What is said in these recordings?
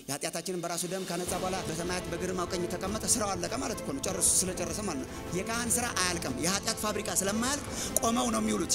የኃጢአታችንን በራሱ ደም ካነጻ በኋላ በሰማያት በግርማው ቀኝ ተቀመጠ። ስራው አለቀ ማለት እኮ ነው። ጨርሱ ስለጨረሰ ማለት ነው። የካህን ስራ አያልቅም። የኃጢአት ፋብሪካ ስለማያልቅ ቆመው ነው የሚውሉት።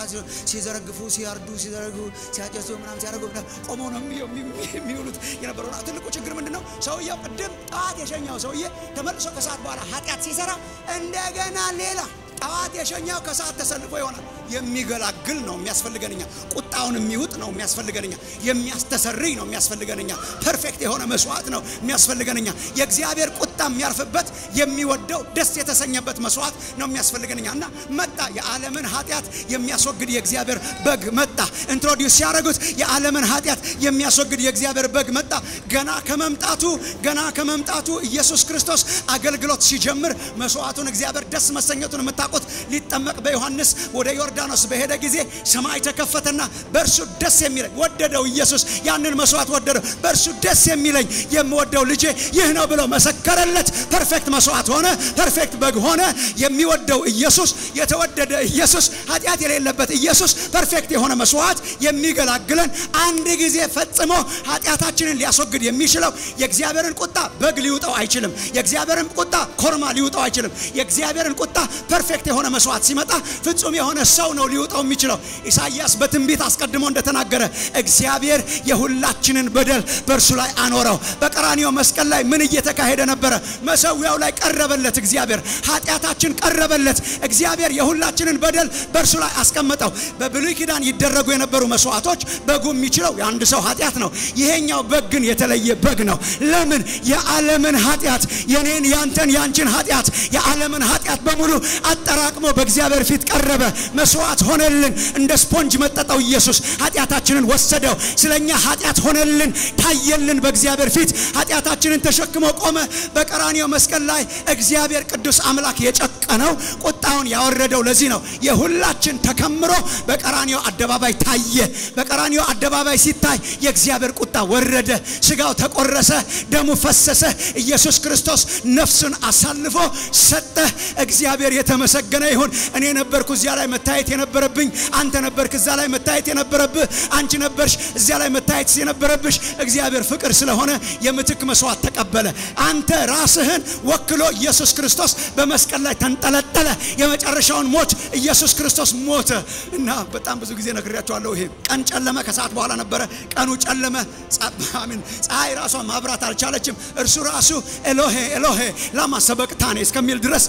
ሲዘረግፉ፣ ሲያርዱ፣ ሲዘረጉ፣ ሲያጨሱ ምናምን ሲያደርጉ ቆመው ነው የሚውሉት የነበረው። ትልቁ ችግር ምንድን ነው? ሰውየው ቅድም ጠዋት የሸኛው ሰውዬ ተመልሶ ከሰዓት በኋላ ኃጢአት ሲሰራ እንደገና ሌላ ጠዋት የሸኛው ከሰዓት ተሰልፎ ይሆናል። የሚገላግል ነው የሚያስፈልገንኛ። ቁጣውን የሚውጥ ነው የሚያስፈልገንኛ። የሚያስተሰርይ ነው የሚያስፈልገንኛ። ፐርፌክት የሆነ መስዋዕት ነው የሚያስፈልገንኛ። የእግዚአብሔር ቁጣ የሚያርፍበት የሚወደው ደስ የተሰኘበት መስዋዕት ነው የሚያስፈልገንኛ እና መጣ። የዓለምን ኃጢአት የሚያስወግድ የእግዚአብሔር በግ መጣ። ኢንትሮዲውስ ሲያደርጉት የዓለምን ኃጢአት የሚያስወግድ የእግዚአብሔር በግ መጣ። ገና ከመምጣቱ ገና ከመምጣቱ ኢየሱስ ክርስቶስ አገልግሎት ሲጀምር መስዋዕቱን እግዚአብሔር ደስ መሰኘቱን የምታውቁት ሊጠመቅ በዮሐንስ ወደ ዮርዳኖስ በሄደ ጊዜ ሰማይ ተከፈተና በእርሱ ደስ የሚለኝ ወደደው። ኢየሱስ ያንን መስዋዕት ወደደው። በእርሱ ደስ የሚለኝ የምወደው ልጄ ይህ ነው ብሎ መሰከረለት። ፐርፌክት መስዋዕት ሆነ። ፐርፌክት በግ ሆነ። የሚወደው ኢየሱስ፣ የተወደደ ኢየሱስ፣ ኃጢአት የሌለበት ኢየሱስ፣ ፐርፌክት የሆነ መስዋዕት የሚገላግለን አንድ ጊዜ ፈጽሞ ኃጢአታችንን ሊያስወግድ የሚችለው የእግዚአብሔርን ቁጣ በግ ሊውጠው አይችልም። የእግዚአብሔርን ቁጣ ኮርማ ሊውጠው አይችልም። የእግዚአብሔርን ቁጣ ፐርፌክት የሆነ መስዋዕት ሲመጣ ፍጹም የሆነ ሰው ነው ሊውጠው የሚችለው። ኢሳይያስ በትንቢት አስቀድሞ እንደተናገረ እግዚአብሔር የሁላችንን በደል በእርሱ ላይ አኖረው። በቀራኒዮ መስቀል ላይ ምን እየተካሄደ ነበረ? መሰዊያው ላይ ቀረበለት። እግዚአብሔር ኃጢአታችን ቀረበለት። እግዚአብሔር የሁላችንን በደል በእርሱ ላይ አስቀመጠው። በብሉይ ኪዳን ይደረጉ የነበሩ መስዋዕቶች በጉ የሚችለው የአንድ ሰው ኃጢአት ነው። ይሄኛው በግ ግን የተለየ በግ ነው። ለምን? የዓለምን ኃጢአት የኔን፣ ያንተን፣ ያንቺን ኃጢአት የዓለምን ኃጢአት በሙሉ አጠራቅሞ በእግዚአብሔር ፊት ቀረበ። መስዋዕት ሆነልን። እንደ ስፖንጅ መጠጠው ኢየሱስ ኃጢአታችንን ወሰደው። ስለኛ ኃጢአት ሆነልን፣ ታየልን በእግዚአብሔር ፊት ኃጢአታችንን ተሸክሞ ቆመ። በቀራኒዮ መስቀል ላይ እግዚአብሔር ቅዱስ አምላክ የጨቀነው ቁጣውን ያወረደው ለዚህ ነው። የሁላችን ተከምሮ በቀራኒዮ አደባባይ ታየ። በቀራኒዮ አደባባይ ሲታይ የእግዚአብሔር ቁጣ ወረደ። ስጋው ተቆረሰ፣ ደሙ ፈሰሰ። ኢየሱስ ክርስቶስ ነፍሱን አሳልፎ ሰጠ። እግዚአብሔር የተመሰገነ ይሁን። እኔ ነበርኩ እዚያ ላይ መታየት የነበረብኝ፣ አንተ ነበርክ እዛ ላይ መታየት የነበረብህ፣ አንቺ ነበርሽ እዚያ ላይ መታየት የነበረብሽ። እግዚአብሔር ፍቅር ስለሆነ የምትክ መስዋዕት ተቀበለ። አንተ ራስህን ወክሎ ኢየሱስ ክርስቶስ በመስቀል ላይ ተንጠለጠለ። የመጨረሻውን ሞት ኢየሱስ ክርስቶስ ሞተ እና በጣም ብዙ ጊዜ ነግሬያቸዋለሁ። ይሄ ቀን ጨለመ፣ ከሰዓት በኋላ ነበረ። ቀኑ ጨለመ። አሜን። ፀሐይ ራሷ ማብራት አልቻለችም። እርሱ ራሱ ኤሎሄ ኤሎሄ ላማ ሰበቅታኔ እስከሚል ድረስ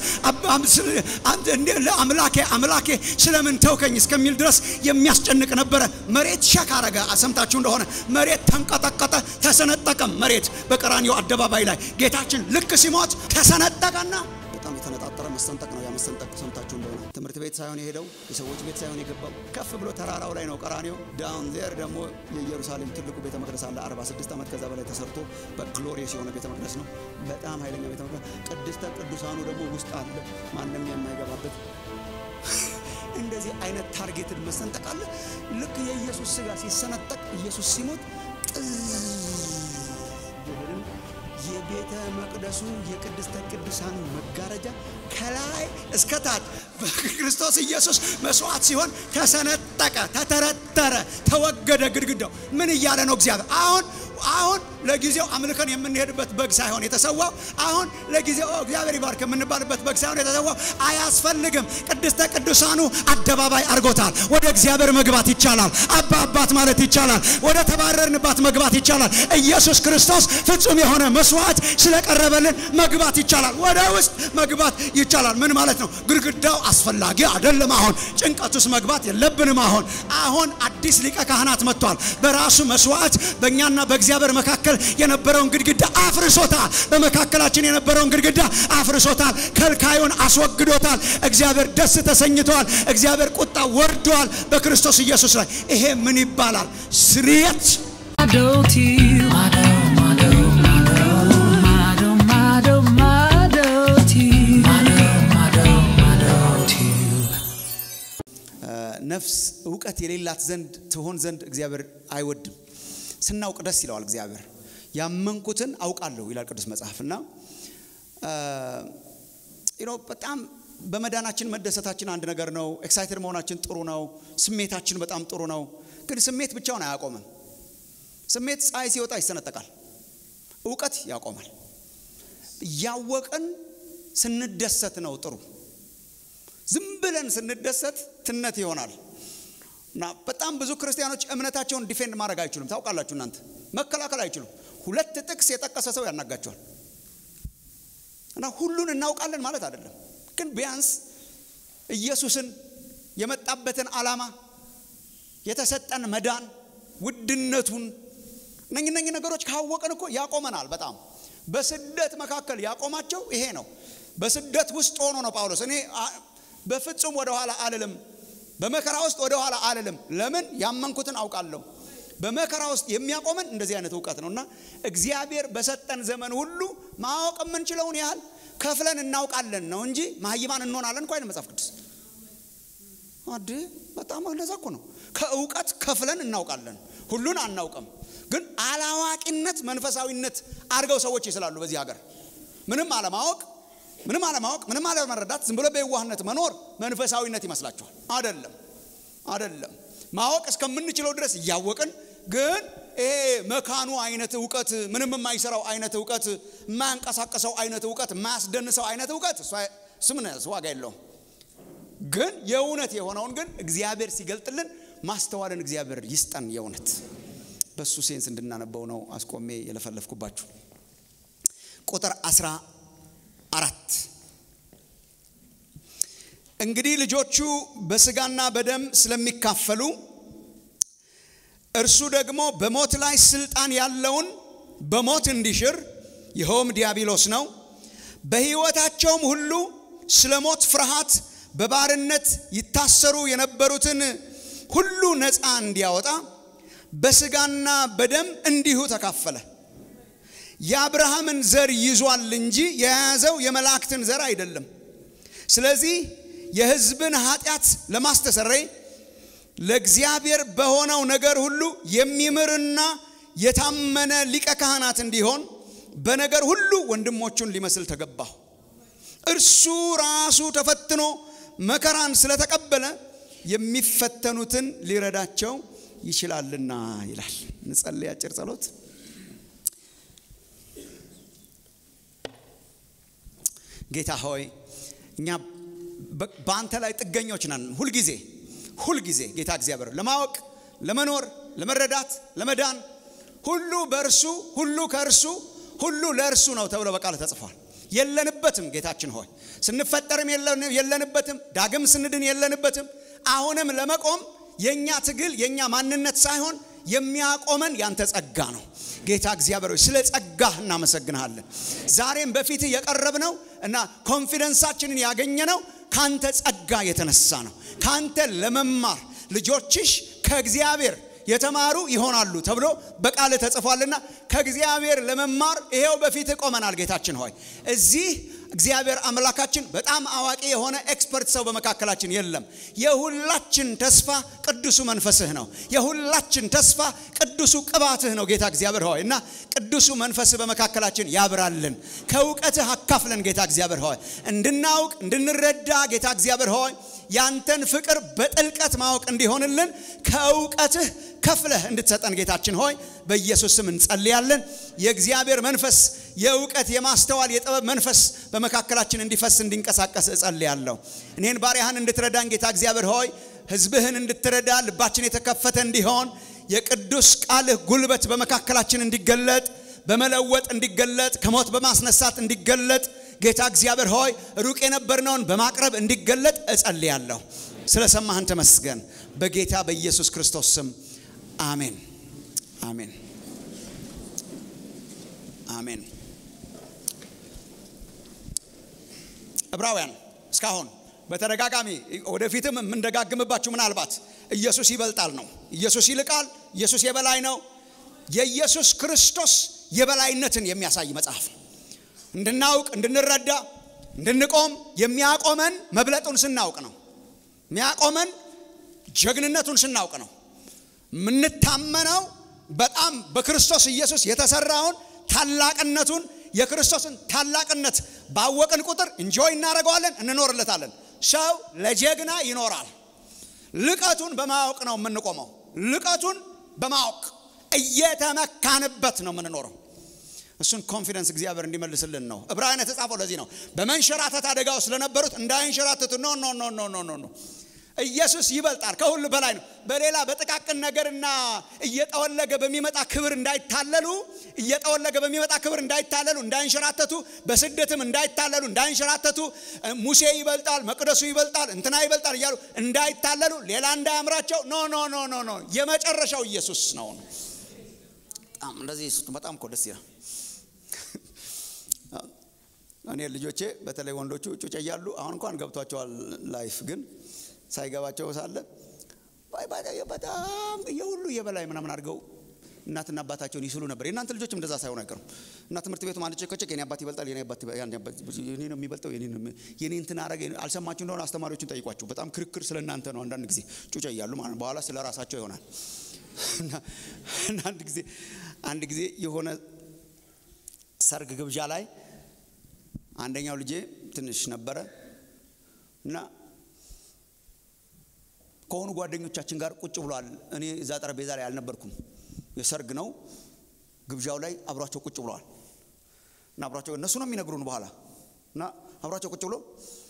አምላኬ አምላኬ ስለምን ተውከኝ እስከሚል ድረስ የሚያስጨንቅ ነበረ። መሬት ሸክ አረገ። ሰምታችሁ እንደሆነ መሬት ተንቀጠቀጠ፣ ተሰነጠቀም። መሬት በቀራኒዮ አደባባይ ላይ ጌታችን ልክ ሲሞት ተሰነጠቀና በጣም የተነጣጠረ መሰንጠቅ ነው። ያ መሰንጠቅ ሰምታችሁ እንደሆነ ትምህርት ቤት ሳይሆን የሄደው የሰዎች ቤት ሳይሆን የገባው ከፍ ብሎ ተራራው ላይ ነው ቀራኒዮ። ዳውን ዜር ደግሞ የኢየሩሳሌም ትልቁ ቤተ መቅደስ አለ። 46 ዓመት ከዛ በላይ ተሰርቶ በግሎሪየስ የሆነ ቤተ መቅደስ ነው። በጣም ኃይለኛ ቤተ መቅደስ። ቅድስተ ቅዱሳኑ ደግሞ ውስጥ አለ፣ ማንም የማይገባበት እንደዚህ አይነት ታርጌትን መሰንጠቅ አለ። ልክ የኢየሱስ ስጋ ሲሰነጠቅ ኢየሱስ ሲሞት የቤተ መቅደሱ የቅድስተ ቅዱሳኑ መጋረጃ ከላይ እስከ ታች በክርስቶስ ኢየሱስ መስዋዕት ሲሆን ተሰነጠቀ፣ ተተረተረ፣ ተወገደ ግድግዳው። ምን እያለ ነው እግዚአብሔር አሁን አሁን ለጊዜው አምልከን የምንሄድበት በግ ሳይሆን የተሰዋው አሁን ለጊዜው እግዚአብሔር ይባርክ የምንባልበት በግ ሳይሆን የተሰዋው አያስፈልግም። ቅድስተ ቅዱሳኑ አደባባይ አድርጎታል። ወደ እግዚአብሔር መግባት ይቻላል። አባ አባት ማለት ይቻላል። ወደ ተባረርንባት መግባት ይቻላል። ኢየሱስ ክርስቶስ ፍጹም የሆነ መስዋዕት ስለቀረበልን መግባት ይቻላል። ወደ ውስጥ መግባት ይቻላል። ምን ማለት ነው? ግድግዳው አስፈላጊ አይደለም። አሁን ጭንቀት ውስጥ መግባት የለብንም። አሁን አሁን አዲስ ሊቀ ካህናት መጥቷል። በራሱ መስዋዕት በእኛና በእግዚአብሔር መካከል የነበረውን ግድግዳ አፍርሶታል። በመካከላችን የነበረውን ግድግዳ አፍርሶታል። ከልካዩን አስወግዶታል። እግዚአብሔር ደስ ተሰኝተዋል። እግዚአብሔር ቁጣ ወርዷል በክርስቶስ ኢየሱስ ላይ። ይሄ ምን ይባላል? ስርየት ነፍስ እውቀት የሌላት ዘንድ ትሆን ዘንድ እግዚአብሔር አይወድም። ስናውቅ ደስ ይለዋል እግዚአብሔር። ያመንኩትን አውቃለሁ ይላል ቅዱስ መጽሐፍ እና በጣም በመዳናችን መደሰታችን አንድ ነገር ነው። ኤክሳይትድ መሆናችን ጥሩ ነው። ስሜታችን በጣም ጥሩ ነው። ግን ስሜት ብቻውን አያቆምም። ስሜት ፀሐይ ሲወጣ ይሰነጠቃል። እውቀት ያቆማል። እያወቅን ስንደሰት ነው ጥሩ። ዝም ብለን ስንደሰት ትነት ይሆናል። እና በጣም ብዙ ክርስቲያኖች እምነታቸውን ዲፌንድ ማድረግ አይችሉም። ታውቃላችሁ፣ እናንተ መከላከል አይችሉም። ሁለት ጥቅስ የጠቀሰ ሰው ያናጋቸዋል። እና ሁሉን እናውቃለን ማለት አይደለም፣ ግን ቢያንስ ኢየሱስን የመጣበትን ዓላማ የተሰጠን መዳን ውድነቱን እነኝ እነኝ ነገሮች ካወቅን እኮ ያቆመናል። በጣም በስደት መካከል ያቆማቸው ይሄ ነው። በስደት ውስጥ ሆኖ ነው ጳውሎስ እኔ በፍጹም ወደ ኋላ አልልም፣ በመከራ ውስጥ ወደ ኋላ አልልም። ለምን ያመንኩትን አውቃለሁ። በመከራ ውስጥ የሚያቆመን እንደዚህ አይነት እውቀት ነው እና እግዚአብሔር በሰጠን ዘመን ሁሉ ማወቅ የምንችለውን ያህል ከፍለን እናውቃለን ነው እንጂ ማህይማን እንሆናለን እንኳ አይደል መጽሐፍ ቅዱስ አድ በጣም እንደዛ እኮ ነው። ከእውቀት ከፍለን እናውቃለን፣ ሁሉን አናውቅም። ግን አላዋቂነት መንፈሳዊነት አድርገው ሰዎች ይስላሉ። በዚህ ሀገር ምንም አለማወቅ ምንም አለማወቅ ምንም አለመረዳት ዝም ብሎ በየዋህነት መኖር መንፈሳዊነት ይመስላችኋል? አደለም፣ አደለም። ማወቅ እስከምንችለው ድረስ እያወቅን ግን ይሄ መካኑ አይነት እውቀት ምንም የማይሰራው አይነት እውቀት የማያንቀሳቀሰው አይነት እውቀት የማያስደንሰው አይነት እውቀት ስምን ዋጋ የለውም። ግን የእውነት የሆነውን ግን እግዚአብሔር ሲገልጥልን ማስተዋልን እግዚአብሔር ይስጠን። የእውነት በሱ ሴንስ እንድናነበው ነው አስቆሜ የለፈለፍኩባችሁ። ቁጥር አስራ አራት እንግዲህ ልጆቹ በስጋና በደም ስለሚካፈሉ እርሱ ደግሞ በሞት ላይ ስልጣን ያለውን በሞት እንዲሽር ይኸውም ዲያብሎስ ነው። በሕይወታቸውም ሁሉ ስለ ሞት ፍርሃት በባርነት ይታሰሩ የነበሩትን ሁሉ ነፃ እንዲያወጣ በስጋና በደም እንዲሁ ተካፈለ። የአብርሃምን ዘር ይዟል እንጂ የያዘው የመላእክትን ዘር አይደለም። ስለዚህ የሕዝብን ኃጢአት ለማስተሰረይ ለእግዚአብሔር በሆነው ነገር ሁሉ የሚምርና የታመነ ሊቀ ካህናት እንዲሆን በነገር ሁሉ ወንድሞቹን ሊመስል ተገባሁ። እርሱ ራሱ ተፈትኖ መከራን ስለተቀበለ የሚፈተኑትን ሊረዳቸው ይችላልና ይላል። እንጸልይ አጭር ጸሎት። ጌታ ሆይ እኛ በአንተ ላይ ጥገኞች ነን። ሁልጊዜ ሁልጊዜ ጌታ እግዚአብሔር ለማወቅ ለመኖር፣ ለመረዳት፣ ለመዳን ሁሉ በእርሱ ሁሉ ከእርሱ ሁሉ ለእርሱ ነው ተብሎ በቃል ተጽፏል። የለንበትም ጌታችን ሆይ ስንፈጠርም የለንበትም፣ ዳግም ስንድን የለንበትም። አሁንም ለመቆም የእኛ ትግል የእኛ ማንነት ሳይሆን የሚያቆመን ያንተ ጸጋ ነው። ጌታ እግዚአብሔር ሆይ ስለ ጸጋህ እናመሰግንሃለን። ዛሬም በፊትህ የቀረብነው እና ኮንፊደንሳችንን ያገኘነው ካንተ ጸጋ የተነሳ ነው። ካንተ ለመማር ልጆችሽ ከእግዚአብሔር የተማሩ ይሆናሉ ተብሎ በቃል ተጽፏልና ከእግዚአብሔር ለመማር ይሄው በፊት ቆመናል። ጌታችን ሆይ እዚህ እግዚአብሔር አምላካችን በጣም አዋቂ የሆነ ኤክስፐርት ሰው በመካከላችን የለም። የሁላችን ተስፋ ቅዱሱ መንፈስህ ነው። የሁላችን ተስፋ ቅዱሱ ቅባትህ ነው። ጌታ እግዚአብሔር ሆይ እና ቅዱሱ መንፈስህ በመካከላችን ያብራልን፣ ከእውቀትህ አካፍለን። ጌታ እግዚአብሔር ሆይ እንድናውቅ እንድንረዳ፣ ጌታ እግዚአብሔር ሆይ ያንተን ፍቅር በጥልቀት ማወቅ እንዲሆንልን ከእውቀትህ ከፍለህ እንድትሰጠን ጌታችን ሆይ በኢየሱስ ስም እንጸልያለን። የእግዚአብሔር መንፈስ የእውቀት የማስተዋል የጥበብ መንፈስ በመካከላችን እንዲፈስ እንዲንቀሳቀስ እጸልያለሁ። እኔን ባሪያህን እንድትረዳን ጌታ እግዚአብሔር ሆይ ሕዝብህን እንድትረዳ ልባችን የተከፈተ እንዲሆን የቅዱስ ቃልህ ጉልበት በመካከላችን እንዲገለጥ በመለወጥ እንዲገለጥ ከሞት በማስነሳት እንዲገለጥ ጌታ እግዚአብሔር ሆይ ሩቅ የነበርነውን በማቅረብ እንዲገለጥ እጸልያለሁ። ስለ ሰማህን ተመስገን። በጌታ በኢየሱስ ክርስቶስ ስም አሜን፣ አሜን፣ አሜን። ዕብራውያን እስካሁን በተደጋጋሚ ወደፊትም የምንደጋግምባችሁ ምናልባት ኢየሱስ ይበልጣል ነው። ኢየሱስ ይልቃል። ኢየሱስ የበላይ ነው። የኢየሱስ ክርስቶስ የበላይነትን የሚያሳይ መጽሐፍ ነው። እንድናውቅ፣ እንድንረዳ፣ እንድንቆም የሚያቆመን መብለጡን ስናውቅ ነው። የሚያቆመን ጀግንነቱን ስናውቅ ነው። የምንታመነው በጣም በክርስቶስ ኢየሱስ የተሰራውን ታላቅነቱን የክርስቶስን ታላቅነት ባወቅን ቁጥር እንጆይ እናደርገዋለን፣ እንኖርለታለን። ሰው ለጀግና ይኖራል። ልቀቱን በማወቅ ነው የምንቆመው። ልቀቱን በማወቅ እየተመካንበት ነው የምንኖረው። እሱን ኮንፊደንስ እግዚአብሔር እንዲመልስልን ነው። ዕብራውያን የተጻፈው ለዚህ ነው። በመንሸራተት አደጋ ውስጥ ስለነበሩት እንዳይንሸራተቱ ኖ ኖ ኖ ኖ ኖ ኖ ኖ ኢየሱስ ይበልጣል፣ ከሁሉ በላይ ነው። በሌላ በጥቃቅን ነገርና እየጠወለገ በሚመጣ ክብር እንዳይታለሉ እየጠወለገ በሚመጣ ክብር እንዳይታለሉ እንዳይንሸራተቱ፣ በስደትም እንዳይታለሉ እንዳይንሸራተቱ፣ ሙሴ ይበልጣል፣ መቅደሱ ይበልጣል፣ እንትና ይበልጣል እያሉ እንዳይታለሉ፣ ሌላ እንዳያምራቸው ኖ ኖ ኖ ኖ ኖ የመጨረሻው ኢየሱስ ነው። በጣም እንደዚህ በጣም እኮ ደስ ይላል። እኔ ልጆቼ በተለይ ወንዶቹ ጩጬ እያሉ አሁን እንኳን ገብቷቸዋል ላይፍ ግን ሳይገባቸው ሳለ በጣም የሁሉ የበላይ ምናምን አድርገው እናትና አባታቸውን ይስሉ ነበር። የእናንተ ልጆችም እንደዛ ሳይሆን አይቀሩም። እና ትምህርት ቤቱ ማለት ጭቅጭቅ የኔ አባት ይበልጣል፣ የኔ አባት የኔ ነው የሚበልጠው፣ የኔ እንትን አረገ። አልሰማችሁ እንደሆነ አስተማሪዎችን ጠይቋችሁ። በጣም ክርክር ስለ እናንተ ነው። አንዳንድ ጊዜ ጩጬ እያሉ ማለት በኋላ ስለ ራሳቸው ይሆናል። እና አንድ ጊዜ አንድ ጊዜ የሆነ ሰርግ ግብዣ ላይ አንደኛው ልጄ ትንሽ ነበረ እና ከሆኑ ጓደኞቻችን ጋር ቁጭ ብሏል። እኔ እዛ ጠረጴዛ ላይ አልነበርኩም። የሰርግ ነው ግብዣው ላይ አብሯቸው ቁጭ ብለዋል እና አብሯቸው እነሱ ነው የሚነግሩን በኋላ እና አብሯቸው ቁጭ ብሎ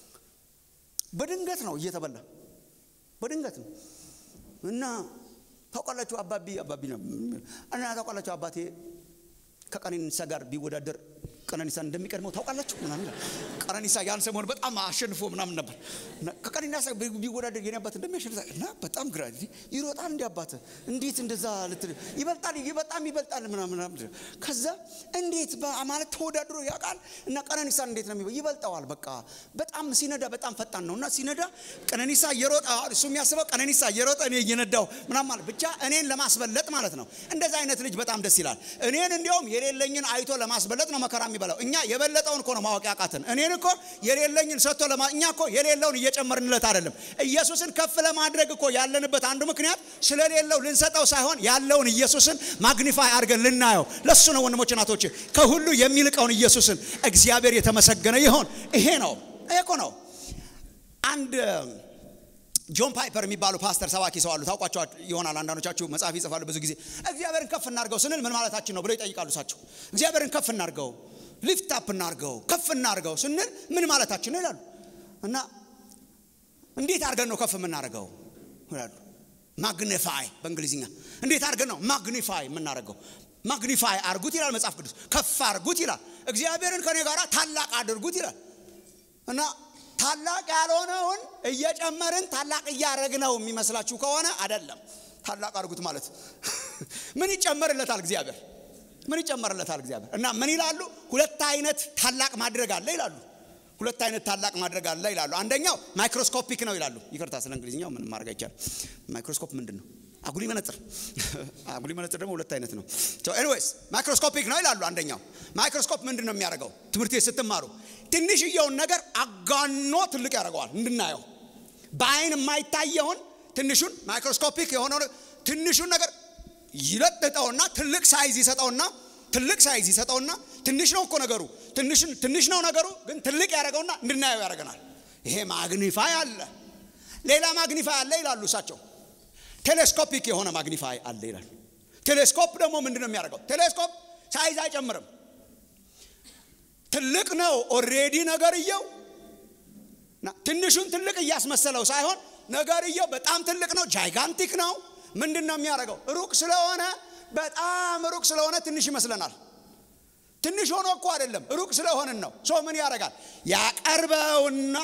በድንገት ነው እየተበላ በድንገት ነው እና ታውቃላችሁ አባቢ አባቢ ነው እና ታውቃላችሁ አባቴ ከቀነኒሳ ጋር ቢወዳደር ቀነኒሳ እንደሚቀድመው ታውቃላችሁ ምናምን ቀነኒሳ ያን ሰሞን በጣም አሸንፎ ምናምን ነበር ከቀነኒሳ ቢወዳደር የኔ አባት እንደሚያሸንፍ እና በጣም ግራ ይሮጣል እንዲ አባት እንዴት እንደዛ ልትል ይበልጣል በጣም ይበልጣል ምናምን ከዛ እንዴት ማለት ተወዳድሮ ያውቃል እና ቀነኒሳ እንዴት ነው ይበልጠዋል በቃ በጣም ሲነዳ በጣም ፈጣን ነው እና ሲነዳ ቀነኒሳ እየሮጠ እሱ የሚያስበው ቀነኒሳ እየሮጠ እኔ እየነዳው ምናምን ማለት ብቻ እኔን ለማስበለጥ ማለት ነው እንደዛ አይነት ልጅ በጣም ደስ ይላል እኔን እንዲያውም የሌለኝን አይቶ ለማስበለጥ ነው መከራ የሚበላው እኛ የበለጠውን እኮ ነው ማወቅ ያቃትን እኔን እኮ የሌለኝን ሰጥቶ ለማ እኛ እኮ የሌለውን እየጨመርንለት አይደለም ኢየሱስን ከፍ ለማድረግ እኮ ያለንበት አንዱ ምክንያት ስለሌለው ልንሰጠው ሳይሆን ያለውን ኢየሱስን ማግኒፋይ አድርገን ልናየው ለሱ ነው ወንድሞች ናቶች ከሁሉ የሚልቀውን ኢየሱስን እግዚአብሔር የተመሰገነ ይሆን ይሄ ነው ይሄ እኮ ነው አንድ ጆን ፓይፐር የሚባሉ ፓስተር ሰባኪ ሰው አሉ ታውቋቸው ይሆናል አንዳንዶቻችሁ መጽሐፍ ይጽፋሉ ብዙ ጊዜ እግዚአብሔርን ከፍ እናርገው ስንል ምን ማለታችን ነው ብለው ይጠይቃሉ እሳቸው እግዚአብሔርን ከፍ እናርገው ሊፍት አፕ እናርገው ከፍ እናርገው ስንል ምን ማለታችን ነው ይላሉ እና እንዴት አድርገን ነው ከፍ የምናደርገው ይላሉ ማግኒፋይ በእንግሊዝኛ እንዴት አድርገን ነው ማግኒፋይ የምናደርገው ማግኒፋይ አርጉት ይላል መጽሐፍ ቅዱስ ከፍ አርጉት ይላል እግዚአብሔርን ከኔ ጋር ታላቅ አድርጉት ይላል እና ታላቅ ያልሆነውን እየጨመርን ታላቅ እያረግነው የሚመስላችሁ ከሆነ አይደለም ታላቅ አድርጉት ማለት ምን ይጨመርለታል እግዚአብሔር ምን ይጨመርለታል እግዚአብሔር እና ምን ይላሉ ሁለት አይነት ታላቅ ማድረግ አለ ይላሉ ሁለት አይነት ታላቅ ማድረግ አለ ይላሉ አንደኛው ማይክሮስኮፒክ ነው ይላሉ ይቅርታ ስለ እንግሊዝኛው ምንም ማድረግ አይቻልም ማይክሮስኮፕ ምንድን ነው አጉሊ መነጽር አጉሊ መነጽር ደግሞ ሁለት አይነት ነው ኤኒዌይስ ማይክሮስኮፒክ ነው ይላሉ አንደኛው ማይክሮስኮፕ ምንድን ነው የሚያደርገው ትምህርት ቤት ስትማሩ ትንሽየውን ነገር አጋኖ ትልቅ ያደርገዋል እንድናየው በአይን የማይታየውን ትንሹን ማይክሮስኮፒክ የሆነው ትንሹን ነገር ይለጥጠውና ትልቅ ሳይዝ ይሰጠውና ትልቅ ሳይዝ ይሰጠውና ትንሽ ነው እኮ ነገሩ ትንሽ ነው ነገሩ ግን ትልቅ ያደረገውና እንድናየው ያደርገናል ይሄ ማግኒፋይ አለ ሌላ ማግኒፋይ አለ ይላሉ እሳቸው ቴሌስኮፒክ የሆነ ማግኒፋይ አለ ይላል ቴሌስኮፕ ደግሞ ምንድን ነው የሚያደርገው ቴሌስኮፕ ሳይዝ አይጨምርም ትልቅ ነው ኦሬዲ ነገርየው ትንሹን ትልቅ እያስመሰለው ሳይሆን ነገርየው በጣም ትልቅ ነው ጃይጋንቲክ ነው ምንድን ነው የሚያደርገው ሩቅ ስለሆነ በጣም ሩቅ ስለሆነ ትንሽ ይመስለናል ትንሽ ሆኖ እኮ አይደለም ሩቅ ስለሆንን ነው ሶ ምን ያደርጋል ያቀርበውና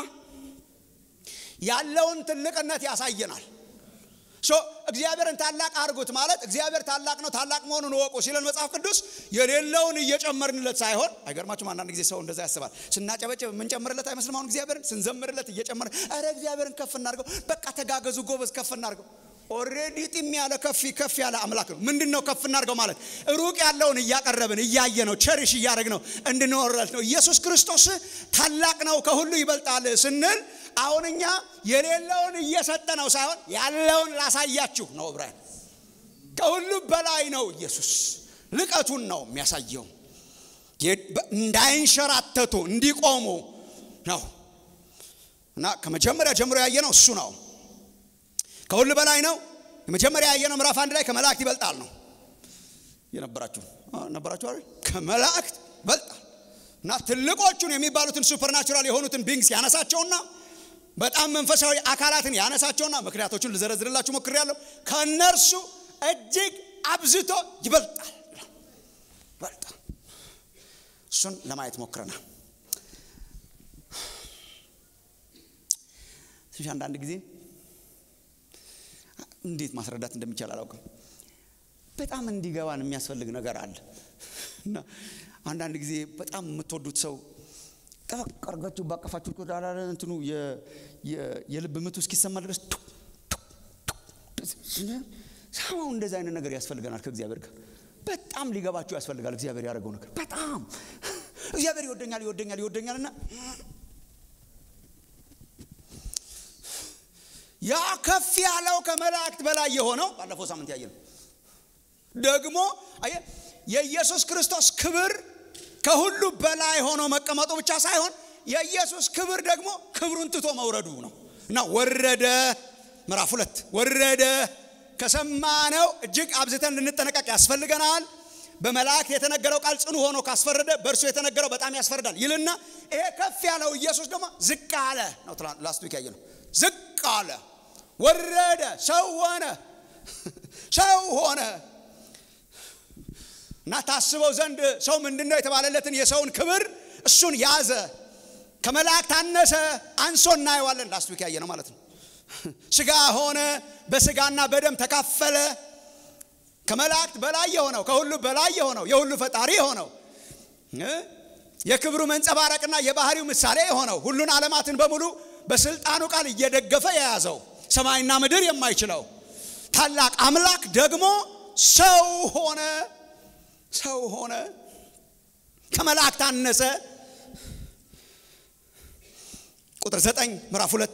ያለውን ትልቅነት ያሳየናል ሶ እግዚአብሔርን ታላቅ አድርጉት ማለት እግዚአብሔር ታላቅ ነው ታላቅ መሆኑን እወቁ ሲለን መጽሐፍ ቅዱስ የሌለውን እየጨመርንለት ሳይሆን አይገርማችሁም አንዳንድ ጊዜ ሰው እንደዛ ያስባል ስናጨበጭብ የምንጨምርለት አይመስልም አሁን እግዚአብሔርን ስንዘምርለት እየጨመር ረ እግዚአብሔርን ከፍ እናርገው በቃ ተጋገዙ ጎበዝ ከፍ እናርገው ኦሬዲ ጢም ያለ ከፍ ከፍ ያለ አምላክ ነው ምንድን ነው ከፍ እናርገው ማለት ሩቅ ያለውን እያቀረብን እያየ ነው ቸሪሽ እያደረግ ነው እንድንወረለት ነው ኢየሱስ ክርስቶስ ታላቅ ነው ከሁሉ ይበልጣል ስንል አሁን እኛ የሌለውን እየሰጠ ነው ሳይሆን ያለውን ላሳያችሁ ነው ዕብራውያን ከሁሉ በላይ ነው ኢየሱስ ልቀቱን ነው የሚያሳየው እንዳይንሸራተቱ እንዲቆሙ ነው እና ከመጀመሪያ ጀምሮ ያየ ነው እሱ ነው ከሁሉ በላይ ነው የመጀመሪያ ያየነው ምዕራፍ አንድ ላይ ከመላእክት ይበልጣል ነው የነበራችሁ ነበራችሁ አይደል? ከመላእክት በልጣል እና ትልቆቹን የሚባሉትን ሱፐርናቹራል የሆኑትን ቢንግስ ያነሳቸውና በጣም መንፈሳዊ አካላትን ያነሳቸውና ምክንያቶቹን ልዘረዝርላችሁ ሞክሬያለሁ። ከእነርሱ እጅግ አብዝቶ ይበልጣል ይበልጣል። እሱን ለማየት ሞክረናል። ትንሽ አንዳንድ ጊዜ እንዴት ማስረዳት እንደሚቻል አላውቅም። በጣም እንዲገባን የሚያስፈልግ ነገር አለ እና አንዳንድ ጊዜ በጣም የምትወዱት ሰው ጠበቅ አድርጋችሁ ባቀፋችሁ ቁጣላ እንትኑ የልብ ምቱ እስኪሰማ ድረስ ሰማው እንደዚህ አይነት ነገር ያስፈልገናል። ከእግዚአብሔር ጋር በጣም ሊገባችሁ ያስፈልጋል። እግዚአብሔር ያደረገው ነገር በጣም እግዚአብሔር ይወደኛል ይወደኛል ይወደኛል እና ያ ከፍ ያለው ከመላእክት በላይ የሆነው ባለፈው ሳምንት ያየ ነው። ደግሞ አየ የኢየሱስ ክርስቶስ ክብር ከሁሉ በላይ ሆኖ መቀመጡ ብቻ ሳይሆን የኢየሱስ ክብር ደግሞ ክብሩን ትቶ መውረዱ ነው እና ወረደ። ምዕራፍ ሁለት ወረደ። ከሰማነው እጅግ አብዝተን ልንጠነቀቅ ያስፈልገናል። በመላእክት የተነገረው ቃል ጽኑ ሆኖ ካስፈረደ በእርሱ የተነገረው በጣም ያስፈርዳል ይልና ይሄ ከፍ ያለው ኢየሱስ ደግሞ ዝቅ አለ ነው። ላስት ዊክ ያየ ነው። ዝቅ አለ፣ ወረደ፣ ሰው ሆነ፣ ሰው ሆነ እና ታስበው ዘንድ ሰው ምንድን ነው የተባለለትን የሰውን ክብር እሱን ያዘ። ከመላእክት አነሰ፣ አንሶ እናየዋለን። ላስት ዊክ ያየ ነው ማለት ነው። ስጋ ሆነ፣ በስጋና በደም ተካፈለ። ከመላእክት በላይ የሆነው ከሁሉ በላይ የሆነው የሁሉ ፈጣሪ የሆነው የክብሩ መንጸባረቅና የባህሪው ምሳሌ የሆነው ሁሉን ዓለማትን በሙሉ በስልጣኑ ቃል እየደገፈ የያዘው ሰማይና ምድር የማይችለው ታላቅ አምላክ ደግሞ ሰው ሆነ ሰው ሆነ፣ ከመላእክት አነሰ። ቁጥር ዘጠኝ ምዕራፍ ሁለት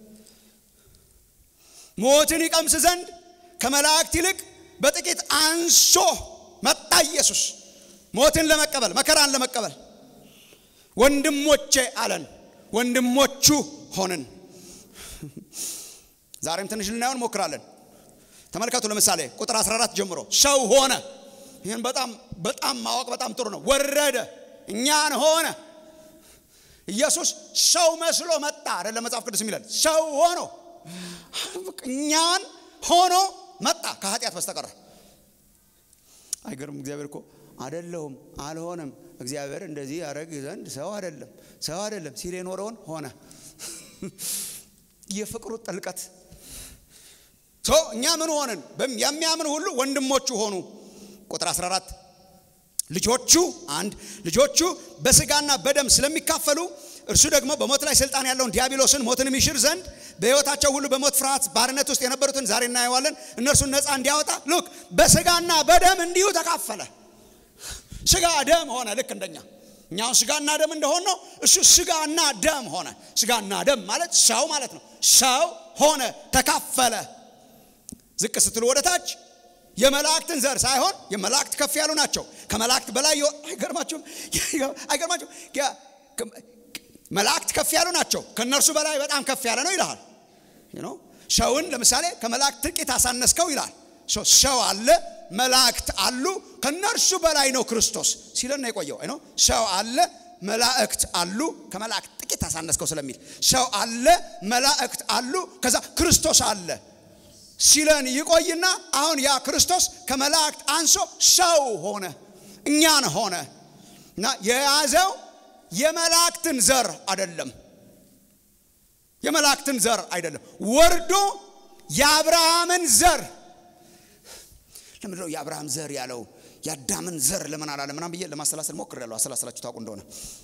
ሞትን ይቀምስ ዘንድ ከመላእክት ይልቅ በጥቂት አንሶ መጣ ኢየሱስ ሞትን ለመቀበል መከራን ለመቀበል ወንድሞቼ አለን፣ ወንድሞቹ ሆንን። ዛሬም ትንሽ ልናየው እንሞክራለን። ተመልከቱ። ለምሳሌ ቁጥር 14 ጀምሮ ሰው ሆነ። ይህን በጣም በጣም ማወቅ በጣም ጥሩ ነው። ወረደ፣ እኛን ሆነ። ኢየሱስ ሰው መስሎ መጣ አይደለም መጽሐፍ ቅዱስ የሚለን ሰው ሆኖ እኛን ሆኖ መጣ ከኃጢአት በስተቀር አይገርም እግዚአብሔር እኮ አደለሁም አልሆንም እግዚአብሔር እንደዚህ ያደረግ ዘንድ ሰው አይደለም ሰው አይደለም ሲል የኖረውን ሆነ የፍቅሩ ጥልቀት እኛ ምን ሆንን የሚያምን ሁሉ ወንድሞቹ ሆኑ ቁጥር 14 ልጆቹ አንድ ልጆቹ በስጋና በደም ስለሚካፈሉ እርሱ ደግሞ በሞት ላይ ስልጣን ያለውን ዲያብሎስን ሞትን የሚሽር ዘንድ በሕይወታቸው ሁሉ በሞት ፍርሃት ባርነት ውስጥ የነበሩትን ዛሬ እናየዋለን እነርሱን ነፃ እንዲያወጣ ሉክ በስጋና በደም እንዲሁ ተካፈለ ስጋ ደም ሆነ ልክ እንደኛ እኛውን ስጋና ደም እንደሆን ነው እሱ ስጋና ደም ሆነ ስጋና ደም ማለት ሰው ማለት ነው ሰው ሆነ ተካፈለ ዝቅ ስትሉ ወደ ታች የመላእክትን ዘር ሳይሆን የመላእክት ከፍ ያሉ ናቸው ከመላእክት በላይ አይገርማችሁም አይገርማችሁም መላእክት ከፍ ያሉ ናቸው ከእነርሱ በላይ በጣም ከፍ ያለ ነው ይልሃል ሰውን ለምሳሌ ከመላእክት ጥቂት አሳነስከው ይላል ሰው አለ መላእክት አሉ ከእነርሱ በላይ ነው ክርስቶስ ሲለን ነው የቆየው ነው ሰው አለ መላእክት አሉ ከመላእክት ጥቂት አሳነስከው ስለሚል ሰው አለ መላእክት አሉ ከዛ ክርስቶስ አለ ሲለን ይቆይና አሁን ያ ክርስቶስ ከመላእክት አንሶ ሰው ሆነ እኛን ሆነ እና የያዘው የመላእክትን ዘር አይደለም የመላእክትን ዘር አይደለም ወርዶ የአብርሃምን ዘር ለምንድነው የአብርሃም ዘር ያለው የአዳምን ዘር ለምን አላለ ምናም ብዬ ለማሰላሰል ሞክር ያለው አሰላሰላችሁ ታውቁ እንደሆነ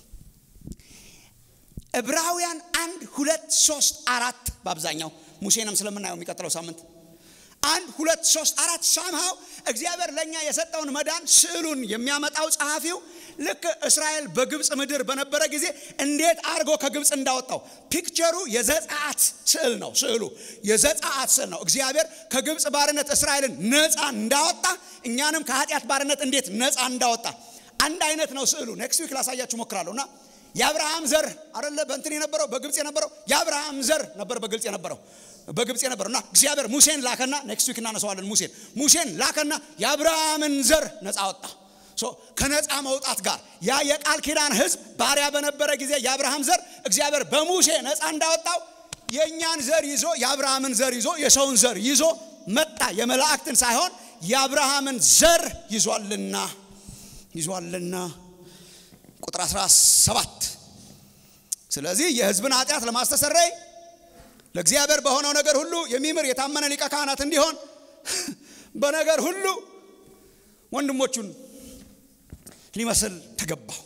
ዕብራውያን አንድ ሁለት ሶስት አራት በአብዛኛው ሙሴንም ስለምናየው የሚቀጥለው ሳምንት አንድ ሁለት ሶስት አራት ሳምሃው እግዚአብሔር ለእኛ የሰጠውን መዳን ስዕሉን የሚያመጣው ጸሐፊው ልክ እስራኤል በግብፅ ምድር በነበረ ጊዜ እንዴት አድርጎ ከግብፅ እንዳወጣው ፒክቸሩ የዘጻአት ስዕል ነው ስዕሉ የዘጻአት ስዕል ነው እግዚአብሔር ከግብፅ ባርነት እስራኤልን ነፃ እንዳወጣ እኛንም ከኃጢአት ባርነት እንዴት ነፃ እንዳወጣ አንድ አይነት ነው ስዕሉ ኔክስት ዊክ ላሳያችሁ ሞክራለሁ እና የአብርሃም ዘር አደለ በእንትን የነበረው በግብፅ የነበረው የአብርሃም ዘር ነበር በግብፅ የነበረው በግብፅ የነበረው እና እግዚአብሔር ሙሴን ላከና ኔክስት ዊክ እናነሰዋለን ሙሴን ሙሴን ላከና የአብርሃምን ዘር ነፃ ወጣ ከነፃ መውጣት ጋር ያ የቃል ኪዳን ህዝብ ባሪያ በነበረ ጊዜ የአብርሃም ዘር እግዚአብሔር በሙሴ ነፃ እንዳወጣው የእኛን ዘር ይዞ የአብርሃምን ዘር ይዞ የሰውን ዘር ይዞ መጣ። የመላእክትን ሳይሆን የአብርሃምን ዘር ይዟልና ይዟልና ቁጥር 17 ስለዚህ የህዝብን ኃጢአት ለማስተሰረይ ለእግዚአብሔር በሆነው ነገር ሁሉ የሚምር የታመነ ሊቀ ካህናት እንዲሆን በነገር ሁሉ ወንድሞቹን ሊመስል ተገባው።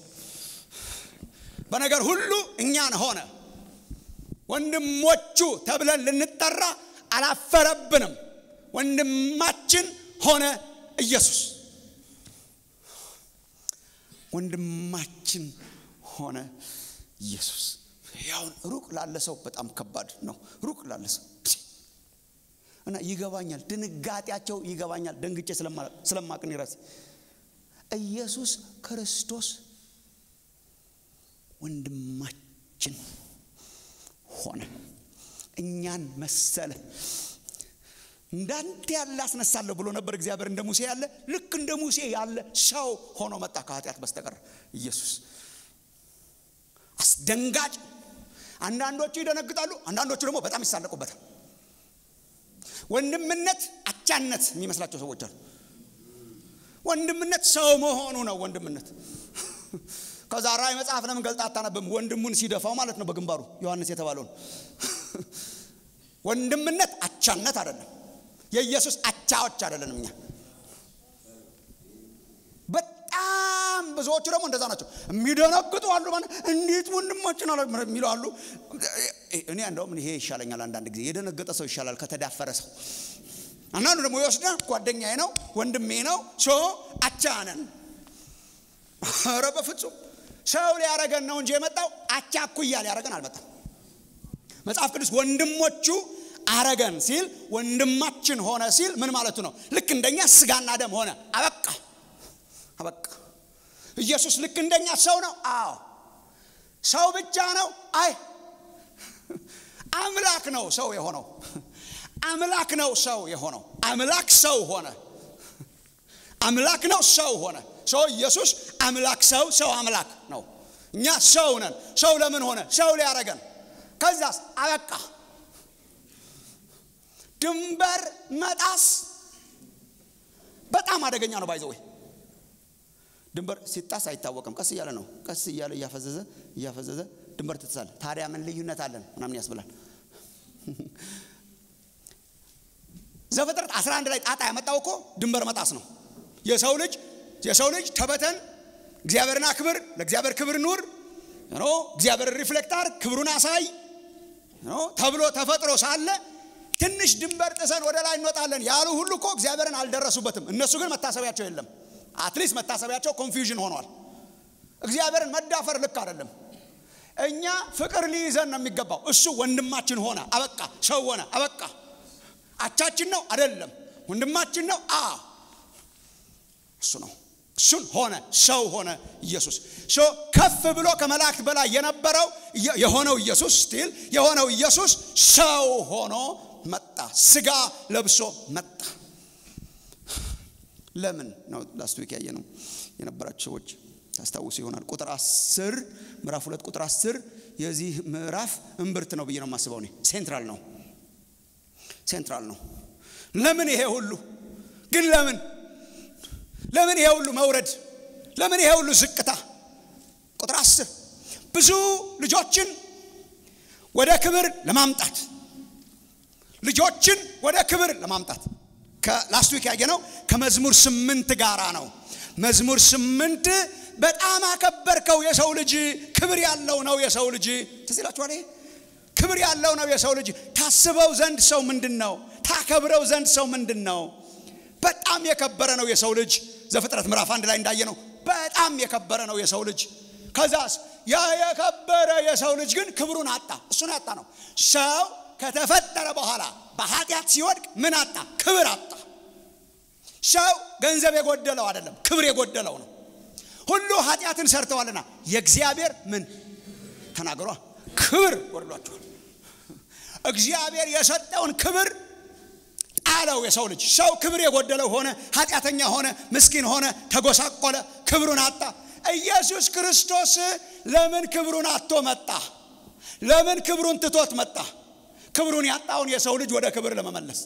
በነገር ሁሉ እኛን ሆነ። ወንድሞቹ ተብለን ልንጠራ አላፈረብንም። ወንድማችን ሆነ ኢየሱስ። ወንድማችን ሆነ ኢየሱስ። ያውን ሩቅ ላለ ሰው በጣም ከባድ ነው። ሩቅ ላለ ሰው እና ይገባኛል፣ ድንጋጤያቸው ይገባኛል። ደንግጬ ስለማቅን ይረስ ኢየሱስ ክርስቶስ ወንድማችን ሆነ፣ እኛን መሰለ። እንዳንተ ያለ አስነሳለሁ ብሎ ነበር እግዚአብሔር። እንደ ሙሴ ያለ ልክ እንደ ሙሴ ያለ ሰው ሆኖ መጣ ከኃጢአት በስተቀር ኢየሱስ። አስደንጋጭ። አንዳንዶቹ ይደነግጣሉ፣ አንዳንዶቹ ደግሞ በጣም ይሳለቁበታል። ወንድምነት አቻነት የሚመስላቸው ሰዎች አሉ። ወንድምነት ሰው መሆኑ ነው ወንድምነት። ከዛ ራእይ መጽሐፍ ለምን ገልጣ አታነብም? ወንድሙን ሲደፋው ማለት ነው በግንባሩ ዮሐንስ የተባለውን። ወንድምነት አቻነት አይደለም። የኢየሱስ አቻዎች አይደለንም እኛ። በጣም ብዙዎቹ ደግሞ እንደዛ ናቸው። የሚደነግጡ አሉ። እንዴት ወንድማችን አለ የሚሉ አሉ። እኔ እንደውም ይሄ ይሻለኛል። አንዳንድ ጊዜ የደነገጠ ሰው ይሻላል ከተዳፈረ ሰው። አንዳንዱ ደግሞ ይወስደ ጓደኛዬ ነው ወንድሜ ነው ሶ አቻ ነን። ኧረ በፍጹም ሰው ሊያረገን ነው እንጂ የመጣው አቻ እኩያ ሊያረገን አልመጣም። መጽሐፍ ቅዱስ ወንድሞቹ አረገን ሲል ወንድማችን ሆነ ሲል ምን ማለቱ ነው? ልክ እንደኛ ስጋና ደም ሆነ። አበቃ አበቃ። ኢየሱስ ልክ እንደኛ ሰው ነው። አዎ ሰው ብቻ ነው። አይ አምላክ ነው ሰው የሆነው። አምላክ ነው ሰው የሆነው። አምላክ ሰው ሆነ። አምላክ ነው ሰው ሆነ። ሰው ኢየሱስ አምላክ ሰው ሰው አምላክ ነው። እኛ ሰው ነን። ሰው ለምን ሆነ? ሰው ሊያረገን። ከዛስ አበቃ። ድንበር መጣስ በጣም አደገኛ ነው። ባይዘወይ ድንበር ሲጣስ አይታወቅም። ቀስ እያለ ነው። ቀስ እያለ እያፈዘዘ እያፈዘዘ ድንበር ትጥሳለ። ታዲያ ምን ልዩነት አለን ምናምን ያስብላል። ዘፍጥረት 11 ላይ ጣጣ ያመጣው እኮ ድንበር መጣስ ነው። የሰው ልጅ የሰው ልጅ ተበተን፣ እግዚአብሔርን አክብር፣ ለእግዚአብሔር ክብር ኑር፣ እግዚአብሔርን ሪፍሌክት አድርግ፣ ክብሩን አሳይ ተብሎ ተፈጥሮ ሳለ ትንሽ ድንበር ጥሰን ወደ ላይ እንወጣለን ያሉ ሁሉ እኮ እግዚአብሔርን አልደረሱበትም። እነሱ ግን መታሰቢያቸው የለም። አትሊስት መታሰቢያቸው ኮንፊውዥን ሆኗል። እግዚአብሔርን መዳፈር ልክ አይደለም። እኛ ፍቅር ሊይዘን ነው የሚገባው። እሱ ወንድማችን ሆነ፣ አበቃ። ሰው ሆነ፣ አበቃ። አቻችን ነው አይደለም፣ ወንድማችን ነው። አ እሱ ነው። እሱን ሆነ፣ ሰው ሆነ ኢየሱስ። ሶ ከፍ ብሎ ከመላእክት በላይ የነበረው የሆነው ኢየሱስ ስቲል የሆነው ኢየሱስ ሰው ሆኖ መጣ። ስጋ ለብሶ መጣ። ለምን ነው ላስት ዊክ ያየ ነው የነበራችሁ ሰዎች ታስታውሱ ይሆናል። ቁጥር አስር ምዕራፍ ሁለት ቁጥር አስር የዚህ ምዕራፍ እምብርት ነው ብዬ ነው የማስበው እኔ። ሴንትራል ነው ሴንትራል ነው። ለምን ይሄ ሁሉ ግን ለምን ለምን ይሄ ሁሉ መውረድ? ለምን ይሄ ሁሉ ዝቅታ? ቁጥር አስር ብዙ ልጆችን ወደ ክብር ለማምጣት ልጆችን ወደ ክብር ለማምጣት ከላስት ዊክ ያየ ነው ከመዝሙር ስምንት ጋራ ነው። መዝሙር ስምንት በጣም አከበርከው የሰው ልጅ ክብር ያለው ነው የሰው ልጅ ትዝ ይላችኋል። ይሄ ክብር ያለው ነው የሰው ልጅ ታስበው ዘንድ ሰው ምንድን ነው? ታከብረው ዘንድ ሰው ምንድን ነው? በጣም የከበረ ነው የሰው ልጅ። ዘፍጥረት ምዕራፍ አንድ ላይ እንዳየ ነው በጣም የከበረ ነው የሰው ልጅ። ከዛስ ያ የከበረ የሰው ልጅ ግን ክብሩን አጣ። እሱን ያጣ ነው ሰው ከተፈጠረ በኋላ በኃጢአት ሲወድቅ ምን አጣ? ክብር አጣ። ሰው ገንዘብ የጎደለው አይደለም፣ ክብር የጎደለው ነው። ሁሉ ኃጢአትን ሰርተዋልና የእግዚአብሔር ምን ተናግሯ ክብር ጎድሏቸዋል። እግዚአብሔር የሰጠውን ክብር ጣለው። የሰው ልጅ ሰው ክብር የጎደለው ሆነ፣ ኃጢአተኛ ሆነ፣ ምስኪን ሆነ፣ ተጎሳቆለ፣ ክብሩን አጣ። ኢየሱስ ክርስቶስ ለምን ክብሩን አጥቶ መጣ? ለምን ክብሩን ትቶት መጣ? ክብሩን ያጣውን የሰው ልጅ ወደ ክብር ለመመለስ።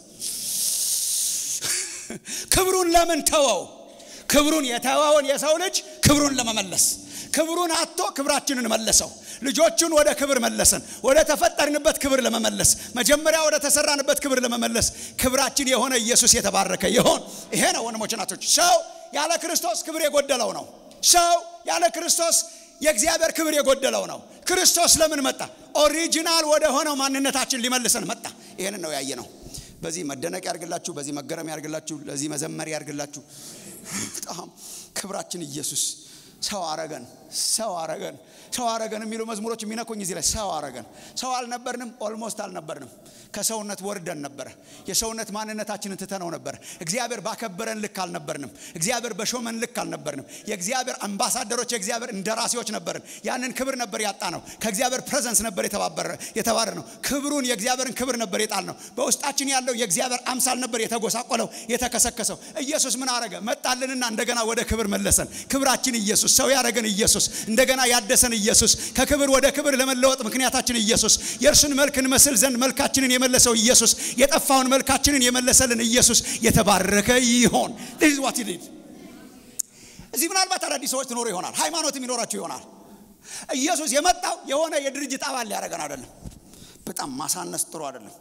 ክብሩን ለምን ተወው? ክብሩን የተወውን የሰው ልጅ ክብሩን ለመመለስ ክብሩን አጥቶ ክብራችንን መለሰው። ልጆቹን ወደ ክብር መለሰን። ወደ ተፈጠርንበት ክብር ለመመለስ መጀመሪያ ወደ ተሰራንበት ክብር ለመመለስ ክብራችን የሆነ ኢየሱስ የተባረከ ይሆን። ይሄ ነው ወንድሞች እናቶች። ሰው ያለ ክርስቶስ ክብር የጎደለው ነው። ሰው ያለ ክርስቶስ የእግዚአብሔር ክብር የጎደለው ነው። ክርስቶስ ለምን መጣ? ኦሪጂናል ወደ ሆነው ማንነታችን ሊመልሰን መጣ። ይህንን ነው ያየ ነው። በዚህ መደነቅ ያርግላችሁ፣ በዚህ መገረም ያርግላችሁ፣ ለዚህ መዘመር ያርግላችሁ። በጣም ክብራችን ኢየሱስ ሰው አረገን፣ ሰው አረገን፣ ሰው አረገን የሚሉ መዝሙሮች የሚነኩኝ እዚህ ላይ ሰው አረገን። ሰው አልነበርንም፣ ኦልሞስት አልነበርንም። ከሰውነት ወርደን ነበረ። የሰውነት ማንነታችንን ትተነው ነበረ። እግዚአብሔር ባከበረን ልክ አልነበርንም። እግዚአብሔር በሾመን ልክ አልነበርንም። የእግዚአብሔር አምባሳደሮች፣ የእግዚአብሔር እንደራሴዎች ነበርን። ያንን ክብር ነበር ያጣ ነው። ከእግዚአብሔር ፕሬዘንስ ነበር የተባረ ነው። ክብሩን የእግዚአብሔርን ክብር ነበር የጣል ነው። በውስጣችን ያለው የእግዚአብሔር አምሳል ነበር የተጎሳቆለው፣ የተከሰከሰው። ኢየሱስ ምን አረገ? መጣልንና እንደገና ወደ ክብር መለሰን። ክብራችን ኢየሱስ፣ ሰው ያረገን ኢየሱስ፣ እንደገና ያደሰን ኢየሱስ፣ ከክብር ወደ ክብር ለመለወጥ ምክንያታችን ኢየሱስ፣ የእርሱን መልክ እንመስል ዘንድ መልካችንን የመለሰው ኢየሱስ፣ የጠፋውን መልካችንን የመለሰልን ኢየሱስ የተባረከ ይሆን። ዚስ ዋት ዲድ። እዚህ ምናልባት አዳዲስ ሰዎች ትኖሩ ይሆናል፣ ሃይማኖት የሚኖራቸው ይሆናል። ኢየሱስ የመጣው የሆነ የድርጅት አባል ሊያደርገን አይደለም። በጣም ማሳነስ ጥሩ አይደለም።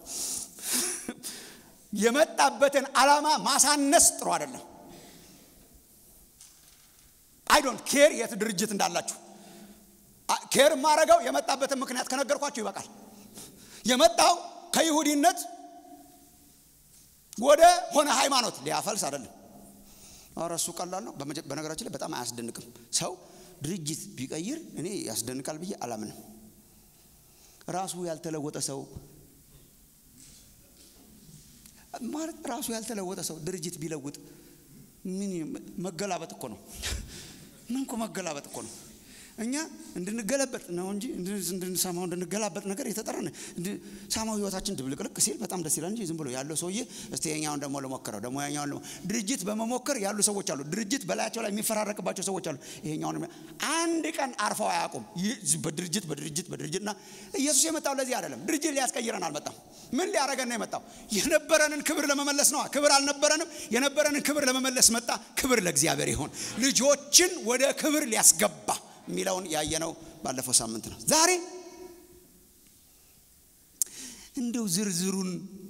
የመጣበትን ዓላማ ማሳነስ ጥሩ አይደለም። አይ ዶንት ኬር የት ድርጅት እንዳላችሁ ኬር የማረገው የመጣበትን ምክንያት ከነገርኳችሁ ይበቃል። የመጣው ከይሁዲነት ወደ ሆነ ሃይማኖት ሊያፈልስ አይደለም። ኧረ እሱ ቀላል ነው። በነገራችን ላይ በጣም አያስደንቅም። ሰው ድርጅት ቢቀይር እኔ ያስደንቃል ብዬ አላምንም። ራሱ ያልተለወጠ ሰው ማለት ራሱ ያልተለወጠ ሰው ድርጅት ቢለውጥ ምን መገላበጥ እኮ ነው። ምን እኮ መገላበጥ እኮ ነው። እኛ እንድንገለበጥ ነው እንጂ እንድንሰማው እንድንገላበጥ ነገር የተጠራን ሳማው ህይወታችን ድብልቅልቅ ሲል በጣም ደስ ይላል እንጂ ዝም ብሎ ያለው ሰውዬ እስቲ የኛውን ደግሞ ልሞክረው ደግሞ ያኛውን ልሞ ድርጅት በመሞከር ያሉ ሰዎች አሉ። ድርጅት በላያቸው ላይ የሚፈራረቅባቸው ሰዎች አሉ። ይሄኛውን አንድ ቀን አርፈው አያውቁም። በድርጅት በድርጅት በድርጅትና ኢየሱስ የመጣው ለዚህ አይደለም። ድርጅት ሊያስቀይረን አልመጣም። ምን ሊያደርገን ነው የመጣው? የነበረንን ክብር ለመመለስ ነዋ። ክብር አልነበረንም። የነበረንን ክብር ለመመለስ መጣ። ክብር ለእግዚአብሔር ይሆን። ልጆችን ወደ ክብር ሊያስገባ የሚለውን ያየነው ባለፈው ሳምንት ነው። ዛሬ እንደው ዝርዝሩን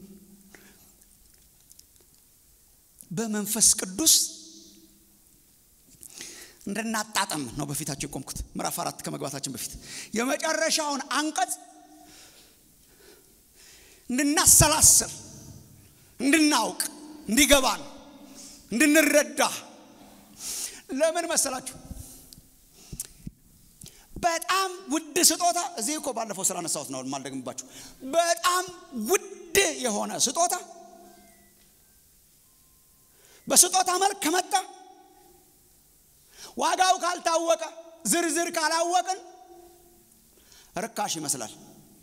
በመንፈስ ቅዱስ እንድናጣጠም ነው በፊታቸው የቆምኩት። ምዕራፍ አራት ከመግባታችን በፊት የመጨረሻውን አንቀጽ እንድናሰላስል፣ እንድናውቅ፣ እንዲገባን፣ እንድንረዳ ለምን መሰላችሁ? በጣም ውድ ስጦታ እዚህ እኮ ባለፈው ስላነሳሁት ነው የማልደግምባችሁ። በጣም ውድ የሆነ ስጦታ በስጦታ መልክ ከመጣ ዋጋው ካልታወቀ ዝርዝር ካላወቅን ርካሽ ይመስላል።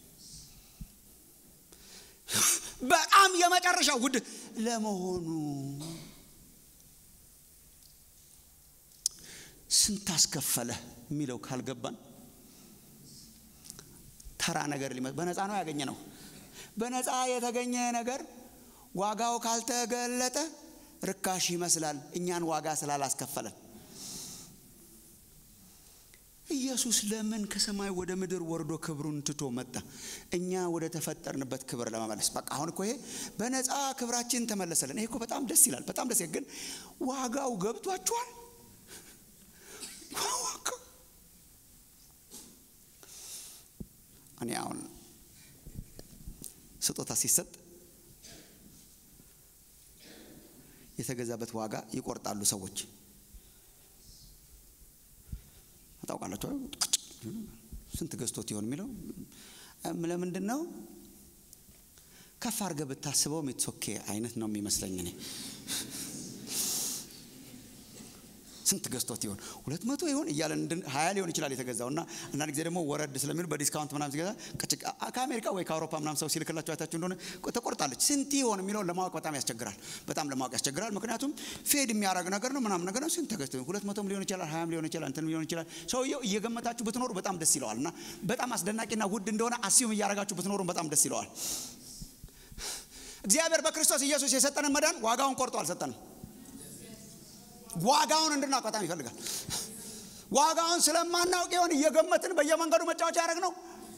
በጣም የመጨረሻ ውድ ለመሆኑ ስንት አስከፈለ የሚለው ካልገባን ተራ ነገር ሊመ በነፃ ነው ያገኘ ነው። በነፃ የተገኘ ነገር ዋጋው ካልተገለጠ ርካሽ ይመስላል፣ እኛን ዋጋ ስላላስከፈለን። ኢየሱስ ለምን ከሰማይ ወደ ምድር ወርዶ ክብሩን ትቶ መጣ? እኛ ወደ ተፈጠርንበት ክብር ለመመለስ። በቃ አሁን እኮ ይሄ በነፃ ክብራችን ተመለሰልን። ይሄ እኮ በጣም ደስ ይላል፣ በጣም ደስ ይላል። ግን ዋጋው ገብቷችኋል? እኔ አሁን ስጦታ ሲሰጥ የተገዛበት ዋጋ ይቆርጣሉ ሰዎች ታውቃላችሁ። ስንት ገዝቶት ይሆን የሚለው ለምንድን ነው? ከፍ አድርገህ ብታስበው ሜትሶኬ አይነት ነው የሚመስለኝ እኔ ስንት ገዝቶት ይሆን ሁለት መቶ ይሆን እያለ ሀያ ሊሆን ይችላል የተገዛው እና አንዳንድ ጊዜ ደግሞ ወረድ ስለሚሉ በዲስካውንት ምናምን ሲገዛ ከአሜሪካ ወይ ከአውሮፓ ምናምን ሰው ሲልክላቸው አይታችሁ እንደሆነ ተቆርጣለች ስንት ይሆን የሚለውን ለማወቅ በጣም ያስቸግራል በጣም ለማወቅ ያስቸግራል ምክንያቱም ፌድ የሚያደርግ ነገር ነው ምናምን ነገር ነው ስንት ተገዝቶ ሁለት መቶም ሊሆን ይችላል ሀያም ሊሆን ይችላል እንትን ሊሆን ይችላል ሰውየው እየገመታችሁ ብትኖሩ በጣም ደስ ይለዋል እና በጣም አስደናቂና ውድ እንደሆነ አስዩም እያደረጋችሁ ብትኖሩ በጣም ደስ ይለዋል እግዚአብሔር በክርስቶስ ኢየሱስ የሰጠንን መዳን ዋጋውን ቆርጦ አልሰጠንም ዋጋውን እንድናውቅ በጣም ይፈልጋል ዋጋውን ስለማናውቅ የሆን እየገመትን በየመንገዱ መጫወቻ ያደረግ ነው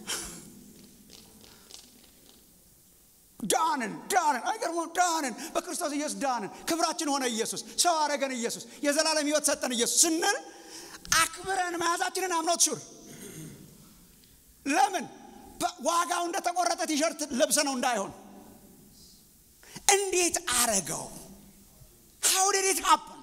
ዳንን ዳንን አይገርሞም ዳንን በክርስቶስ ኢየሱስ ዳንን ክብራችን ሆነ ኢየሱስ ሰው አረገን ኢየሱስ የዘላለም ህይወት ሰጠን ኢየሱስ ስንል አክብረን መያዛችንን አምኖት ሹር ለምን ዋጋው እንደተቆረጠ ቲሸርት ለብሰ ነው እንዳይሆን እንዴት አረገው ሀው ዲድ ኢት ሀፕን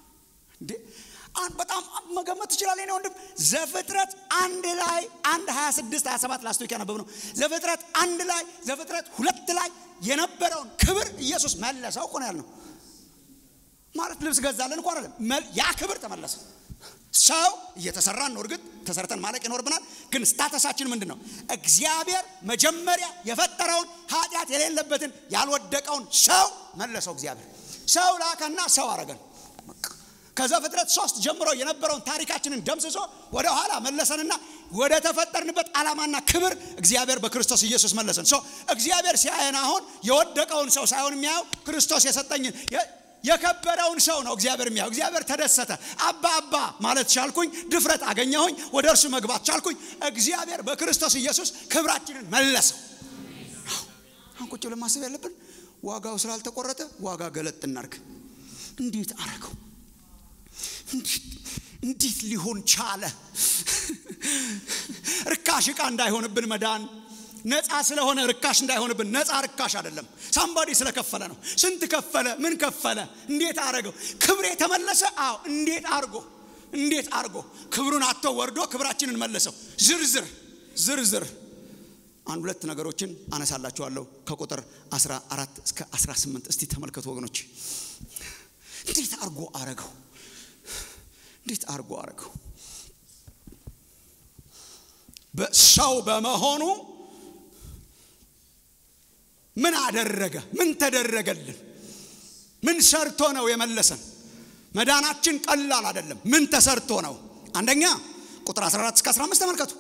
በጣም መገመት ትችላለህ ነው ወንድም ዘፍጥረት አንድ ላይ አንድ 26 27 ላስቶክ ያነበብ ነው ዘፍጥረት አንድ ላይ ዘፍጥረት ሁለት ላይ የነበረውን ክብር ኢየሱስ መለሰው እኮ ነው ያልነው ማለት ልብስ ገዛለን እኮ አይደለም ያ ክብር ተመለሰ ሰው እየተሰራን ነው እርግጥ ተሰርተን ማለቅ ይኖርብናል ግን ስታተሳችን ምንድን ነው እግዚአብሔር መጀመሪያ የፈጠረውን ኃጢአት የሌለበትን ያልወደቀውን ሰው መለሰው እግዚአብሔር ሰው ላከና ሰው አረገን ከዘፍጥረት ሶስት ጀምሮ የነበረውን ታሪካችንን ደምስሶ ወደ ኋላ መለሰንና ወደ ተፈጠርንበት ዓላማና ክብር እግዚአብሔር በክርስቶስ ኢየሱስ መለሰን እግዚአብሔር ሲያየን አሁን የወደቀውን ሰው ሳይሆን የሚያየው ክርስቶስ የሰጠኝን የከበረውን ሰው ነው እግዚአብሔር የሚያው እግዚአብሔር ተደሰተ አባ አባ ማለት ቻልኩኝ ድፍረት አገኘሁኝ ወደ እርሱ መግባት ቻልኩኝ እግዚአብሔር በክርስቶስ ኢየሱስ ክብራችንን መለሰው አሁን ቁጭ ብለን ማሰብ ያለብን ዋጋው ስላልተቆረጠ ዋጋ ገለጥ እናርግ እንዴት አረገው እንዴት ሊሆን ቻለ ርካሽ ዕቃ እንዳይሆንብን መዳን ነፃ ስለሆነ ርካሽ እንዳይሆንብን ነፃ ርካሽ አይደለም ሳምባዲ ስለከፈለ ነው ስንት ከፈለ ምን ከፈለ እንዴት አረገው ክብሬ ተመለሰ አዎ እንዴት አርጎ እንዴት አርጎ ክብሩን አቶ ወርዶ ክብራችንን መለሰው ዝርዝር ዝርዝር አንድ ሁለት ነገሮችን አነሳላችኋለሁ ከቁጥር 14 እስከ 18 እስቲ ተመልከቱ ወገኖች እንዴት አርጎ አረገው እንዴት አርጎ አረገው ሰው በመሆኑ ምን አደረገ ምን ተደረገልን ምን ሰርቶ ነው የመለሰን መዳናችን ቀላል አይደለም ምን ተሰርቶ ነው አንደኛ ቁጥር 14 እስከ 15 ተመልከቱ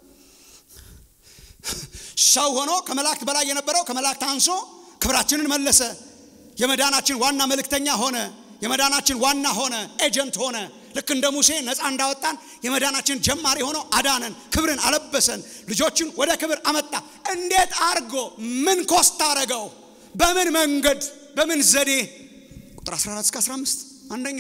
ሰው ሆኖ ከመላእክት በላይ የነበረው ከመላእክት አንሶ ክብራችንን መለሰ የመዳናችን ዋና መልእክተኛ ሆነ የመዳናችን ዋና ሆነ ኤጀንት ሆነ ልክ እንደ ሙሴ ነፃ እንዳወጣን የመዳናችን ጀማሪ ሆኖ አዳነን ክብርን አለበሰን ልጆችን ወደ ክብር አመጣ እንዴት አርጎ ምን ኮስት አረገው በምን መንገድ በምን ዘዴ ቁጥር 14 እስከ 15 አንደኛ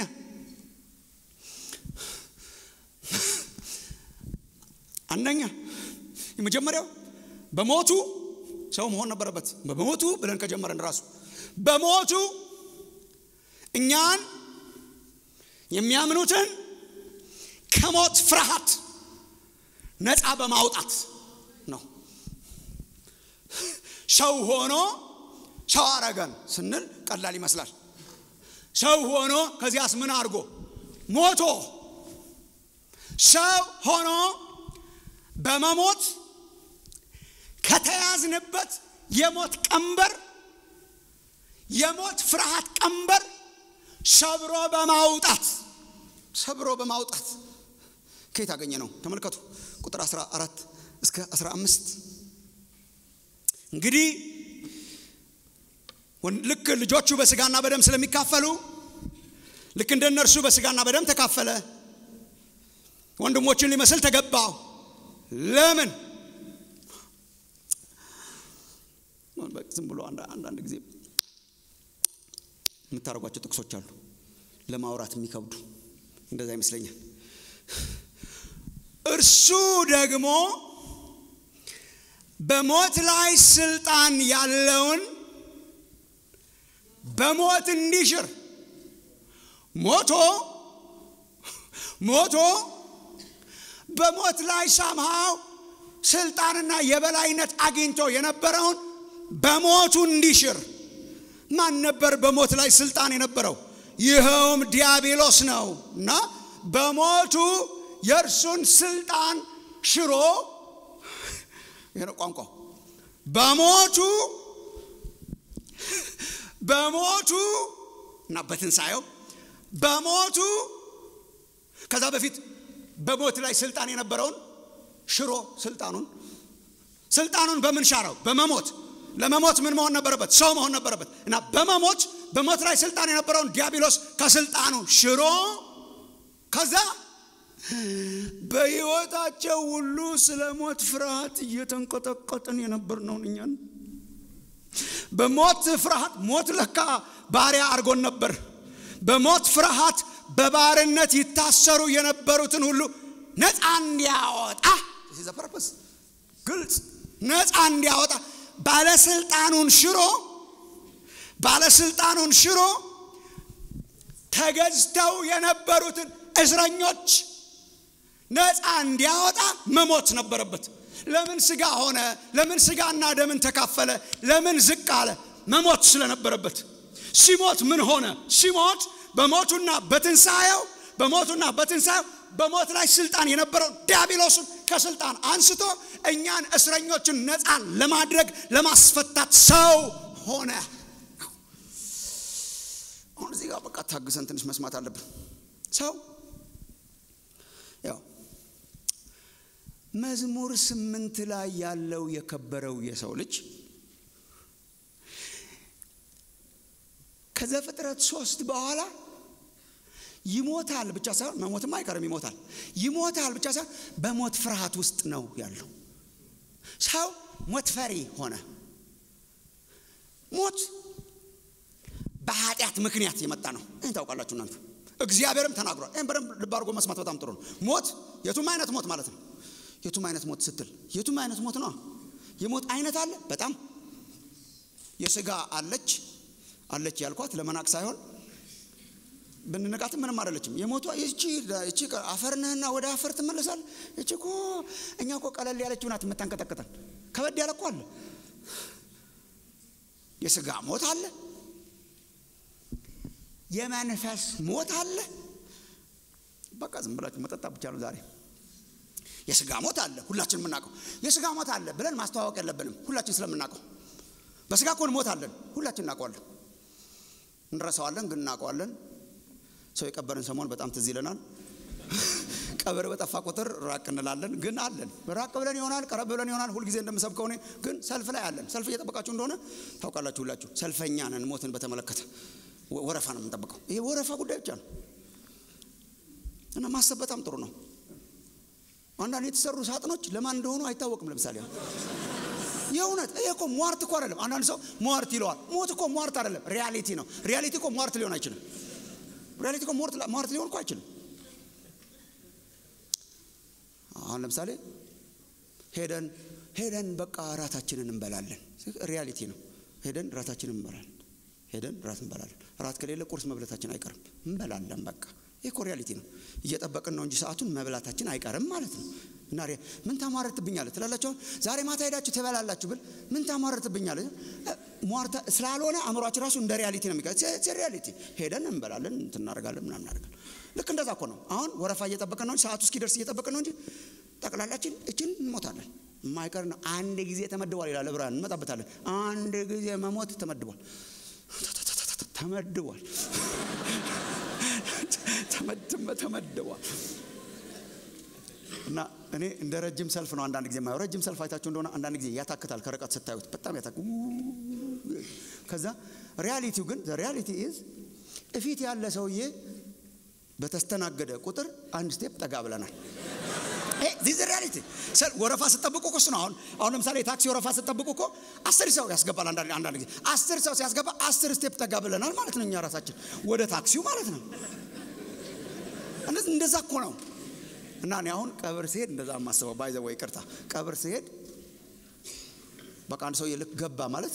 አንደኛ የመጀመሪያው በሞቱ ሰው መሆን ነበረበት በሞቱ ብለን ከጀመረን ራሱ በሞቱ እኛን የሚያምኑትን ከሞት ፍርሃት ነፃ በማውጣት ነው ሰው ሆኖ ሰው አረገን ስንል ቀላል ይመስላል ሰው ሆኖ ከዚያስ ምን አድርጎ ሞቶ ሰው ሆኖ በመሞት ከተያዝንበት የሞት ቀንበር የሞት ፍርሃት ቀንበር ሰብሮ በማውጣት ሰብሮ በማውጣት ከየት አገኘ ነው ተመልከቱ ቁጥር 14 እስከ 15 እንግዲህ ልክ ልጆቹ በስጋና በደም ስለሚካፈሉ ልክ እንደ እነርሱ በስጋና በደም ተካፈለ ወንድሞችን ሊመስል ተገባው ለምን ዝም ብሎ አንዳንድ ጊዜ የምታደርጓቸው ጥቅሶች አሉ ለማውራት የሚከብዱ እንደዛ ይመስለኛል እርሱ ደግሞ በሞት ላይ ስልጣን ያለውን በሞት እንዲሽር ሞቶ ሞቶ በሞት ላይ ሳምሃው ስልጣንና የበላይነት አግኝቶ የነበረውን በሞቱ እንዲሽር ማን ነበር በሞት ላይ ስልጣን የነበረው ይኸውም ዲያብሎስ ነው እና በሞቱ የእርሱን ስልጣን ሽሮ ይሄ ነው ቋንቋው በሞቱ በሞቱ እና በትንሣኤው በሞቱ ከዛ በፊት በሞት ላይ ስልጣን የነበረውን ሽሮ ስልጣኑን ስልጣኑን በምን ሻረው? በመሞት ለመሞት ምን መሆን ነበረበት? ሰው መሆን ነበረበት እና በመሞት በሞት ላይ ስልጣን የነበረውን ዲያብሎስ ከስልጣኑ ሽሮ ከዛ በሕይወታቸው ሁሉ ስለ ሞት ፍርሃት እየተንቀጠቀጥን የነበርነውን እኛን በሞት ፍርሃት ሞት ለካ ባሪያ አድርጎን ነበር። በሞት ፍርሃት በባርነት ይታሰሩ የነበሩትን ሁሉ ነፃ እንዲያወጣ ፐርፐስ ግልጽ ነፃ እንዲያወጣ ባለስልጣኑን ሽሮ ባለስልጣኑን ሽሮ ተገዝተው የነበሩትን እስረኞች ነፃ እንዲያወጣ መሞት ነበረበት። ለምን ስጋ ሆነ? ለምን ስጋና ደምን ተካፈለ? ለምን ዝቅ አለ? መሞት ስለነበረበት። ሲሞት ምን ሆነ? ሲሞት በሞቱና በትንሣኤው በሞቱና በትንሣኤው በሞት ላይ ስልጣን የነበረው ዲያብሎስን ከስልጣን አንስቶ እኛን እስረኞችን ነፃ ለማድረግ ለማስፈታት ሰው ሆነ። አሁን እዚህ ጋር በቃ ታግሰን ትንሽ መስማት አለብን። ሰው ያው መዝሙር ስምንት ላይ ያለው የከበረው የሰው ልጅ ከዘፍጥረት ሶስት በኋላ ይሞታል ብቻ ሳይሆን መሞትም አይቀርም ይሞታል። ይሞታል ብቻ ሳይሆን በሞት ፍርሃት ውስጥ ነው ያለው። ሰው ሞት ፈሪ ሆነ። ሞት በኃጢአት ምክንያት የመጣ ነው። ይህን ታውቃላችሁ እናንተ። እግዚአብሔርም ተናግሯል። ይህን በደንብ ልብ አድርጎ መስማት በጣም ጥሩ ነው። ሞት የቱም አይነት ሞት ማለት ነው። የቱም አይነት ሞት ስትል የቱም አይነት ሞት ነው። የሞት አይነት አለ። በጣም የስጋ አለች አለች ያልኳት ለመናቅ ሳይሆን ብንነቃትም ምንም አይደለችም። የሞቷ ይቺ ይቺ አፈር ነህና ወደ አፈር ትመለሳል። ይቺ እኮ እኛ እኮ ቀለል ያለችው ናት የምታንቀጠቅጠን። ከበድ ያለ እኮ አለ። የስጋ ሞት አለ። የመንፈስ ሞት አለ። በቃ ዝም ብላችሁ መጠጣ ብቻ ነው ዛሬ። የስጋ ሞት አለ፣ ሁላችን የምናውቀው የስጋ ሞት አለ ብለን ማስተዋወቅ የለብንም። ሁላችን ስለምናውቀው በስጋ እኮ ሞት አለን፣ ሁላችን እናውቀዋለን። እንረሳዋለን፣ ግን እናውቀዋለን። ሰው የቀበርን ሰሞን በጣም ትዝ ይለናል። ቀብር በጠፋ ቁጥር ራቅ እንላለን፣ ግን አለን። ራቅ ብለን ይሆናል፣ ቀረብ ብለን ይሆናል። ሁልጊዜ እንደምሰብከው እኔ ግን ሰልፍ ላይ አለን። ሰልፍ እየጠበቃችሁ እንደሆነ ታውቃላችሁ። ሁላችሁ ሰልፈኛ ነን። ሞትን በተመለከተ ወረፋ ነው የምንጠብቀው። ይሄ ወረፋ ጉዳይ ብቻ ነው እና ማሰብ በጣም ጥሩ ነው። አንዳንድ የተሰሩ ሳጥኖች ለማን እንደሆኑ አይታወቅም። ለምሳሌ የእውነት ይሄ እኮ ሟርት እኮ አይደለም። አንዳንድ ሰው ሟርት ይለዋል። ሞት እኮ ሟርት አይደለም፣ ሪያሊቲ ነው። ሪያሊቲ እኮ ሟርት ሊሆን አይችልም። ሪያሊቲ እኮ ሟርት ሊሆን እኮ አይችልም። አሁን ለምሳሌ ሄደን ሄደን በቃ እራታችንን እንበላለን። ሪያሊቲ ነው። ሄደን እራታችንን እንበላለን። ሄደን እራት እንበላለን። እራት ከሌለ ቁርስ መብላታችን አይቀርም። እንበላለን በቃ ይህ እኮ ሪያሊቲ ነው። እየጠበቅን ነው እንጂ ሰዓቱን መብላታችን አይቀርም ማለት ነው። እና ምን ታሟርትብኛለህ ትላላችሁ። ዛሬ ማታ ሄዳችሁ ትበላላችሁ ብል ምን ታሟርትብኛለህ ሟርታ ስላልሆነ አእምሯችን ራሱ እንደ ሪያሊቲ ነው የሚቀ ሪያሊቲ ሄደን እንበላለን እንትናደርጋለን ምናምን እናደርጋለን። ልክ እንደዛ እኮ ነው። አሁን ወረፋ እየጠበቅን ነው እንጂ ሰዓቱ እስኪደርስ እየጠበቅን ነው እንጂ ጠቅላላችን እችን እንሞታለን። የማይቀር ነው። አንድ ጊዜ ተመድቧል ይላል ዕብራውያን፣ እንመጣበታለን። አንድ ጊዜ መሞት ተመድቧል ተመድቧል ተመድቧል። እና እኔ እንደ ረጅም ሰልፍ ነው አንዳንድ ጊዜ የማየው። ረጅም ሰልፍ አይታችሁ እንደሆነ አንዳንድ ጊዜ ያታክታል፣ ከርቀት ስታዩት በጣም ያታክ ከዛ ሪያሊቲው ግን ሪያሊቲ ኢዝ እፊት ያለ ሰውዬ በተስተናገደ ቁጥር አንድ ስቴፕ ጠጋ ብለናል። ዚዝ ሪያሊቲ ወረፋ ስጠብቁ እኮ እሱ ነው። አሁን አሁን ለምሳሌ ታክሲ ወረፋ ስጠብቁ እኮ አስር ሰው ያስገባል። አንዳንድ ጊዜ አስር ሰው ሲያስገባ አስር ስቴፕ ጠጋ ብለናል ማለት ነው። እኛ ራሳችን ወደ ታክሲው ማለት ነው። እንደዛ እኮ ነው። እና እኔ አሁን ቀብር ሲሄድ እንደዛ የማስበው ባይዘ ወይ ቅርታ ቀብር ሲሄድ በቃ አንድ ሰውዬ ልክ ገባ ማለት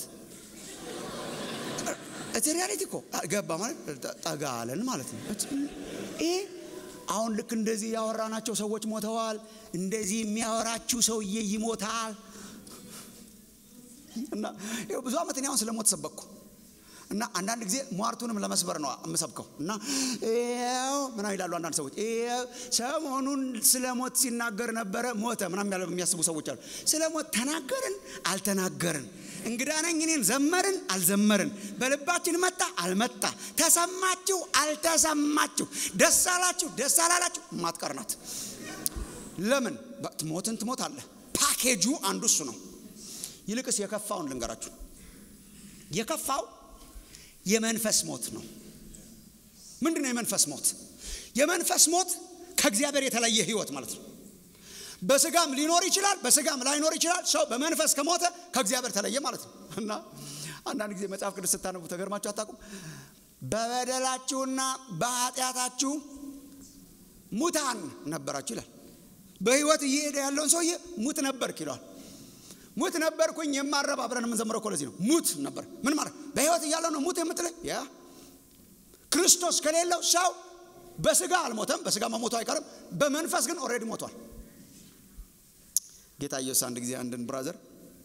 እቲ ሪያሊቲ እኮ ገባ ማለት ጠጋ አለን ማለት ነው። ይሄ አሁን ልክ እንደዚህ ያወራናቸው ሰዎች ሞተዋል። እንደዚህ የሚያወራችሁ ሰውዬ ይሞታል። እና ይኸው ብዙ ዓመት እኔ አሁን ስለ ሞት ሰበኩ። እና አንዳንድ ጊዜ ሟርቱንም ለመስበር ነው የምሰብከው እና ይኸው ምናምን ይላሉ አንዳንድ ሰዎች ይኸው ሰሞኑን ስለ ሞት ሲናገር ነበረ ሞተ ምናምን ያለ የሚያስቡ ሰዎች አሉ ስለ ሞት ተናገርን አልተናገርን እንግዳ ነኝ እኔን ዘመርን አልዘመርን በልባችን መጣ አልመጣ ተሰማችሁ አልተሰማችሁ ደስ አላችሁ ደስ አላላችሁ ማትቀር ናት ለምን ሞትን ትሞት አለ ፓኬጁ አንዱ እሱ ነው ይልቅስ የከፋውን ልንገራችሁ የከፋው የመንፈስ ሞት ነው ምንድን ነው የመንፈስ ሞት የመንፈስ ሞት ከእግዚአብሔር የተለየ ህይወት ማለት ነው በስጋም ሊኖር ይችላል በስጋም ላይኖር ይችላል ሰው በመንፈስ ከሞተ ከእግዚአብሔር ተለየ ማለት ነው እና አንዳንድ ጊዜ መጽሐፍ ቅዱስ ስታነቡ ተገርማችሁ አታውቁም በበደላችሁና በኃጢአታችሁ ሙታን ነበራችሁ ይላል በህይወት እየሄደ ያለውን ሰውዬ ሙት ነበርክ ይለዋል ሙት ነበርኩኝ የማረብ አብረን የምንዘምረው እኮ ለዚህ ነው ሙት ነበር ምን ማለት በህይወት እያለው ነው ሙት የምትለኝ ያ ክርስቶስ ከሌለው ሰው በስጋ አልሞተም በስጋ መሞቱ አይቀርም በመንፈስ ግን ኦልሬዲ ሞቷል ጌታ ኢየሱስ አንድ ጊዜ አንድን ብራዘር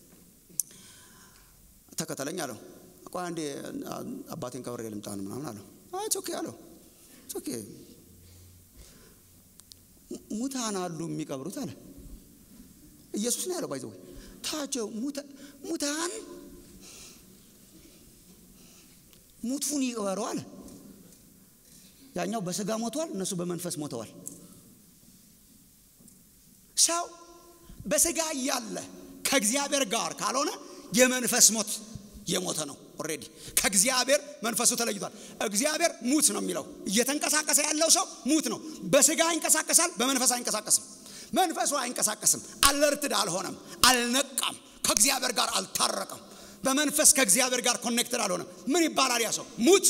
ተከተለኝ አለው ቆይ አንዴ አባቴን ከብሬ ልምጣን ምናምን አለው ኦኬ አለው ኦኬ ሙታን አሉ የሚቀብሩት አለ ኢየሱስ ነው ያለው ባይዘው ታቸው ሙታን ሙቱን ይቅበሩ አለ ያኛው በስጋ ሞተዋል እነሱ በመንፈስ ሞተዋል ሰው በስጋ እያለ ከእግዚአብሔር ጋር ካልሆነ የመንፈስ ሞት የሞተ ነው ኦሬዲ ከእግዚአብሔር መንፈሱ ተለይቷል እግዚአብሔር ሙት ነው የሚለው እየተንቀሳቀሰ ያለው ሰው ሙት ነው በስጋ ይንቀሳቀሳል በመንፈስ አይንቀሳቀስም መንፈሱ አይንቀሳቀስም አለርትድ አልሆነም አልነቃም ከእግዚአብሔር ጋር አልታረቀም በመንፈስ ከእግዚአብሔር ጋር ኮኔክትድ አልሆነም ምን ይባላል ያ ሰው ሙት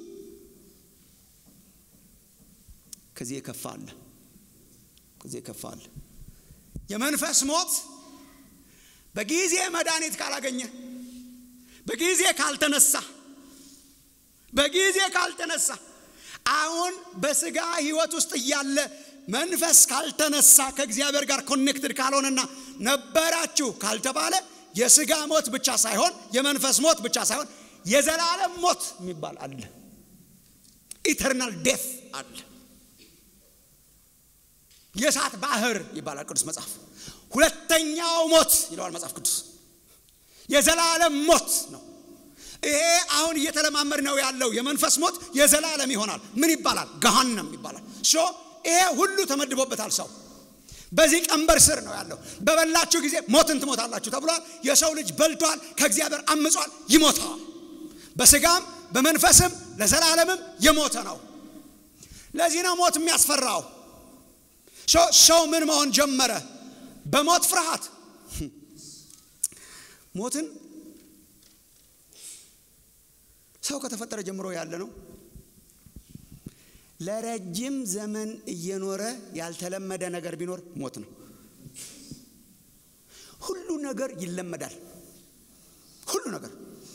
ከዚህ የከፋ አለ ከዚህ የከፋ አለ የመንፈስ ሞት በጊዜ መድኃኒት ካላገኘ በጊዜ ካልተነሳ በጊዜ ካልተነሳ አሁን በስጋ ህይወት ውስጥ እያለ መንፈስ ካልተነሳ ከእግዚአብሔር ጋር ኮኔክትድ ካልሆነና ነበራችሁ ካልተባለ የስጋ ሞት ብቻ ሳይሆን የመንፈስ ሞት ብቻ ሳይሆን የዘላለም ሞት የሚባል አለ ኢተርናል ዴፍ አለ የእሳት ባህር ይባላል ቅዱስ መጽሐፍ ሁለተኛው ሞት ይለዋል መጽሐፍ ቅዱስ የዘላለም ሞት ነው ይሄ አሁን እየተለማመድ ነው ያለው የመንፈስ ሞት የዘላለም ይሆናል ምን ይባላል ገሃነም ይባላል ሶ ይሄ ሁሉ ተመድቦበታል ሰው በዚህ ቀንበር ስር ነው ያለው በበላችሁ ጊዜ ሞትን ትሞታላችሁ ተብሏል የሰው ልጅ በልቷል ከእግዚአብሔር አምጿል ይሞተዋል በስጋም በመንፈስም ለዘላለምም የሞተ ነው ለዚህ ነው ሞት የሚያስፈራው ሰው ምን መሆን ጀመረ በሞት ፍርሃት ሞትን ሰው ከተፈጠረ ጀምሮ ያለ ነው ለረጅም ዘመን እየኖረ ያልተለመደ ነገር ቢኖር ሞት ነው ሁሉ ነገር ይለመዳል ሁሉ ነገር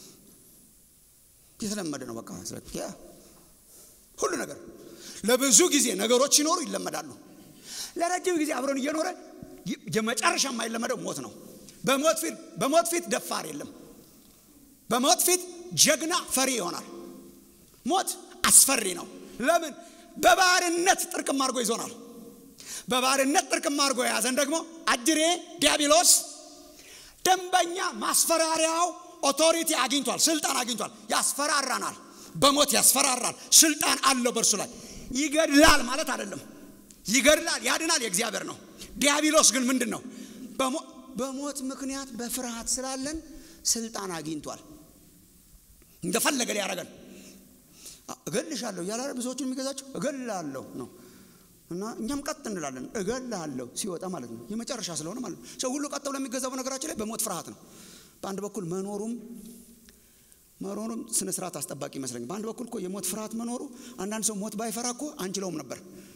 የተለመደ ነው በቃ ያ ሁሉ ነገር ለብዙ ጊዜ ነገሮች ሲኖሩ ይለመዳሉ ለረጅም ጊዜ አብረን እየኖረ የመጨረሻ የማይለመደው ሞት ነው በሞት ፊት በሞት ፊት ደፋር የለም በሞት ፊት ጀግና ፈሪ ይሆናል ሞት አስፈሪ ነው ለምን በባርነት ጥርቅም አድርጎ ይዞናል በባርነት ጥርቅም አድርጎ የያዘን ደግሞ አጅሬ ዲያብሎስ ደንበኛ ማስፈራሪያው ኦቶሪቲ አግኝቷል ስልጣን አግኝቷል ያስፈራራናል በሞት ያስፈራራል ስልጣን አለው በእርሱ ላይ ይገድላል ማለት አይደለም ይገድላል ያድናል የእግዚአብሔር ነው ዲያብሎስ ግን ምንድን ነው በሞት ምክንያት በፍርሃት ስላለን ስልጣን አግኝቷል እንደፈለገ ሊያረገን እገልሻለሁ እያለ ብዙዎቹን የሚገዛቸው እገላለሁ ነው እና እኛም ቀጥ እንላለን እገላለሁ ሲወጣ ማለት ነው የመጨረሻ ስለሆነ ማለት ነው ሰው ሁሉ ቀጥ ብሎ የሚገዛው ነገራችን ላይ በሞት ፍርሃት ነው በአንድ በኩል መኖሩም መኖሩም ስነ ስርዓት አስጠባቂ ይመስለኝ በአንድ በኩል እኮ የሞት ፍርሃት መኖሩ አንዳንድ ሰው ሞት ባይፈራ እኮ አንችለውም ነበር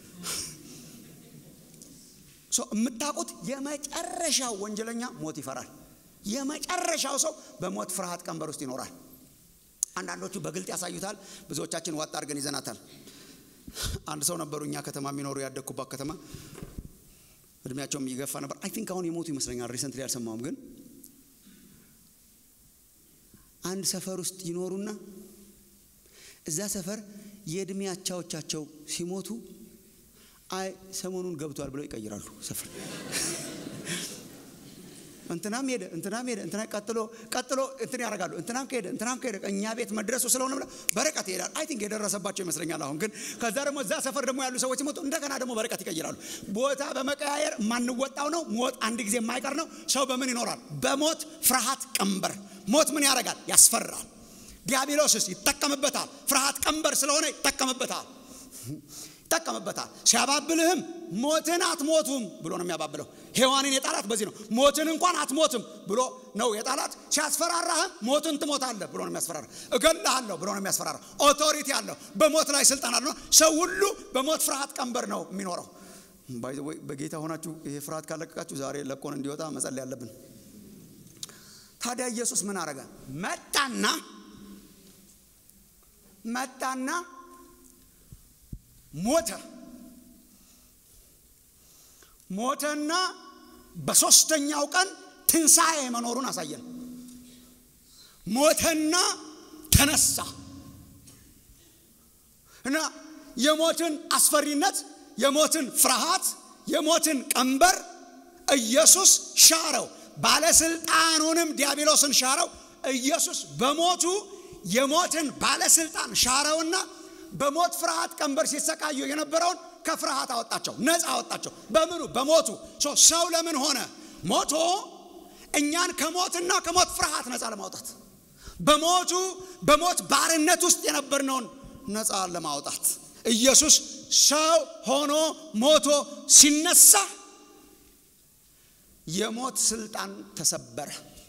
የምታውቁት የመጨረሻው ወንጀለኛ ሞት ይፈራል የመጨረሻው ሰው በሞት ፍርሃት ቀንበር ውስጥ ይኖራል አንዳንዶቹ በግልጥ ያሳዩታል ብዙዎቻችን ዋጣ አድርገን ይዘናታል አንድ ሰው ነበሩ እኛ ከተማ የሚኖሩ ያደግኩባት ከተማ እድሜያቸውም እየገፋ ነበር አይ ቲንክ አሁን የሞቱ ይመስለኛል ሪሰንትሊ አልሰማውም ግን አንድ ሰፈር ውስጥ ይኖሩና እዛ ሰፈር የእድሜ አቻዎቻቸው ሲሞቱ አይ ሰሞኑን ገብቷል ብለው ይቀይራሉ ሰፈር እንትናም ሄደ እንትናም ሄደ እንትና ቀጥሎ ቀጥሎ እንትን ያደርጋሉ እንትናም ከሄደ እንትናም ከሄደ እኛ ቤት መድረሱ ስለሆነ ብለ በርቀት ይሄዳል አይ ቲንክ የደረሰባቸው ይመስለኛል አሁን ግን ከዛ ደግሞ እዛ ሰፈር ደግሞ ያሉ ሰዎች ሲሞቱ እንደገና ደግሞ በርቀት ይቀይራሉ ቦታ በመቀያየር የማንወጣው ነው ሞት አንድ ጊዜ የማይቀር ነው ሰው በምን ይኖራል በሞት ፍርሃት ቀንበር ሞት ምን ያደርጋል ያስፈራል ዲያብሎስስ ይጠቀምበታል ፍርሃት ቀንበር ስለሆነ ይጠቀምበታል ይጠቀምበታል ሲያባብልህም ሞትን አትሞቱም ብሎ ነው የሚያባብለው ሔዋንን የጣላት በዚህ ነው ሞትን እንኳን አትሞትም ብሎ ነው የጣላት ሲያስፈራራህም ሞትን ትሞታለህ ብሎ ነው የሚያስፈራራ እገልሃለሁ ብሎ ነው የሚያስፈራራ ኦቶሪቲ አለው በሞት ላይ ስልጣን አለ ሰው ሁሉ በሞት ፍርሃት ቀንበር ነው የሚኖረው ባይዘወይ በጌታ ሆናችሁ ይሄ ፍርሃት ካለቀቃችሁ ዛሬ ለቆን እንዲወጣ መጸለይ ያለብን ታዲያ ኢየሱስ ምን አረገ መጣና መጣና ሞተ ሞተና በሶስተኛው ቀን ትንሣኤ መኖሩን አሳየን ሞተና ተነሳ እና የሞትን አስፈሪነት የሞትን ፍርሃት የሞትን ቀንበር ኢየሱስ ሻረው ባለስልጣኑንም ዲያብሎስን ሻረው ኢየሱስ በሞቱ የሞትን ባለስልጣን ሻረውና በሞት ፍርሃት ቀንበር ሲሰቃዩ የነበረውን ከፍርሃት አወጣቸው ነፃ አወጣቸው በምኑ በሞቱ ሰው ለምን ሆነ ሞቶ እኛን ከሞትና ከሞት ፍርሃት ነፃ ለማውጣት በሞቱ በሞት ባርነት ውስጥ የነበርነውን ነፃ ለማውጣት ኢየሱስ ሰው ሆኖ ሞቶ ሲነሳ የሞት ስልጣን ተሰበረ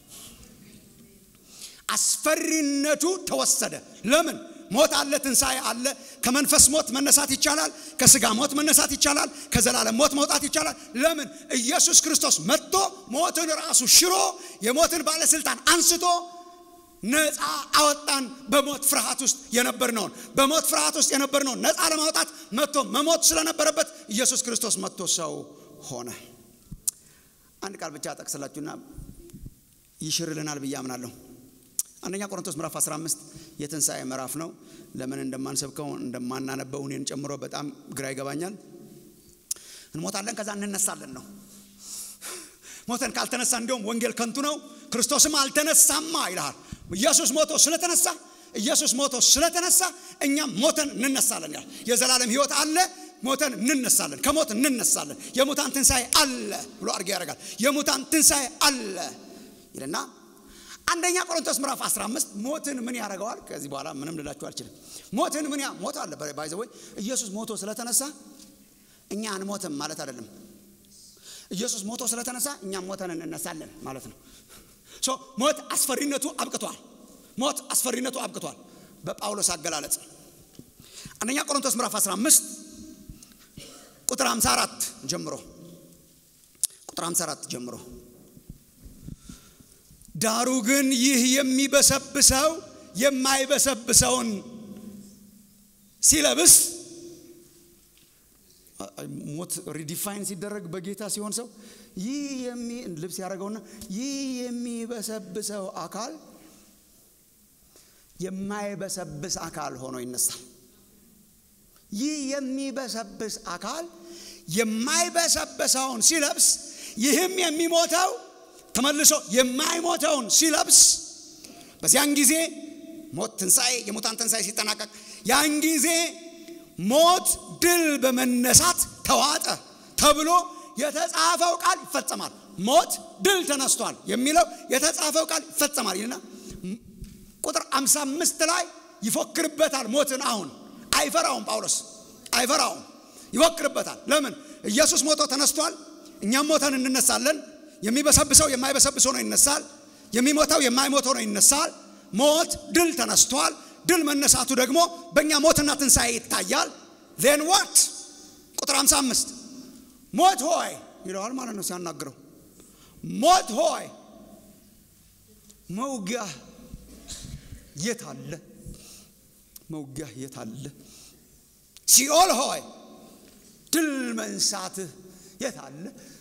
አስፈሪነቱ ተወሰደ ለምን ሞት አለ ትንሣኤ አለ ከመንፈስ ሞት መነሳት ይቻላል ከስጋ ሞት መነሳት ይቻላል ከዘላለም ሞት መውጣት ይቻላል ለምን ኢየሱስ ክርስቶስ መጥቶ ሞትን ራሱ ሽሮ የሞትን ባለስልጣን አንስቶ ነፃ አወጣን በሞት ፍርሃት ውስጥ የነበርነውን በሞት ፍርሃት ውስጥ የነበርነውን ነፃ ለማውጣት መጥቶ መሞት ስለነበረበት ኢየሱስ ክርስቶስ መጥቶ ሰው ሆነ አንድ ቃል ብቻ ጠቅስላችሁና ይሽርልናል ብዬ አምናለሁ አንደኛ ቆሮንቶስ ምዕራፍ 15 የትንሣኤ ምዕራፍ ነው ለምን እንደማንሰብከው እንደማናነበው እኔን ጨምሮ በጣም ግራ ይገባኛል እንሞታለን ከዛ እንነሳለን ነው ሞተን ካልተነሳ እንዲሁም ወንጌል ከንቱ ነው ክርስቶስም አልተነሳማ ይልሃል ኢየሱስ ሞቶ ስለተነሳ ኢየሱስ ሞቶ ስለተነሳ እኛም ሞተን እንነሳለን ይላል የዘላለም ህይወት አለ ሞተን እንነሳለን ከሞት እንነሳለን የሙታን ትንሣኤ አለ ብሎ አድርጌ ያደርጋል የሙታን ትንሣኤ አለ ይልና አንደኛ ቆሮንቶስ ምዕራፍ 15 ሞትን ምን ያደርገዋል ከዚህ በኋላ ምንም ልላችሁ አልችልም ሞትን ምን ሞት አለ ባይዘወይ ኢየሱስ ሞቶ ስለተነሳ እኛ አንሞትም ማለት አይደለም ኢየሱስ ሞቶ ስለተነሳ እኛም ሞተን እንነሳለን ማለት ነው ሞት አስፈሪነቱ አብቅቷል ሞት አስፈሪነቱ አብቅቷል በጳውሎስ አገላለጽ አንደኛ ቆሮንቶስ ምዕራፍ 15 ቁጥር 54 ጀምሮ ቁጥር 54 ጀምሮ ዳሩ ግን ይህ የሚበሰብሰው የማይበሰብሰውን ሲለብስ ሞት ሪዲፋይን ሲደረግ በጌታ ሲሆን ሰው ይህ ልብስ ያደረገውና ይህ የሚበሰብሰው አካል የማይበሰብስ አካል ሆኖ ይነሳል ይህ የሚበሰብስ አካል የማይበሰብሰውን ሲለብስ ይህም የሚሞተው ተመልሶ የማይሞተውን ሲለብስ በዚያን ጊዜ ሞት ትንሣኤ የሙታን ትንሣኤ ሲጠናቀቅ ያን ጊዜ ሞት ድል በመነሳት ተዋጠ ተብሎ የተጻፈው ቃል ይፈጸማል ሞት ድል ተነስቷል የሚለው የተጻፈው ቃል ይፈጸማል ይልና ቁጥር 55 ላይ ይፎክርበታል ሞትን አሁን አይፈራውም ጳውሎስ አይፈራውም ይፎክርበታል ለምን ኢየሱስ ሞቶ ተነስቷል እኛም ሞተን እንነሳለን የሚበሰብሰው የማይበሰብሰው ነው ይነሳል የሚሞተው የማይሞተው ነው ይነሳል ሞት ድል ተነስቷል ድል መነሳቱ ደግሞ በእኛ ሞትና ትንሣኤ ይታያል ዜን ዋት ቁጥር 55 ሞት ሆይ ይለዋል ማለት ነው ሲያናግረው ሞት ሆይ መውጊያ የት አለ መውጊያ የት አለ ሲኦል ሆይ ድል መንሳትህ የት አለ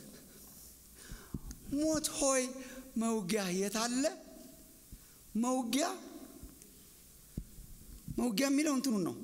ሞት ሆይ መውጊያ የት አለ መውጊያ መውጊያ የሚለው እንትኑን ነው።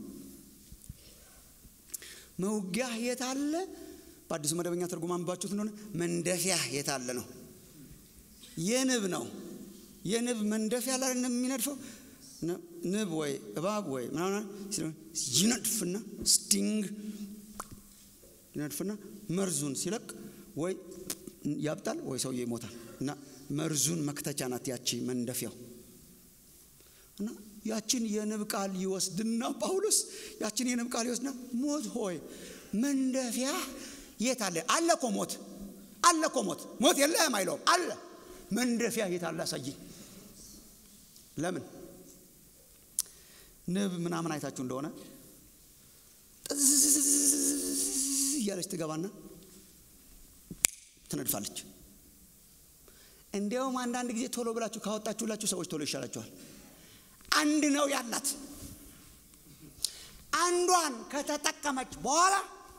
መውጊያ የት አለ? በአዲሱ መደበኛ ትርጉም አንባችሁት እንደሆነ መንደፊያ የት አለ ነው። የንብ ነው። የንብ መንደፊያ ላይ የሚነድፈው ንብ ወይ እባብ ወይ ምናምን ይነድፍና ስቲንግ ይነድፍና መርዙን ሲለቅ ወይ ያብጣል ወይ ሰውዬ ይሞታል። እና መርዙን መክተቻ ናት ያቺ መንደፊያው። እና ያችን የንብ ቃል ይወስድና ጳውሎስ ያችን የንብ ቃል ይወስድና ሞት ሆይ መንደፊያ የት አለ? አለ እኮ ሞት አለ እኮ ሞት ሞት የለህም አይለውም። አለ መንደፊያ የት አለ? አሳየኝ። ለምን ንብ ምናምን አይታችሁ እንደሆነ እያለች ትገባና ትነድፋለች። እንዲያውም አንዳንድ ጊዜ ቶሎ ብላችሁ ካወጣችሁላችሁ ሰዎች ቶሎ ይሻላችኋል። አንድ ነው ያላት። አንዷን ከተጠቀመች በኋላ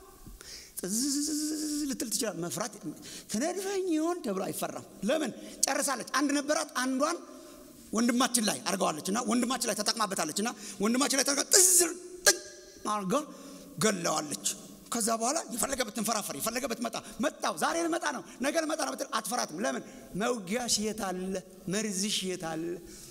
ልትል ትችላል። መፍራት ትነድፈኝ ይሆን ተብሎ አይፈራም። ለምን ጨርሳለች። አንድ ነበራት። አንዷን ወንድማችን ላይ አድርገዋለች እና ወንድማችን ላይ ተጠቅማበታለች እና ወንድማችን ላይ ተጠቅማ ጥዝር ጥቅ አድርጋ ገለዋለች። ከዛ በኋላ የፈለገ ብትንፈራፈር የፈለገ ብትመጣ መጣው ዛሬ ልመጣ ነው ነገ ልመጣ ነው ብትል አትፈራትም። ለምን መውጊያሽ የት አለ? መርዝሽ የት አለ?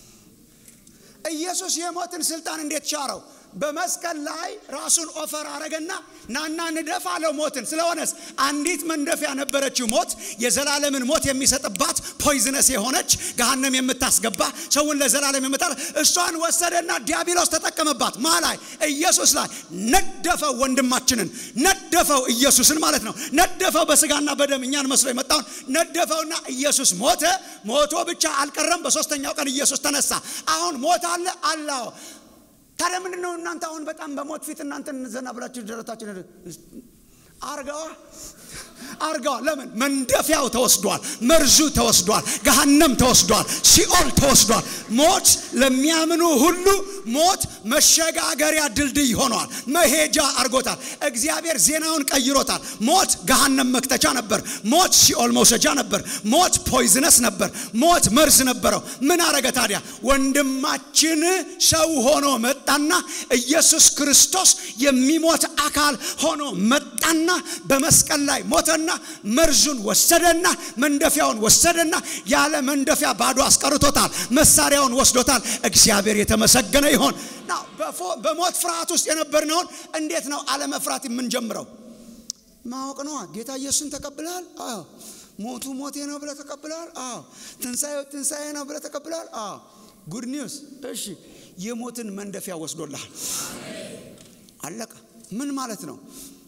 ኢየሱስ የሞትን ስልጣን እንዴት ቻረው? በመስቀል ላይ ራሱን ኦፈር አረገና ናና ንደፍ አለው ሞትን። ስለሆነስ አንዲት መንደፊያ ነበረችው ሞት፣ የዘላለምን ሞት የሚሰጥባት ፖይዝነስ የሆነች ገሃነም የምታስገባ ሰውን ለዘላለም የምታል እሷን ወሰደና ዲያብሎስ ተጠቀመባት። ማ ላይ? ኢየሱስ ላይ ነደፈው። ወንድማችንን ነደፈው፣ ኢየሱስን ማለት ነው። ነደፈው፣ በስጋና በደም እኛን መስሎ የመጣውን ነደፈውና ኢየሱስ ሞተ። ሞቶ ብቻ አልቀረም፣ በሶስተኛው ቀን ኢየሱስ ተነሳ። አሁን ሞት አለ አላው ታዲያ ምንድን ነው እናንተ አሁን በጣም በሞት ፊት እናንተ ዘና ብላችሁ ደረታችን አርገዋ አርገዋ። ለምን መንደፊያው ተወስዷል፣ መርዙ ተወስዷል፣ ገሃነም ተወስዷል፣ ሲኦል ተወስዷል። ሞት ለሚያምኑ ሁሉ ሞት መሸጋገሪያ ድልድይ ሆኗል፣ መሄጃ አርጎታል። እግዚአብሔር ዜናውን ቀይሮታል። ሞት ገሃነም መክተቻ ነበር። ሞት ሲኦል መውሰጃ ነበር። ሞት ፖይዝነስ ነበር። ሞት መርዝ ነበረው። ምን አረገ ታዲያ? ወንድማችን ሰው ሆኖ መጣና ኢየሱስ ክርስቶስ የሚሞት አካል ሆኖ መጣና በመስቀል ላይ ሞተና መርዙን ወሰደና መንደፊያውን ወሰደና ያለ መንደፊያ ባዶ አስቀርቶታል። መሳሪያውን ወስዶታል። እግዚአብሔር የተመሰገነ ይሆን። በሞት ፍርሃት ውስጥ የነበርነውን እንዴት ነው አለመፍራት የምንጀምረው? ማወቅ ነዋ። ጌታ ኢየሱስን ተቀብለሃል? አዎ። ሞቱ ሞቴ ነው ብለህ ተቀብለሃል? አዎ። ትንሣኤው ትንሣኤ ነው ብለህ ተቀብለሃል? አዎ። ጉድ ኒውስ። እሺ፣ የሞትን መንደፊያ ወስዶልሃል። አለቀ። ምን ማለት ነው?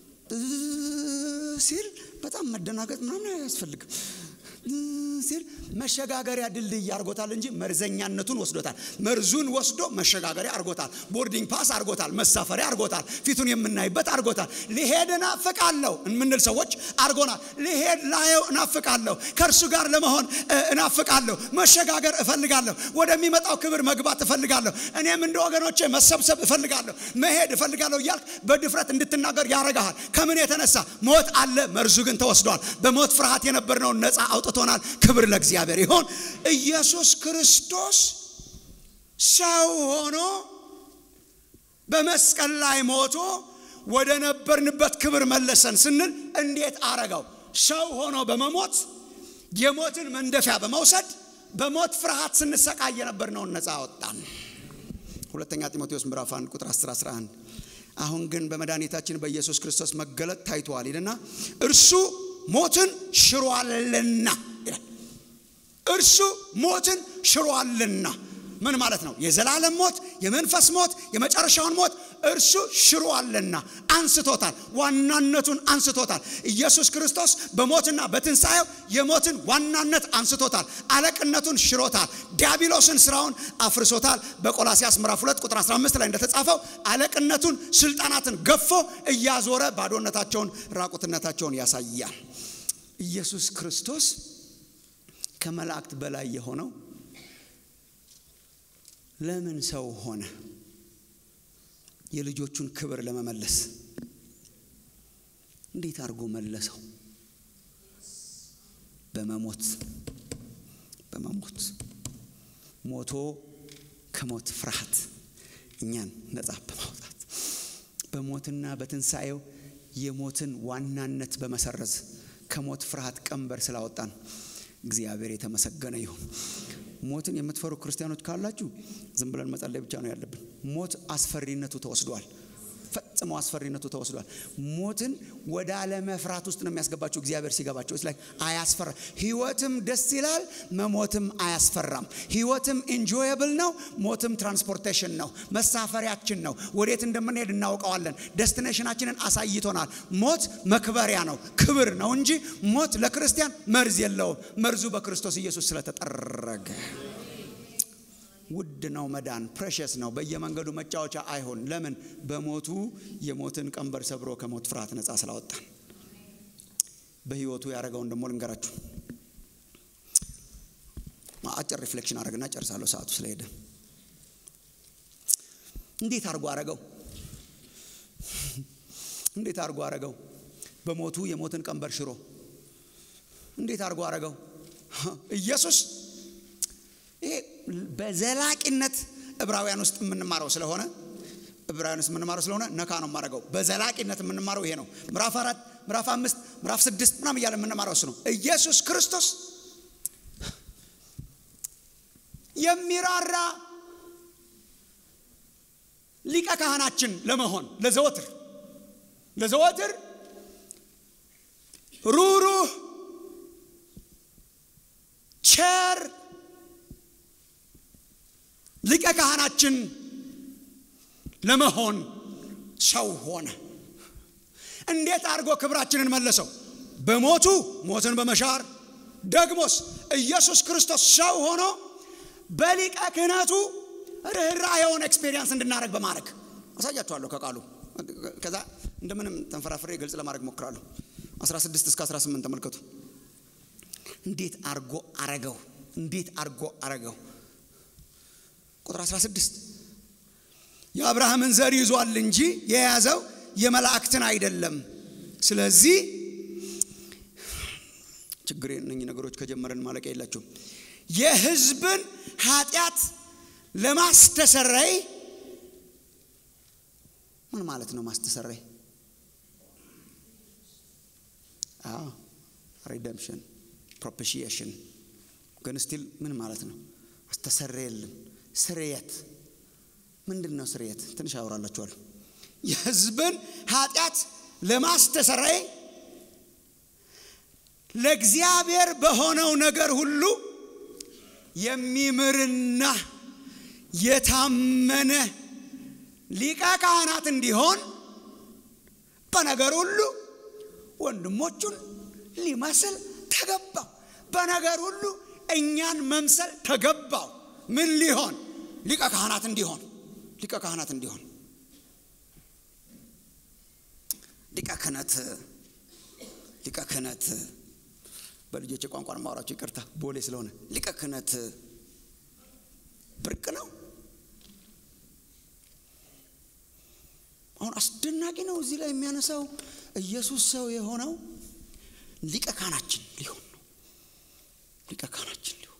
ሲል በጣም መደናገጥ ምናምን አያስፈልግም። ሲል መሸጋገሪያ ድልድይ አርጎታል እንጂ መርዘኛነቱን ወስዶታል። መርዙን ወስዶ መሸጋገሪያ አርጎታል። ቦርዲንግ ፓስ አርጎታል። መሳፈሪያ አርጎታል። ፊቱን የምናይበት አርጎታል። ሊሄድ እናፍቃለሁ የምንል ሰዎች አርጎናል። ሊሄድ ላየው እናፍቃለሁ። ከእርሱ ጋር ለመሆን እናፍቃለሁ። መሸጋገር እፈልጋለሁ። ወደሚመጣው ክብር መግባት እፈልጋለሁ። እኔም እንደ ወገኖቼ መሰብሰብ እፈልጋለሁ። መሄድ እፈልጋለሁ እያልክ በድፍረት እንድትናገር ያረጋሃል። ከምን የተነሳ ሞት አለ፣ መርዙ ግን ተወስዷል። በሞት ፍርሃት የነበርነውን ነፃ አውጥቶናል። ክብር ለእግዚአብሔር ይሆን። ኢየሱስ ክርስቶስ ሰው ሆኖ በመስቀል ላይ ሞቶ ወደ ነበርንበት ክብር መለሰን ስንል እንዴት አረገው? ሰው ሆኖ በመሞት የሞትን መንደፊያ በመውሰድ በሞት ፍርሃት ስንሰቃይ የነበርነውን ነፃ አወጣን። ሁለተኛ ጢሞቴዎስ ምዕራፍ 1 ቁጥር 10 11 አሁን ግን በመድኃኒታችን በኢየሱስ ክርስቶስ መገለጥ ታይቷል ይልና እርሱ ሞትን ሽሯልና ይላል። እርሱ ሞትን ሽሯልና ምን ማለት ነው? የዘላለም ሞት፣ የመንፈስ ሞት፣ የመጨረሻውን ሞት እርሱ ሽሯልና አንስቶታል። ዋናነቱን አንስቶታል። ኢየሱስ ክርስቶስ በሞትና በትንሣኤው የሞትን ዋናነት አንስቶታል። አለቅነቱን ሽሮታል። ዲያብሎስን ስራውን አፍርሶታል። በቆላሲያስ ምዕራፍ 2 ቁጥር 15 ላይ እንደተጻፈው አለቅነቱን፣ ስልጣናትን ገፎ እያዞረ ባዶነታቸውን፣ ራቁትነታቸውን ያሳያል። ኢየሱስ ክርስቶስ ከመላእክት በላይ የሆነው ለምን ሰው ሆነ? የልጆቹን ክብር ለመመለስ እንዴት አድርጎ መለሰው? በመሞት በመሞት ሞቶ ከሞት ፍርሃት እኛን ነጻ በማውጣት በሞትና በትንሣኤው የሞትን ዋናነት በመሰረዝ ከሞት ፍርሃት ቀንበር ስላወጣን እግዚአብሔር የተመሰገነ ይሁን። ሞትን የምትፈሩ ክርስቲያኖች ካላችሁ ዝም ብለን መጸለይ ብቻ ነው ያለብን። ሞት አስፈሪነቱ ተወስዷል። ፈጽሞ አስፈሪነቱ ተወስዷል። ሞትን ወደ አለመፍራት ውስጥ ነው የሚያስገባቸው እግዚአብሔር ሲገባቸው ላይ አያስፈራ። ህይወትም ደስ ይላል፣ መሞትም አያስፈራም። ህይወትም ኢንጆየብል ነው፣ ሞትም ትራንስፖርቴሽን ነው፣ መሳፈሪያችን ነው። ወዴት እንደምንሄድ እናውቀዋለን። ደስቲኔሽናችንን አሳይቶናል። ሞት መክበሪያ ነው፣ ክብር ነው እንጂ ሞት ለክርስቲያን መርዝ የለውም። መርዙ በክርስቶስ ኢየሱስ ስለተጠረገ ውድ ነው። መዳን ፕሬሸስ ነው። በየመንገዱ መጫወቻ አይሆን። ለምን? በሞቱ የሞትን ቀንበር ሰብሮ ከሞት ፍርሃት ነፃ ስላወጣን። በህይወቱ ያደረገውን ደግሞ ልንገራችሁ። አጭር ሪፍሌክሽን አድርግና ጨርሳለሁ፣ ሰዓቱ ስለሄደ። እንዴት አድርጎ አረገው? እንዴት አድርጎ አረገው? በሞቱ የሞትን ቀንበር ሽሮ እንዴት አድርጎ አረገው? ኢየሱስ ይሄ በዘላቂነት ዕብራውያን ውስጥ የምንማረው ስለሆነ ዕብራውያን ውስጥ የምንማረው ስለሆነ ነካ ነው የማደርገው። በዘላቂነት የምንማረው ይሄ ነው። ምዕራፍ አራት ምዕራፍ አምስት ምዕራፍ ስድስት ምናምን እያለ የምንማረው እሱ ነው። ኢየሱስ ክርስቶስ የሚራራ ሊቀ ካህናችን ለመሆን ለዘወትር ለዘወትር ሩሩህ ቸር ሊቀ ካህናችን ለመሆን ሰው ሆነ። እንዴት አድርጎ ክብራችንን መለሰው? በሞቱ ሞትን በመሻር ደግሞስ ኢየሱስ ክርስቶስ ሰው ሆኖ በሊቀ ክህነቱ ርኅራኄውን ኤክስፔሪንስ እንድናደረግ በማድረግ አሳያችኋለሁ ከቃሉ ከዛ እንደምንም ተንፈራፍሬ ግልጽ ለማድረግ ሞክራለሁ። 16 እስከ 18 ተመልከቱ። እንዴት አርጎ አረገው? እንዴት አርጎ አረገው? ቁጥር 16 የአብርሃምን ዘር ይዟል እንጂ የያዘው የመላእክትን አይደለም። ስለዚህ ችግር እነኚህ ነገሮች ከጀመረን ማለቂያ የላቸውም። የሕዝብን ኃጢአት ለማስተሰረይ ምን ማለት ነው? ማስተሰረይ ሪደምሽን ፕሮፒሺዬሽን ግን ስቲል ምን ማለት ነው? አስተሰረየልን ስርየት ምንድን ነው? ስርየት ትንሽ አወራላችኋለሁ። የሕዝብን ኃጢአት ለማስተሰረይ ለእግዚአብሔር በሆነው ነገር ሁሉ የሚምርና የታመነ ሊቀ ካህናት እንዲሆን በነገር ሁሉ ወንድሞቹን ሊመስል ተገባው። በነገር ሁሉ እኛን መምሰል ተገባው። ምን ሊሆን? ሊቀ ካህናት እንዲሆን ሊቀ ካህናት እንዲሆን ሊቀ ክህነት ሊቀ ክህነት በልጆች ቋንቋን ማውራቸው ይቅርታ፣ ቦሌ ስለሆነ ሊቀ ክህነት ብርቅ ነው። አሁን አስደናቂ ነው። እዚህ ላይ የሚያነሳው ኢየሱስ ሰው የሆነው ሊቀ ካህናችን ሊሆን ነው። ሊቀ ካህናችን ሊሆን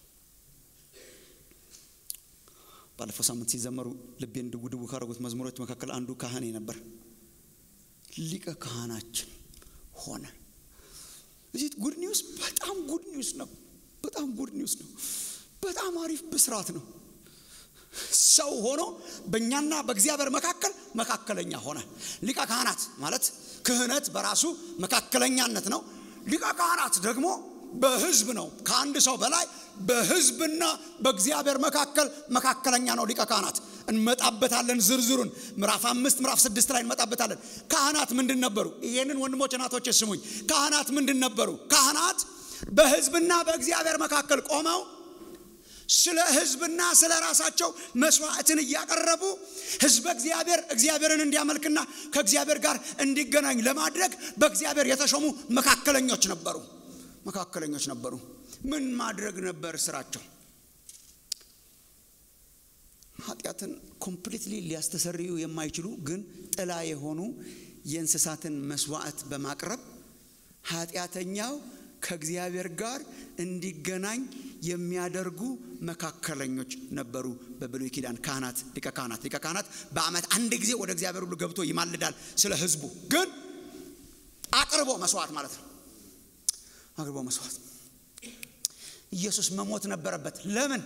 ባለፈው ሳምንት ሲዘመሩ ልቤን ድው ድው ካደረጉት መዝሙሮች መካከል አንዱ ካህኔ ነበር። ሊቀ ካህናችን ሆነ። እዚህ ጉድ ኒውስ፣ በጣም ጉድ ኒውስ ነው። በጣም ጉድ ኒውስ ነው። በጣም አሪፍ ብስራት ነው። ሰው ሆኖ በእኛና በእግዚአብሔር መካከል መካከለኛ ሆነ። ሊቀ ካህናት ማለት ክህነት በራሱ መካከለኛነት ነው። ሊቀ ካህናት ደግሞ በሕዝብ ነው። ከአንድ ሰው በላይ በሕዝብና በእግዚአብሔር መካከል መካከለኛ ነው ሊቀ ካህናት። እንመጣበታለን ዝርዝሩን ምዕራፍ አምስት ምዕራፍ ስድስት ላይ እንመጣበታለን። ካህናት ምንድን ነበሩ? ይህንን ወንድሞች እናቶች ስሙኝ። ካህናት ምንድን ነበሩ? ካህናት በሕዝብና በእግዚአብሔር መካከል ቆመው ስለ ሕዝብና ስለ ራሳቸው መስዋዕትን እያቀረቡ ሕዝበ እግዚአብሔር እግዚአብሔርን እንዲያመልክና ከእግዚአብሔር ጋር እንዲገናኝ ለማድረግ በእግዚአብሔር የተሾሙ መካከለኞች ነበሩ። መካከለኞች ነበሩ። ምን ማድረግ ነበር ስራቸው? ኃጢአትን ኮምፕሊትሊ ሊያስተሰርዩ የማይችሉ ግን ጥላ የሆኑ የእንስሳትን መስዋዕት በማቅረብ ኃጢአተኛው ከእግዚአብሔር ጋር እንዲገናኝ የሚያደርጉ መካከለኞች ነበሩ። በብሉይ ኪዳን ካህናት፣ ሊቀ ካህናት ሊቀ ካህናት በዓመት አንድ ጊዜ ወደ እግዚአብሔር ሁሉ ገብቶ ይማልዳል ስለ ሕዝቡ ግን አቅርቦ መስዋዕት ማለት ነው። አቅርቦ መስዋዕት ኢየሱስ መሞት ነበረበት። ለምን?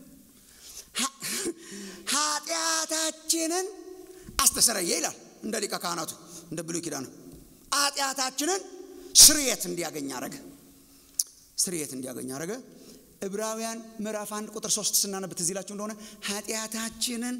ኃጢአታችንን አስተሰረየ ይላል እንደ ሊቀ ካህናቱ እንደ ብሉይ ኪዳኑ ኃጢአታችንን ስርየት እንዲያገኝ አረገ። ስርየት እንዲያገኝ አረገ። ዕብራውያን ምዕራፍ አንድ ቁጥር ሶስት ስናነብ ትዝ ይላችሁ እንደሆነ ኃጢአታችንን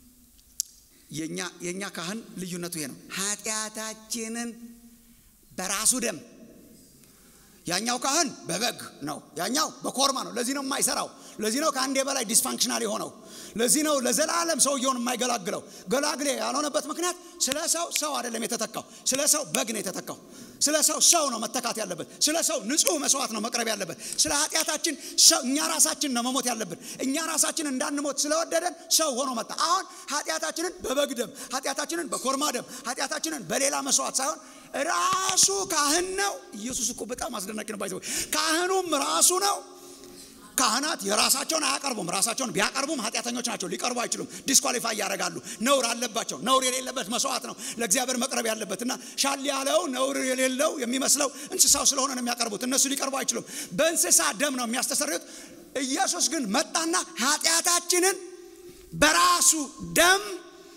የእኛ ካህን ልዩነቱ ይሄ ነው። ኃጢአታችንን በራሱ ደም ያኛው ካህን በበግ ነው፣ ያኛው በኮርማ ነው። ለዚህ ነው የማይሰራው። ለዚህ ነው ከአንዴ በላይ ዲስፋንክሽናል የሆነው። ለዚህ ነው ለዘላለም ሰውየውን የማይገላግለው። ገላግሌ ያልሆነበት ምክንያት ስለ ሰው ሰው አይደለም የተተካው፣ ስለ ሰው በግ ነው የተተካው። ስለ ሰው ሰው ነው መተካት ያለበት። ስለ ሰው ንጹሕ መስዋዕት ነው መቅረብ ያለበት። ስለ ኃጢአታችን ሰው እኛ ራሳችን ነው መሞት ያለብን። እኛ ራሳችን እንዳንሞት ስለወደደን ሰው ሆኖ መጣ። አሁን ኃጢአታችንን በበግ ደም፣ ኃጢአታችንን በኮርማ ደም፣ ኃጢአታችንን በሌላ መስዋዕት ሳይሆን ራሱ ካህን ነው። ኢየሱስ እኮ በጣም አስደናቂ ነው። ባይዘው ካህኑም ራሱ ነው። ካህናት የራሳቸውን አያቀርቡም። ራሳቸውን ቢያቀርቡም ኃጢአተኞች ናቸው፣ ሊቀርቡ አይችሉም። ዲስኳሊፋይ ያደርጋሉ። ነውር አለባቸው። ነውር የሌለበት መስዋዕት ነው ለእግዚአብሔር መቅረብ ያለበት እና ሻል ያለው ነውር የሌለው የሚመስለው እንስሳው ስለሆነ ነው የሚያቀርቡት። እነሱ ሊቀርቡ አይችሉም። በእንስሳ ደም ነው የሚያስተሰርዩት። ኢየሱስ ግን መጣና ኃጢአታችንን በራሱ ደም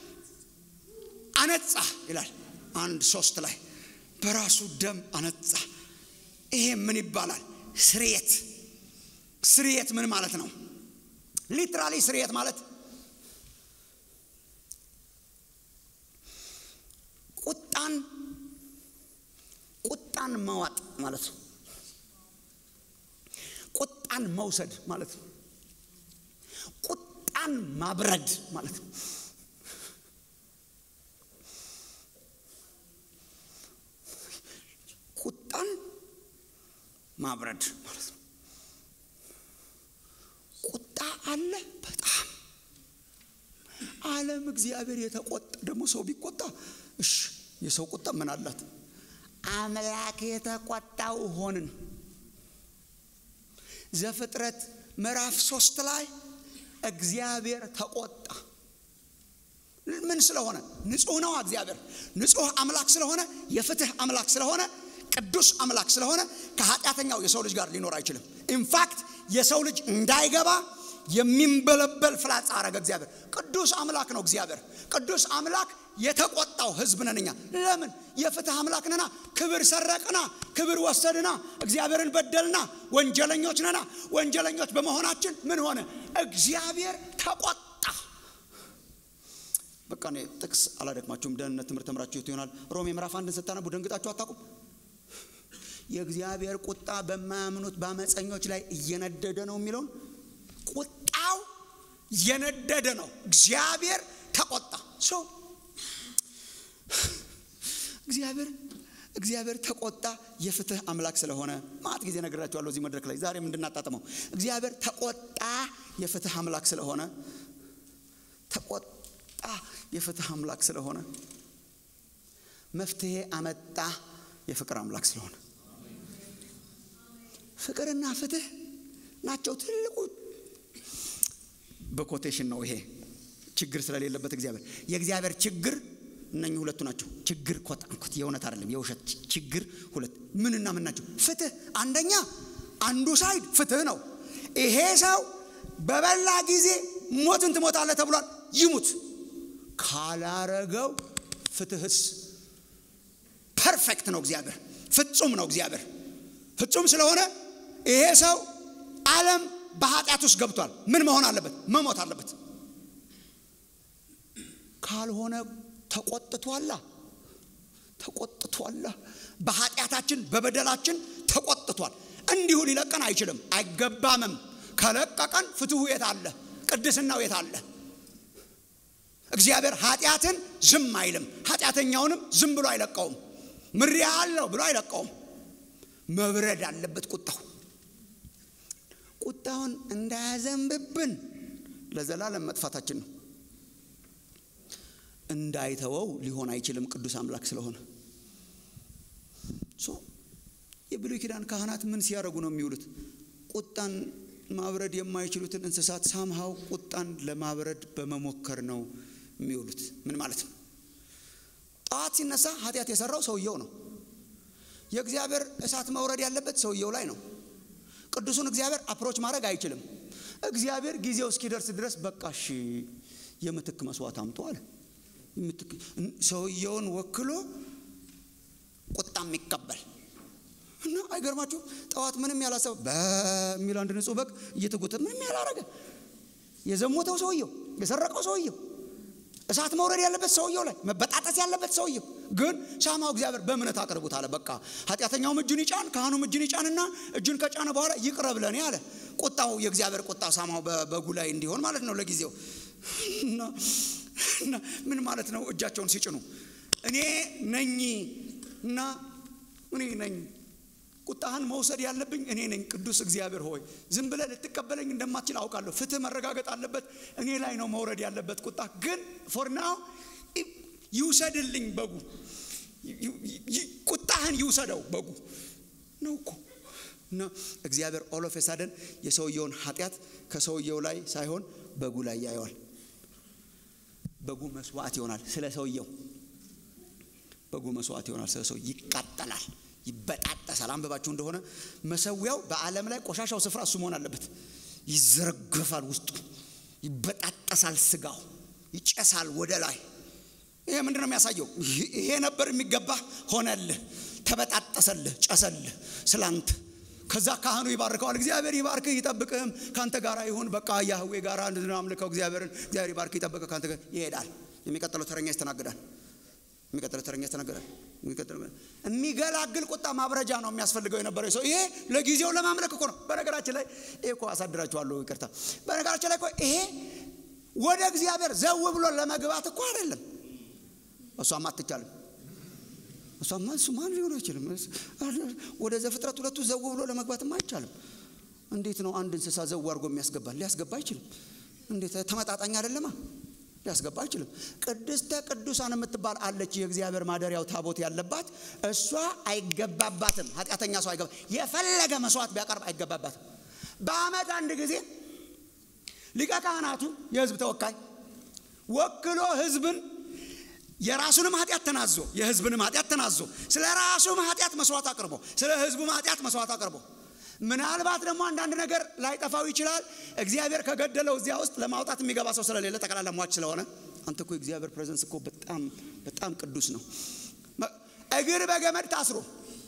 አነጻ ይላል አንድ ሶስት ላይ በራሱ ደም አነጻ። ይሄ ምን ይባላል? ስርየት ስርየት ምን ማለት ነው? ሊትራሊ ስርየት ማለት ቁጣን ቁጣን መዋጥ ማለት ነው። ቁጣን መውሰድ ማለት ነው። ቁጣን ማብረድ ማለት ነው። ቁጣን ማብረድ ማለት ነው። ቁጣ አለ በጣም ዓለም እግዚአብሔር የተቆጣ ደግሞ ሰው ቢቆጣ እሺ የሰው ቁጣ ምን አላት? አምላክ የተቆጣው ሆንን። ዘፍጥረት ምዕራፍ ሶስት ላይ እግዚአብሔር ተቆጣ። ምን ስለሆነ? ንጹሕ ነው እግዚአብሔር። ንጹሕ አምላክ ስለሆነ፣ የፍትህ አምላክ ስለሆነ፣ ቅዱስ አምላክ ስለሆነ ከኃጢአተኛው የሰው ልጅ ጋር ሊኖር አይችልም። ኢንፋክት የሰው ልጅ እንዳይገባ የሚንበለበል ፍላጻ አረገ እግዚአብሔር። ቅዱስ አምላክ ነው እግዚአብሔር። ቅዱስ አምላክ የተቆጣው ህዝብ ነን እኛ። ለምን? የፍትህ አምላክ ነና። ክብር ሰረቅና፣ ክብር ወሰድና፣ እግዚአብሔርን በደልና፣ ወንጀለኞች ነና። ወንጀለኞች በመሆናችን ምን ሆነ? እግዚአብሔር ተቆጣ። በቃ እኔ ጥቅስ አላደክማችሁም። ደህንነት ትምህርት ተምራችሁት ይሆናል። ሮሜ ምዕራፍ አንድን ስታነቡ ደንግጣችሁ አታውቁም? የእግዚአብሔር ቁጣ በማያምኑት በአመፀኞች ላይ እየነደደ ነው የሚለውን ቁጣው የነደደ ነው። እግዚአብሔር ተቆጣ። ሰው እግዚአብሔር እግዚአብሔር ተቆጣ የፍትህ አምላክ ስለሆነ ማት ጊዜ ነግራችኋለሁ እዚህ መድረክ ላይ ዛሬም እንድናጣጥመው እግዚአብሔር ተቆጣ የፍትህ አምላክ ስለሆነ ተቆጣ የፍትህ አምላክ ስለሆነ መፍትሄ አመጣ የፍቅር አምላክ ስለሆነ ፍቅርና ፍትህ ናቸው ትልቁ በኮቴሽን ነው ይሄ ችግር ስለሌለበት እግዚአብሔር የእግዚአብሔር ችግር እነኚህ ሁለቱ ናቸው ችግር ኮጣንኮት የእውነት አይደለም የውሸት ችግር ሁለት ምንና ምን ናቸው ፍትህ አንደኛ አንዱ ሳይድ ፍትህ ነው ይሄ ሰው በበላ ጊዜ ሞትን ትሞታለህ ተብሏል ይሙት ካላረገው ፍትህስ ፐርፌክት ነው እግዚአብሔር ፍጹም ነው እግዚአብሔር ፍጹም ስለሆነ ይሄ ሰው ዓለም በኃጢአት ውስጥ ገብቷል ምን መሆን አለበት መሞት አለበት ካልሆነ ተቆጥቷላ ተቆጥቷላ በኃጢአታችን በበደላችን ተቆጥቷል እንዲሁ ሊለቀን አይችልም አይገባምም ከለቀቀን ፍትሁ የት አለ ቅድስናው የት አለ እግዚአብሔር ኃጢአትን ዝም አይልም ኃጢአተኛውንም ዝም ብሎ አይለቀውም ምሪያ አለው ብሎ አይለቀውም መብረድ አለበት ቁጣው ቁጣውን እንዳያዘንብብን ለዘላለም መጥፋታችን ነው እንዳይተወው ሊሆን አይችልም ቅዱስ አምላክ ስለሆነ የብሉይ ኪዳን ካህናት ምን ሲያደርጉ ነው የሚውሉት? ቁጣን ማብረድ የማይችሉትን እንስሳት ሳምሃው ቁጣን ለማብረድ በመሞከር ነው የሚውሉት። ምን ማለት ነው? ጠዋት ሲነሳ ኃጢአት የሰራው ሰውየው ነው። የእግዚአብሔር እሳት መውረድ ያለበት ሰውየው ላይ ነው። ቅዱሱን እግዚአብሔር አፕሮች ማድረግ አይችልም። እግዚአብሔር ጊዜው እስኪደርስ ድረስ በቃ እሺ የምትክ መስዋዕት አምጡ አለ። ሰውየውን ወክሎ ቁጣ የሚቀበል እና አይገርማችሁ? ጠዋት ምንም ያላሰበ በሚል አንድ ንጹህ በግ እየተጎተተ ምንም ያላረገ የዘሞተው ሰውየው፣ የሰረቀው ሰውየው፣ እሳት መውረድ ያለበት ሰውየው ላይ መበጣጠስ ያለበት ሰውየው ግን ሻማው እግዚአብሔር በእምነት አቅርቡት አለ። በቃ ኃጢአተኛውም እጁን ይጫን፣ ካህኑም እጁን ይጫንና እጁን ከጫነ በኋላ ይቅረብ ለኔ አለ። ቁጣው የእግዚአብሔር ቁጣ ሳማው በበጉ ላይ እንዲሆን ማለት ነው ለጊዜው እና ምን ማለት ነው? እጃቸውን ሲጭኑ እኔ ነኝ እና እኔ ነኝ ቁጣህን መውሰድ ያለብኝ እኔ ነኝ። ቅዱስ እግዚአብሔር ሆይ ዝም ብለህ ልትቀበለኝ እንደማትችል አውቃለሁ። ፍትህ መረጋገጥ አለበት። እኔ ላይ ነው መውረድ ያለበት ቁጣ። ግን ፎር ናው ይውሰድልኝ በጉ ቁጣህን ይውሰደው በጉ ነው እኮ እና እግዚአብሔር ኦሎፌሳደን የሰውየውን ኃጢአት ከሰውየው ላይ ሳይሆን በጉ ላይ ያየዋል። በጉ መስዋዕት ይሆናል ስለ ሰውየው። በጉ መስዋዕት ይሆናል ስለ ሰው ይቃጠላል፣ ይበጣጠሳል። አንብባችሁ እንደሆነ መሰዊያው በዓለም ላይ ቆሻሻው ስፍራ እሱ መሆን አለበት። ይዘረገፋል፣ ውስጡ ይበጣጠሳል፣ ስጋው ይጨሳል ወደ ላይ። ይሄ ምንድን ነው የሚያሳየው? ይሄ ነበር የሚገባ ሆነልህ፣ ተበጣጠሰልህ፣ ጨሰልህ ስላንት ከዛ ካህኑ ይባርከዋል። እግዚአብሔር ይባርክህ ይጠብቅህም፣ ካንተ ጋር ይሁን። በቃ ያህዌ ጋር አምልከው እግዚአብሔርን። እግዚአብሔር ይባርክ ይጠብቅህ፣ ካንተ ጋር ይሄዳል። የሚቀጥለው ተረኛ ይስተናግዳል። የሚቀጥለው ተረኛ ይስተናግዳል። የሚገላግል ቁጣ ማብረጃ ነው የሚያስፈልገው የነበረው ሰው። ይሄ ለጊዜው ለማምለክ እኮ ነው። በነገራችን ላይ ይሄ እኮ አሳድራችኋለሁ፣ ይቅርታ። በነገራችን ላይ እኮ ይሄ ወደ እግዚአብሔር ዘው ብሎ ለመግባት እኮ አይደለም። እሷም አትቻልም። እሷማ እሱ ማን ሊሆን አይችልም። ወደ ዘፍጥረት ሁለቱ ዘው ብሎ ለመግባትም አይቻልም። እንዴት ነው አንድ እንስሳ ዘው አድርጎ የሚያስገባ? ሊያስገባ አይችልም። እንዴት ተመጣጣኝ አይደለማ። ሊያስገባ አይችልም። ቅድስተ ቅዱሳን የምትባል አለች፣ የእግዚአብሔር ማደሪያው ታቦት ያለባት እሷ አይገባባትም። ኃጢአተኛ ሰው አይገባ፣ የፈለገ መስዋዕት ቢያቀርብ አይገባባትም። በዓመት አንድ ጊዜ ሊቀ ካህናቱ የህዝብ ተወካይ ወክሎ ህዝብን የራሱንም ኃጢአት ተናዞ የህዝብንም ኃጢአት ተናዞ ስለ ራሱም ኃጢአት መስዋዕት አቅርቦ ስለ ህዝቡም ኃጢአት መስዋዕት አቅርቦ ምናልባት ደግሞ አንዳንድ ነገር ላይጠፋው ይችላል። እግዚአብሔር ከገደለው እዚያ ውስጥ ለማውጣት የሚገባ ሰው ስለሌለ ጠቅላላ ሟች ስለሆነ አንተ እኮ የእግዚአብሔር ፕሬዘንስ እኮ በጣም በጣም ቅዱስ ነው። እግር በገመድ ታስሮ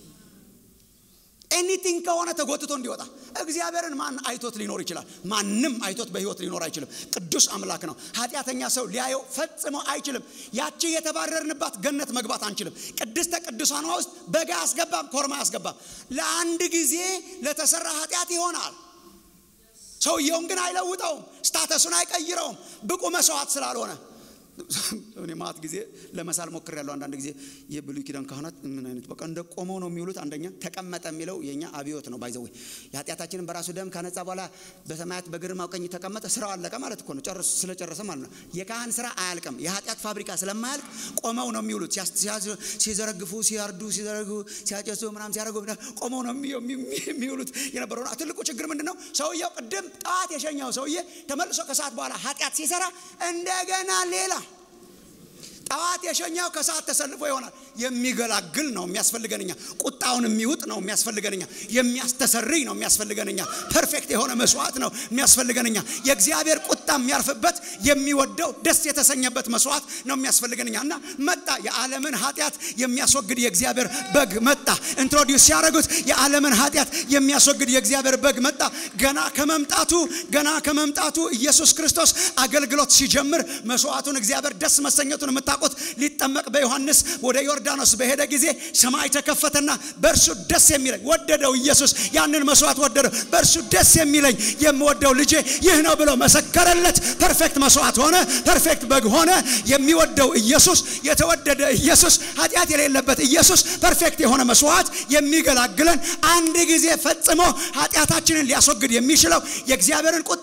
ኤኒቲንግ ከሆነ ተጎትቶ እንዲወጣ እግዚአብሔርን ማን አይቶት ሊኖር ይችላል? ማንም አይቶት በህይወት ሊኖር አይችልም። ቅዱስ አምላክ ነው። ኃጢአተኛ ሰው ሊያየው ፈጽሞ አይችልም። ያቺ የተባረርንባት ገነት መግባት አንችልም። ቅድስተ ቅዱሳኗ ውስጥ በጋ አያስገባም፣ ኮርማ አያስገባም። ለአንድ ጊዜ ለተሰራ ኃጢአት ይሆናል። ሰውየውን ግን አይለውጠውም፣ ስታተሱን አይቀይረውም፣ ብቁ መስዋዕት ስላልሆነ እኔ ማት ጊዜ ለመሳል ሞክር ያለው አንዳንድ ጊዜ የብሉይ ኪዳን ካህናት ምን አይነት በቃ እንደ ቆመው ነው የሚውሉት። አንደኛ ተቀመጠ የሚለው የኛ አብዮት ነው። ባይዘዌ የኃጢአታችንን በራሱ ደም ካነጻ በኋላ በሰማያት በግርማው ቀኝ ተቀመጠ። ስራው አለቀ ማለት እኮ ነው። ጨርሶ ስለጨረሰ ማለት ነው። የካህን ስራ አያልቅም። የኃጢአት ፋብሪካ ስለማያልቅ ቆመው ነው የሚውሉት። ሲዘረግፉ፣ ሲያርዱ፣ ሲዘረጉ፣ ሲያጨሱ ምናምን ሲያደርጉ ቆመው ነው የሚውሉት የነበረው። ትልቁ ችግር ምንድን ነው? ሰውየው ቅድም ጠዋት የሸኘው ሰውዬ ተመልሶ ከሰዓት በኋላ ኃጢአት ሲሰራ እንደገና ሌላ ጠዋት የሸኛው ከሰዓት ተሰልፎ ይሆናል። የሚገላግል ነው የሚያስፈልገንኛ። ቁጣውን የሚውጥ ነው የሚያስፈልገንኛ። የሚያስተሰርይ ነው የሚያስፈልገንኛ። ፐርፌክት የሆነ መስዋዕት ነው የሚያስፈልገንኛ። የእግዚአብሔር ቁጣ የሚያርፍበት የሚወደው ደስ የተሰኘበት መስዋዕት ነው የሚያስፈልገንኛ። እና መጣ የዓለምን ኃጢአት የሚያስወግድ የእግዚአብሔር በግ መጣ። ኢንትሮዲውስ ሲያደርጉት የዓለምን ኃጢአት የሚያስወግድ የእግዚአብሔር በግ መጣ። ገና ከመምጣቱ ገና ከመምጣቱ ኢየሱስ ክርስቶስ አገልግሎት ሲጀምር መስዋዕቱን እግዚአብሔር ደስ መሰኘቱን የምታ ቁት ሊጠመቅ በዮሐንስ ወደ ዮርዳኖስ በሄደ ጊዜ ሰማይ ተከፈተና በእርሱ ደስ የሚለኝ ወደደው። ኢየሱስ ያንን መስዋዕት ወደደው። በእርሱ ደስ የሚለኝ የምወደው ልጄ ይህ ነው ብሎ መሰከረለት። ፐርፌክት መስዋዕት ሆነ። ፐርፌክት በግ ሆነ። የሚወደው ኢየሱስ፣ የተወደደ ኢየሱስ፣ ኃጢአት የሌለበት ኢየሱስ፣ ፐርፌክት የሆነ መስዋዕት የሚገላግለን አንድ ጊዜ ፈጽሞ ኃጢአታችንን ሊያስወግድ የሚችለው የእግዚአብሔርን ቁጣ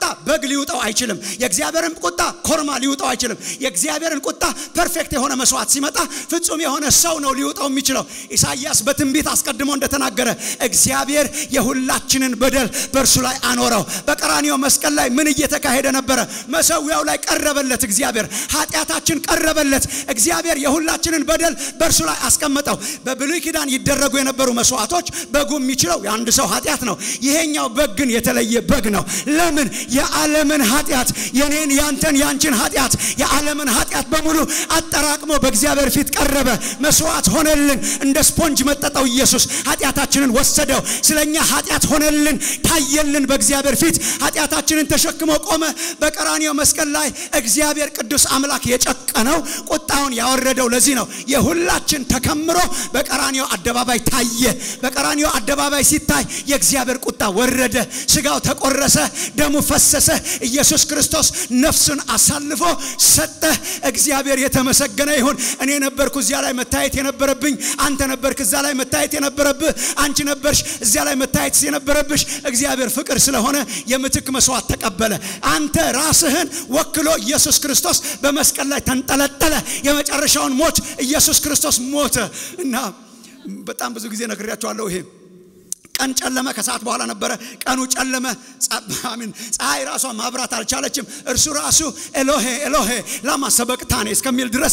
በግ ሊውጠው አይችልም። የእግዚአብሔርን ቁጣ ኮርማ ሊውጠው አይችልም። የእግዚአብሔርን ቁጣ ፐርፌክት የሆነ መስዋዕት ሲመጣ ፍጹም የሆነ ሰው ነው ሊውጠው የሚችለው። ኢሳይያስ በትንቢት አስቀድሞ እንደተናገረ እግዚአብሔር የሁላችንን በደል በእርሱ ላይ አኖረው። በቀራንዮ መስቀል ላይ ምን እየተካሄደ ነበረ? መሰዊያው ላይ ቀረበለት እግዚአብሔር፣ ኃጢአታችን ቀረበለት እግዚአብሔር። የሁላችንን በደል በእርሱ ላይ አስቀመጠው። በብሉይ ኪዳን ይደረጉ የነበሩ መስዋዕቶች በጉ የሚችለው የአንድ ሰው ኃጢአት ነው። ይሄኛው በግ ግን የተለየ በግ ነው። ለምን? የዓለምን ኃጢአት የኔን፣ ያንተን፣ ያንቺን ኃጢአት የዓለምን ኃጢአት በሙሉ አጠራቅሞ በእግዚአብሔር ፊት ቀረበ። መስዋዕት ሆነልን። እንደ ስፖንጅ መጠጠው ኢየሱስ ኃጢአታችንን ወሰደው። ስለኛ ኃጢአት ሆነልን፣ ታየልን በእግዚአብሔር ፊት ኃጢአታችንን ተሸክሞ ቆመ። በቀራንዮ መስቀል ላይ እግዚአብሔር ቅዱስ አምላክ የጨቀነው ቁጣውን ያወረደው ለዚህ ነው። የሁላችን ተከምሮ በቀራንዮ አደባባይ ታየ። በቀራንዮ አደባባይ ሲታይ የእግዚአብሔር ቁጣ ወረደ። ስጋው ተቆረሰ፣ ደሙ ፈሰሰ። ኢየሱስ ክርስቶስ ነፍሱን አሳልፎ ሰጠ። እግዚአብሔር የተመሰገነ ይሁን። እኔ ነበርኩ እዚያ ላይ መታየት የነበረብኝ፣ አንተ ነበርክ እዛ ላይ መታየት የነበረብህ፣ አንቺ ነበርሽ እዚያ ላይ መታየት የነበረብሽ። እግዚአብሔር ፍቅር ስለሆነ የምትክ መስዋዕት ተቀበለ። አንተ ራስህን ወክሎ ኢየሱስ ክርስቶስ በመስቀል ላይ ተንጠለጠለ። የመጨረሻውን ሞት ኢየሱስ ክርስቶስ ሞተ እና በጣም ብዙ ጊዜ ነግሬያቸዋለሁ ይሄ ቀን ጨለመ፣ ከሰዓት በኋላ ነበረ። ቀኑ ጨለመ። አሚን ፀሐይ ራሷ ማብራት አልቻለችም። እርሱ ራሱ ኤሎሄ ኤሎሄ ላማ ሰበቅታኔ እስከሚል ድረስ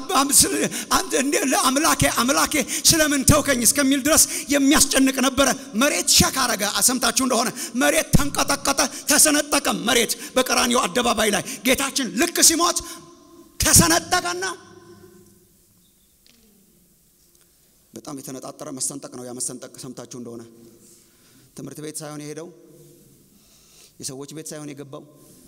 አምላኬ አምላኬ ስለምን ተውከኝ እስከሚል ድረስ የሚያስጨንቅ ነበረ። መሬት ሸክ አረገ። ሰምታችሁ እንደሆነ መሬት ተንቀጠቀጠ፣ ተሰነጠቀ። መሬት በቀራንዮ አደባባይ ላይ ጌታችን ልክ ሲሞት ተሰነጠቀና በጣም የተነጣጠረ መሰንጠቅ ነው። ያ መሰንጠቅ ሰምታችሁ እንደሆነ ትምህርት ቤት ሳይሆን የሄደው የሰዎች ቤት ሳይሆን የገባው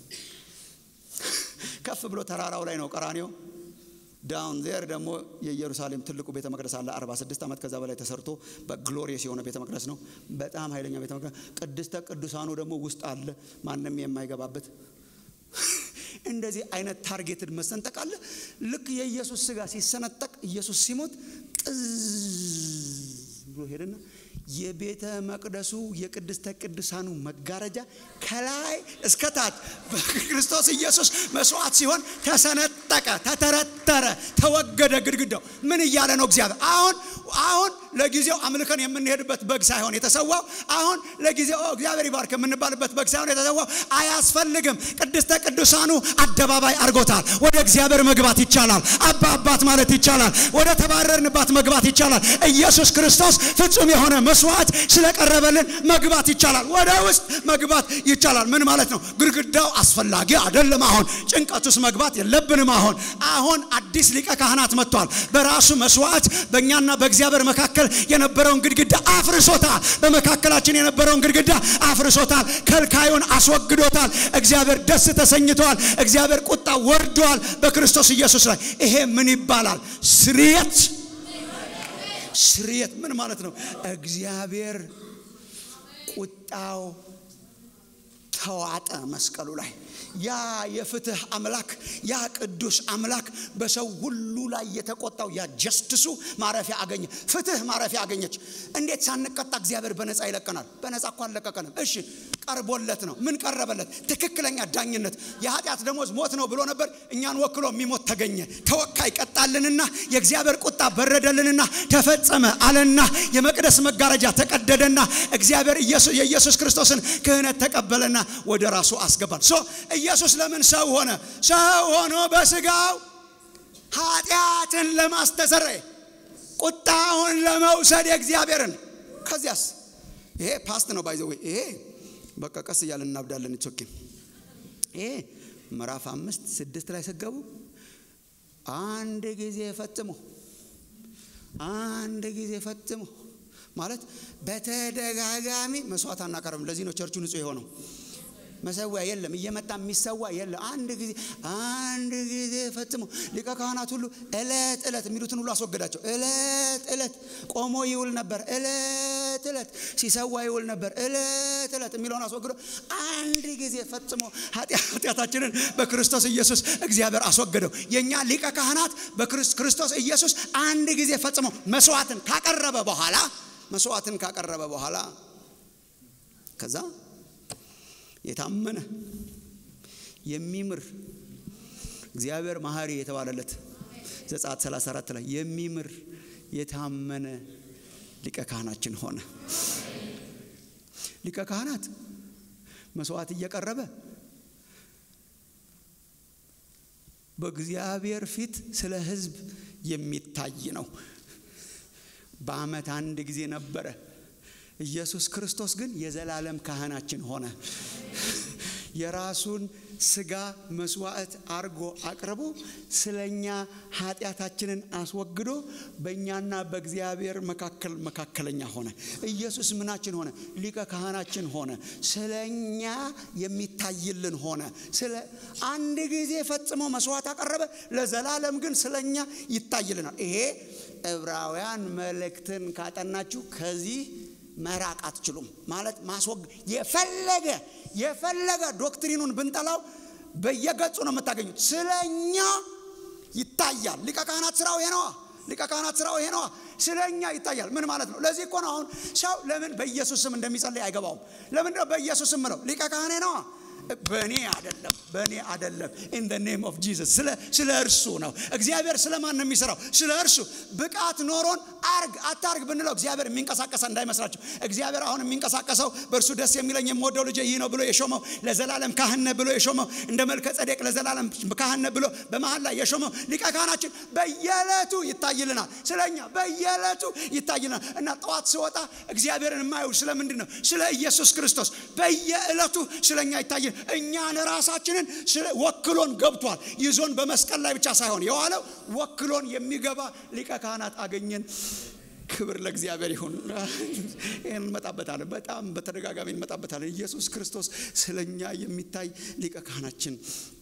ከፍ ብሎ ተራራው ላይ ነው ቀራንዮ። ዳውን ዜር ደግሞ የኢየሩሳሌም ትልቁ ቤተ መቅደስ አለ። 46 ዓመት ከዛ በላይ ተሰርቶ በግሎሪየስ የሆነ ቤተ መቅደስ ነው። በጣም ኃይለኛ ቤተ መቅደስ። ቅድስተ ቅዱሳኑ ደግሞ ውስጥ አለ፣ ማንም የማይገባበት እንደዚህ አይነት ታርጌትድ መሰንጠቅ አለ። ልክ የኢየሱስ ስጋ ሲሰነጠቅ ኢየሱስ ሲሞት ጥዝ ብሎ ሄደና የቤተ መቅደሱ የቅድስተ ቅዱሳኑ መጋረጃ ከላይ እስከ ታች በክርስቶስ ኢየሱስ መስዋዕት ሲሆን ተሰነጠቀ፣ ተተረተረ፣ ተወገደ ግድግዳው። ምን እያለ ነው እግዚአብሔር? አሁን አሁን ለጊዜው አምልከን የምንሄድበት በግ ሳይሆን የተሰዋው አሁን ለጊዜው እግዚአብሔር ይባርክ የምንባልበት በግ ሳይሆን የተሰዋው አያስፈልግም። ቅድስተ ቅዱሳኑ አደባባይ አድርጎታል። ወደ እግዚአብሔር መግባት ይቻላል። አባ አባት ማለት ይቻላል። ወደ ተባረርንባት መግባት ይቻላል። ኢየሱስ ክርስቶስ ፍጹም የሆነ መስዋዕት ስለቀረበልን መግባት ይቻላል። ወደ ውስጥ መግባት ይቻላል። ምን ማለት ነው? ግድግዳው አስፈላጊ አይደለም። አሁን ጭንቀት ውስጥ መግባት የለብንም። አሁን አሁን አዲስ ሊቀ ካህናት መጥቷል። በራሱ መስዋዕት በእኛና በእግዚአብሔር መካከል የነበረውን ግድግዳ አፍርሶታል። በመካከላችን የነበረውን ግድግዳ አፍርሶታል። ከልካዩን አስወግዶታል። እግዚአብሔር ደስ ተሰኝተዋል። እግዚአብሔር ቁጣ ወርዷል በክርስቶስ ኢየሱስ ላይ። ይሄ ምን ይባላል? ስርየት ስርየት ምን ማለት ነው? እግዚአብሔር ቁጣው ተዋጠ መስቀሉ ላይ። ያ የፍትህ አምላክ ያ ቅዱስ አምላክ በሰው ሁሉ ላይ የተቆጣው ያ ጀስትሱ ማረፊያ አገኘ። ፍትህ ማረፊያ አገኘች። እንዴት ሳንቀጣ እግዚአብሔር በነፃ ይለቀናል? በነፃ እኮ አልለቀቀንም። እሺ ቀርቦለት ነው። ምን ቀረበለት? ትክክለኛ ዳኝነት። የኃጢአት ደሞዝ ሞት ነው ብሎ ነበር። እኛን ወክሎ የሚሞት ተገኘ። ተወካይ ቀጣልንና የእግዚአብሔር ቁጣ በረደልንና ተፈጸመ አለና የመቅደስ መጋረጃ ተቀደደና እግዚአብሔር የኢየሱስ ክርስቶስን ክህነት ተቀበለና ወደ ራሱ አስገባል። ሶ ኢየሱስ ለምን ሰው ሆነ? ሰው ሆኖ በስጋው ኃጢአትን ለማስተሰረይ ቁጣውን ለመውሰድ የእግዚአብሔርን ከዚያስ ይሄ ፓስት ነው ባይዘዌ ይሄ በቃ ቀስ እያለን እናብዳለን። ቾኬ ይሄ ምዕራፍ አምስት ስድስት ላይ ስገቡ አንድ ጊዜ ፈጽሞ አንድ ጊዜ ፈጽሞ ማለት በተደጋጋሚ መስዋዕት አናቀርብም። ለዚህ ነው ቸርቹ ንጹሕ የሆነው። መሰዊያ የለም፣ እየመጣ የሚሰዋ የለም። አንድ ጊዜ አንድ ጊዜ ፈጽሞ ሊቀ ካህናት ሁሉ እለት እለት የሚሉትን ሁሉ አስወገዳቸው። እለት እለት ቆሞ ይውል ነበር። እለት እለት ሲሰዋ ይውል ነበር። እለት እለት የሚለውን አስወግዶ አንድ ጊዜ ፈጽሞ ኃጢአታችንን በክርስቶስ ኢየሱስ እግዚአብሔር አስወገደው። የእኛ ሊቀ ካህናት በክርስቶስ ኢየሱስ አንድ ጊዜ ፈጽሞ መስዋዕትን ካቀረበ በኋላ መስዋዕትን ካቀረበ በኋላ ከዛ የታመነ የሚምር እግዚአብሔር መሐሪ የተባለለት ዘጸአት 34 ላይ የሚምር የታመነ ሊቀ ካህናችን ሆነ። ሊቀ ካህናት መስዋዕት እየቀረበ በእግዚአብሔር ፊት ስለ ሕዝብ የሚታይ ነው። በዓመት አንድ ጊዜ ነበረ። ኢየሱስ ክርስቶስ ግን የዘላለም ካህናችን ሆነ። የራሱን ስጋ መስዋዕት አርጎ አቅርቦ ስለኛ ኃጢአታችንን አስወግዶ በእኛና በእግዚአብሔር መካከል መካከለኛ ሆነ። ኢየሱስ ምናችን ሆነ? ሊቀ ካህናችን ሆነ። ስለኛ የሚታይልን ሆነ። ስለ አንድ ጊዜ ፈጽሞ መስዋዕት አቀረበ፣ ለዘላለም ግን ስለኛ ይታይልናል። ይሄ ዕብራውያን መልእክትን ካጠናችሁ ከዚህ መራቅ አትችሉም። ማለት ማስወግ የፈለገ የፈለገ ዶክትሪኑን ብንጠላው በየገጹ ነው የምታገኙት። ስለኛ ይታያል። ሊቀ ካህናት ስራው ይሄ ነዋ። ሊቀ ካህናት ስራው ይሄ ነዋ። ስለኛ ይታያል። ምን ማለት ነው? ለዚህ እኮ ነው አሁን ሰው ለምን በኢየሱስ ስም እንደሚጸልይ አይገባውም። ለምንድን ነው በኢየሱስ ስም ነው? ሊቀ ካህኔ ነዋ። በእኔ አይደለም፣ በእኔ አይደለም። ኢን ደ ኔም ኦፍ ጂሰስ ስለ እርሱ ነው። እግዚአብሔር ስለማን ነው የሚሰራው? ስለ እርሱ ብቃት ኖሮን አርግ አታርግ ብንለው እግዚአብሔር የሚንቀሳቀሰ እንዳይመስላችሁ። እግዚአብሔር አሁን የሚንቀሳቀሰው በእርሱ ደስ የሚለኝ የምወደው ልጄ ይህ ነው ብሎ የሾመው ለዘላለም ካህን ነህ ብሎ የሾመው እንደ መልከ ጸዴቅ ለዘላለም ካህን ነህ ብሎ በመሀል ላይ የሾመው ሊቀ ካህናችን በየዕለቱ ይታይልናል። ስለኛ በየዕለቱ ይታይልናል እና ጠዋት ስወጣ እግዚአብሔርን የማየው ስለምንድን ነው? ስለ ኢየሱስ ክርስቶስ በየዕለቱ ስለኛ ይታይል እኛን ራሳችንን ወክሎን ገብቷል። ይዞን በመስቀል ላይ ብቻ ሳይሆን የዋለው ወክሎን የሚገባ ሊቀ ካህናት አገኘን። ክብር ለእግዚአብሔር ይሁን። ይህን እንመጣበታለን፣ በጣም በተደጋጋሚ እንመጣበታለን። ኢየሱስ ክርስቶስ ስለኛ የሚታይ ሊቀ ካህናችን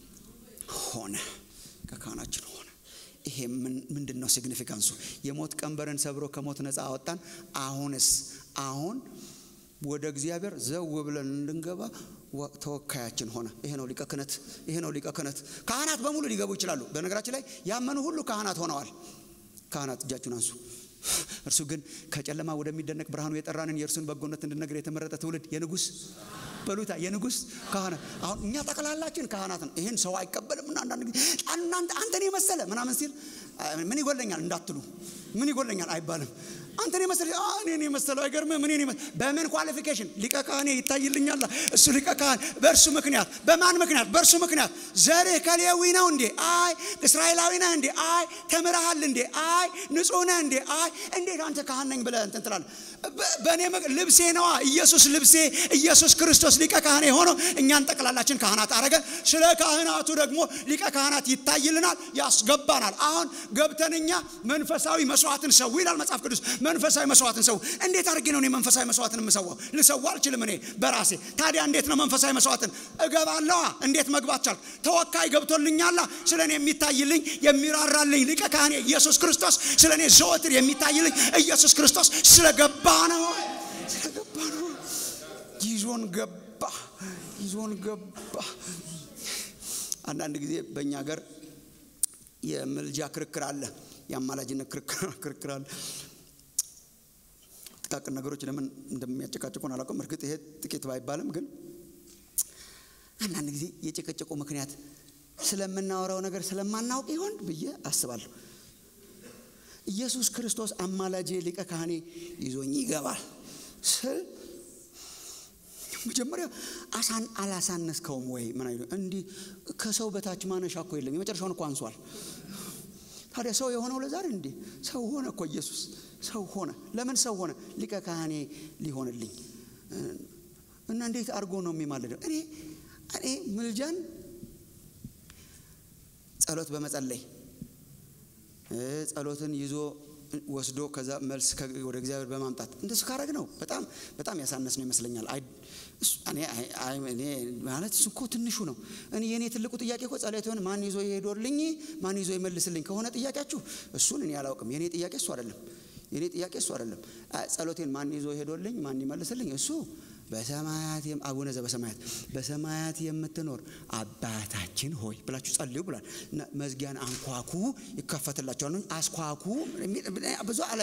ሆነ። ሊቀ ካህናችን ሆነ። ይሄ ምንድን ነው ሲግኒፊካንሱ? የሞት ቀንበርን ሰብሮ ከሞት ነፃ አወጣን። አሁንስ አሁን ወደ እግዚአብሔር ዘው ብለን እንድንገባ ተወካያችን ሆነ። ይሄ ነው ሊቀ ክህነት። ይሄ ነው ሊቀ ክህነት። ካህናት በሙሉ ሊገቡ ይችላሉ። በነገራችን ላይ ያመኑ ሁሉ ካህናት ሆነዋል። ካህናት እጃችሁን አንሱ። እርሱ ግን ከጨለማ ወደሚደነቅ ብርሃኑ የጠራንን የእርሱን በጎነት እንድነግር የተመረጠ ትውልድ የንጉሥ በሉታ የንጉሥ ካህናት። አሁን እኛ ጠቅላላችን ካህናት ነው። ይህን ሰው አይቀበልም እና አንዳንድ ጊዜ አንተን የመሰለ ምናምን ሲል ምን ይጎለኛል እንዳትሉ፣ ምን ይጎለኛል አይባልም። አንተን የመሰለ እኔን የመሰለው አይገርምም። እኔን የመሰለ በምን ኳሊፊኬሽን ሊቀ ካህኔ ይታይልኛል። እሱ ሊቀ ካህን በእርሱ ምክንያት በማን ምክንያት? በእርሱ ምክንያት። ዘርህ ከሌዊ ነው እንዴ? አይ እስራኤላዊ ነህ እንዴ? አይ ተምረሃል እንዴ? አይ ንጹሕ ነህ እንዴ? አይ እንዴት አንተ ካህን ነኝ ብለህ እንትን ትላለህ? በእኔ ልብሴ ነዋ። ኢየሱስ ልብሴ፣ ኢየሱስ ክርስቶስ ሊቀ ካህኔ ሆኖ እኛን ጠቅላላችን ካህናት አረገ። ስለ ካህናቱ ደግሞ ሊቀ ካህናት ይታይልናል፣ ያስገባናል። አሁን ገብተን እኛ መንፈሳዊ መስዋዕትን ሰው ይላል መጽሐፍ ቅዱስ መንፈሳዊ መስዋዕትን ሰው እንዴት አድርጌ ነው እኔ መንፈሳዊ መስዋዕትን የምሰዋው? ልሰዋ አልችልም እኔ በራሴ። ታዲያ እንዴት ነው መንፈሳዊ መስዋዕትን እገባለዋ? እንዴት መግባት ቻልኩ? ተወካይ ገብቶልኛላ። ስለ እኔ የሚታይልኝ የሚራራልኝ ሊቀ ካህኔ ኢየሱስ ክርስቶስ ስለ እኔ ዘወትር የሚታይልኝ ኢየሱስ ክርስቶስ ስለገባ ነው። ስለገባ ነው። ይዞን ገባ፣ ይዞን ገባ። አንዳንድ ጊዜ በእኛ ሀገር የምልጃ ክርክር አለ፣ የአማላጅነት ክርክር አለ። ጥቃቅን ነገሮች ለምን እንደሚያጨቃጭቁን አላውቅም። እርግጥ ይሄ ጥቂት ባይባልም ግን አንዳንድ ጊዜ የጭቅጭቁ ምክንያት ስለምናወራው ነገር ስለማናውቅ ይሆን ብዬ አስባለሁ። ኢየሱስ ክርስቶስ አማላጄ ሊቀ ካህኔ ይዞኝ ይገባል ስል መጀመሪያ አሳን አላሳነስከውም ወይ? ምን አይሉ እንዲህ ከሰው በታች ማነሻ እኮ የለም። የመጨረሻውን እኮ አንሷል። ታዲያ ሰው የሆነው ለዛሬ እንዴ ሰው ሆነ እኮ ኢየሱስ ሰው ሆነ። ለምን ሰው ሆነ? ሊቀ ካህኔ ሊሆንልኝ እና እንዴት አድርጎ ነው የሚማልደው? እኔ እኔ ምልጃን ጸሎት በመጸለይ ጸሎትን ይዞ ወስዶ ከዛ መልስ ወደ እግዚአብሔር በማምጣት እንደሱ ካረግ ነው በጣም በጣም ያሳነስ ነው ይመስለኛል። እኔ ማለት እሱ እኮ ትንሹ ነው። እኔ የእኔ ትልቁ ጥያቄ እኮ ጸሎትን ማን ይዞ ይሄዶልኝ ማን ይዞ ይመልስልኝ ከሆነ ጥያቄያችሁ እሱን እኔ አላውቅም። የእኔ ጥያቄ እሱ አይደለም። የእኔ ጥያቄ እሱ አይደለም። ጸሎቴን ማን ይዞ ይሄዶልኝ ማን ይመልስልኝ እሱ በሰማያት አቡነ ዘበሰማያት በሰማያት የምትኖር አባታችን ሆይ ብላችሁ ጸልዩ ብሏል። መዝጊያን አንኳኩ ይከፈትላቸዋል ነው። አስኳኩ ብዙ አለ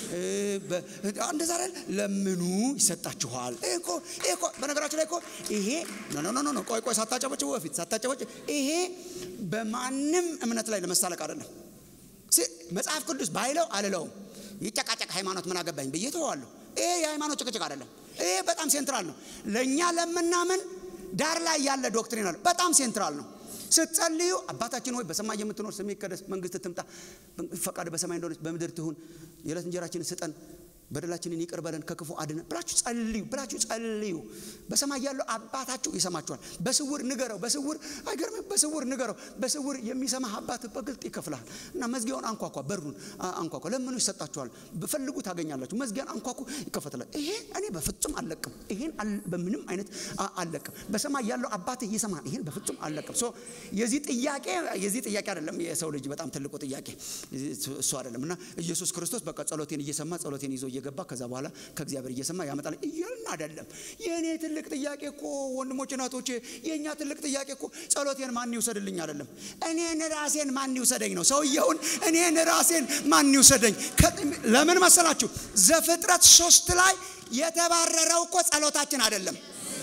እንደዛ አይደል? ለምኑ ይሰጣችኋል። እኮ እኮ በነገራችሁ ላይ እኮ ይሄ ኖ ኖ ኖ ቆይ ቆይ ሳታጨበጭቡ በፊት ሳታጨበጭ ይሄ በማንም እምነት ላይ ለመሳለቅ አይደለም። መጽሐፍ ቅዱስ ባይለው አልለውም። ይጨቃጨቅ ሃይማኖት ምን አገባኝ ብዬ ተዋለሁ። ይሄ የሃይማኖት ጭቅጭቅ አይደለም። ይሄ በጣም ሴንትራል ነው። ለእኛ ለምናምን ዳር ላይ ያለ ዶክትሪን አለ። በጣም ሴንትራል ነው። ስትጸልዩ አባታችን ሆይ በሰማይ የምትኖር ስምህ ይቀደስ፣ መንግስት ትምጣ፣ ፈቃድ በሰማይ እንደሆነች በምድር ትሁን፣ የዕለት እንጀራችንን ስጠን በደላችንን ይቅር በለን ከክፉ አድነን ብላችሁ ጸልዩ ብላችሁ ጸልዩ። በሰማይ ያለው አባታችሁ ይሰማችኋል። በስውር ንገረው። በስውር አይገርምም? በስውር ንገረው። በስውር የሚሰማህ አባት በግልጥ ይከፍልሃል። እና መዝጊያውን አንኳኳ፣ በሩን አንኳኳ፣ ለምኑ ይሰጣችኋል፣ በፈልጉ ታገኛላችሁ። መዝጊያን አንኳኩ፣ ይከፈትላል። ይሄ እኔ በፍጹም አልለቅም። ይሄን በምንም አይነት አልለቅም። በሰማይ ያለው አባትህ ይሰማሃል። ይሄን በፍጹም አልለቅም። ሶ የዚህ ጥያቄ የዚህ ጥያቄ አይደለም የሰው ልጅ በጣም ትልቁ ጥያቄ እሱ አይደለም። እና ኢየሱስ ክርስቶስ በቃ ጸሎቴን እየሰማ ጸሎቴን ይዞ እየገባ ከዛ በኋላ ከእግዚአብሔር እየሰማ ያመጣል እያልን አይደለም። የእኔ ትልቅ ጥያቄ እኮ ወንድሞች እናቶቼ፣ የእኛ ትልቅ ጥያቄ እኮ ጸሎቴን ማን ይውሰድልኝ አይደለም። እኔን ራሴን ማን ይውሰደኝ ነው። ሰውየውን እኔን ራሴን ማን ይውሰደኝ? ለምን መሰላችሁ? ዘፍጥረት ሶስት ላይ የተባረረው እኮ ጸሎታችን አይደለም።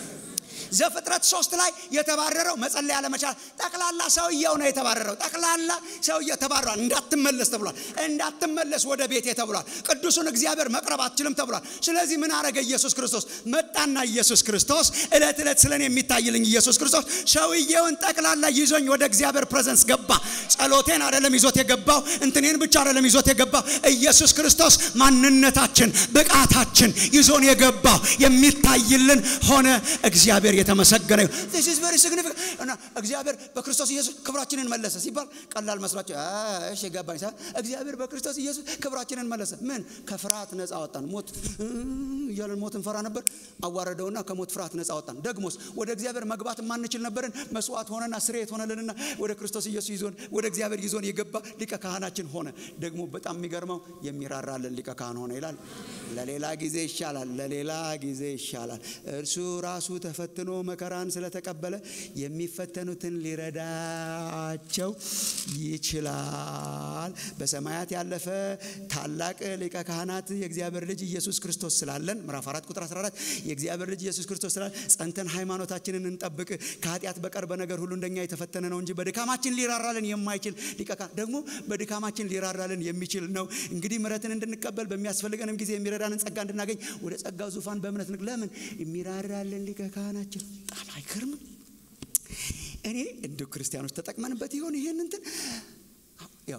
ዘፍጥረት ሶስት ላይ የተባረረው መጸለይ አለመቻል ጠቅላላ ሰውየው ነው የተባረረው። ጠቅላላ ሰውየው ተባረሯል። እንዳትመለስ ተብሏል። እንዳትመለስ ወደ ቤቴ ተብሏል። ቅዱሱን እግዚአብሔር መቅረብ አትችልም ተብሏል። ስለዚህ ምን አረገ ኢየሱስ ክርስቶስ? መጣና ኢየሱስ ክርስቶስ እለት እለት ስለኔ የሚታይልኝ ኢየሱስ ክርስቶስ ሰውየውን ጠቅላላ ይዞኝ ወደ እግዚአብሔር ፕሬዘንስ ገባ። ጸሎቴን አይደለም ይዞት የገባው፣ እንትኔን ብቻ አይደለም ይዞት የገባው። ኢየሱስ ክርስቶስ ማንነታችን፣ ብቃታችን ይዞን የገባው የሚታይልን ሆነ። እግዚአብሔር የተመሰገነ ይሁን። this is very significant እና እግዚአብሔር በክርስቶስ ኢየሱስ ክብራችንን መለሰ ሲባል ቀላል መስሏቸው እሺ ገባኝ ሳ እግዚአብሔር በክርስቶስ ኢየሱስ ክብራችንን መለሰ። ምን ከፍርሃት ነፃ አወጣን። ሞት እያለን ሞት እንፈራ ነበር። አዋረደውና ከሞት ፍርሃት ነፃ አወጣን። ደግሞስ ወደ እግዚአብሔር መግባት የማንችል ነበርን። መስዋዕት ሆነና ስርየት ሆነልንና ወደ ክርስቶስ ኢየሱስ ይዞን ወደ እግዚአብሔር ይዞን የገባ ሊቀ ካህናችን ሆነ። ደግሞ በጣም የሚገርመው የሚራራልን ሊቀ ካህን ሆነ ይላል። ለሌላ ጊዜ ይሻላል፣ ለሌላ ጊዜ ይሻላል። እርሱ ራሱ ተፈትኖ መከራን ስለተቀበለ የሚፈተኑትን ሊረዳቸው ይችላል። በሰማያት ያለፈ ታላቅ ሊቀ ካህናት የእግዚአብሔር ልጅ ኢየሱስ ክርስቶስ ስላለን ምዕራፍ 4 ቁጥር 14 የእግዚአብሔር ልጅ ኢየሱስ ክርስቶስ ስላለን ጸንተን ሃይማኖታችንን እንጠብቅ። ከኃጢአት በቀር በነገር ሁሉ እንደኛ የተፈተነ ነው እንጂ በድካማችን ሊራራልን የማይችል ሊቀ ካህን ደግሞ በድካማችን ሊራራልን የሚችል ነው። እንግዲህ ምሕረትን እንድንቀበል በሚያስፈልገንም ጊዜ የሚረዳንን ጸጋ እንድናገኝ ወደ ጸጋው ዙፋን በእምነት ንግ ለምን የሚራራልን ሊቀ ካህናችን በጣም አይገርምም? እኔ እንደ ክርስቲያኖች ተጠቅመንበት ይሆን ይሄን እንትን ያው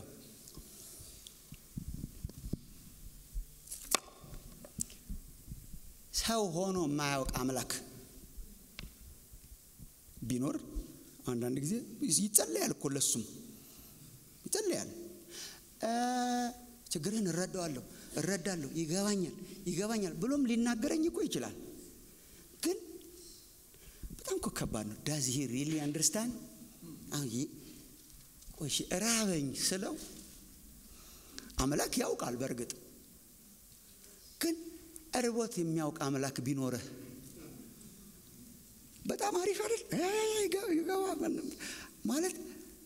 ሰው ሆኖ የማያውቅ አምላክ ቢኖር አንዳንድ ጊዜ ይጸለያል እኮ ለሱም ይጸለያል። ችግርህን እረዳዋለሁ እረዳለሁ ይገባኛል ይገባኛል ብሎም ሊናገረኝ እኮ ይችላል። ግን በጣም እኮ ከባድ ነው። ዳዝ ሂ ሪሊ አንደርስታንድ ቆሽ ራበኝ ስለው አምላክ ያውቃል። በእርግጥ ግን እርቦት የሚያውቅ አምላክ ቢኖርህ በጣም አሪፍ አይደል? ይገባ ማለት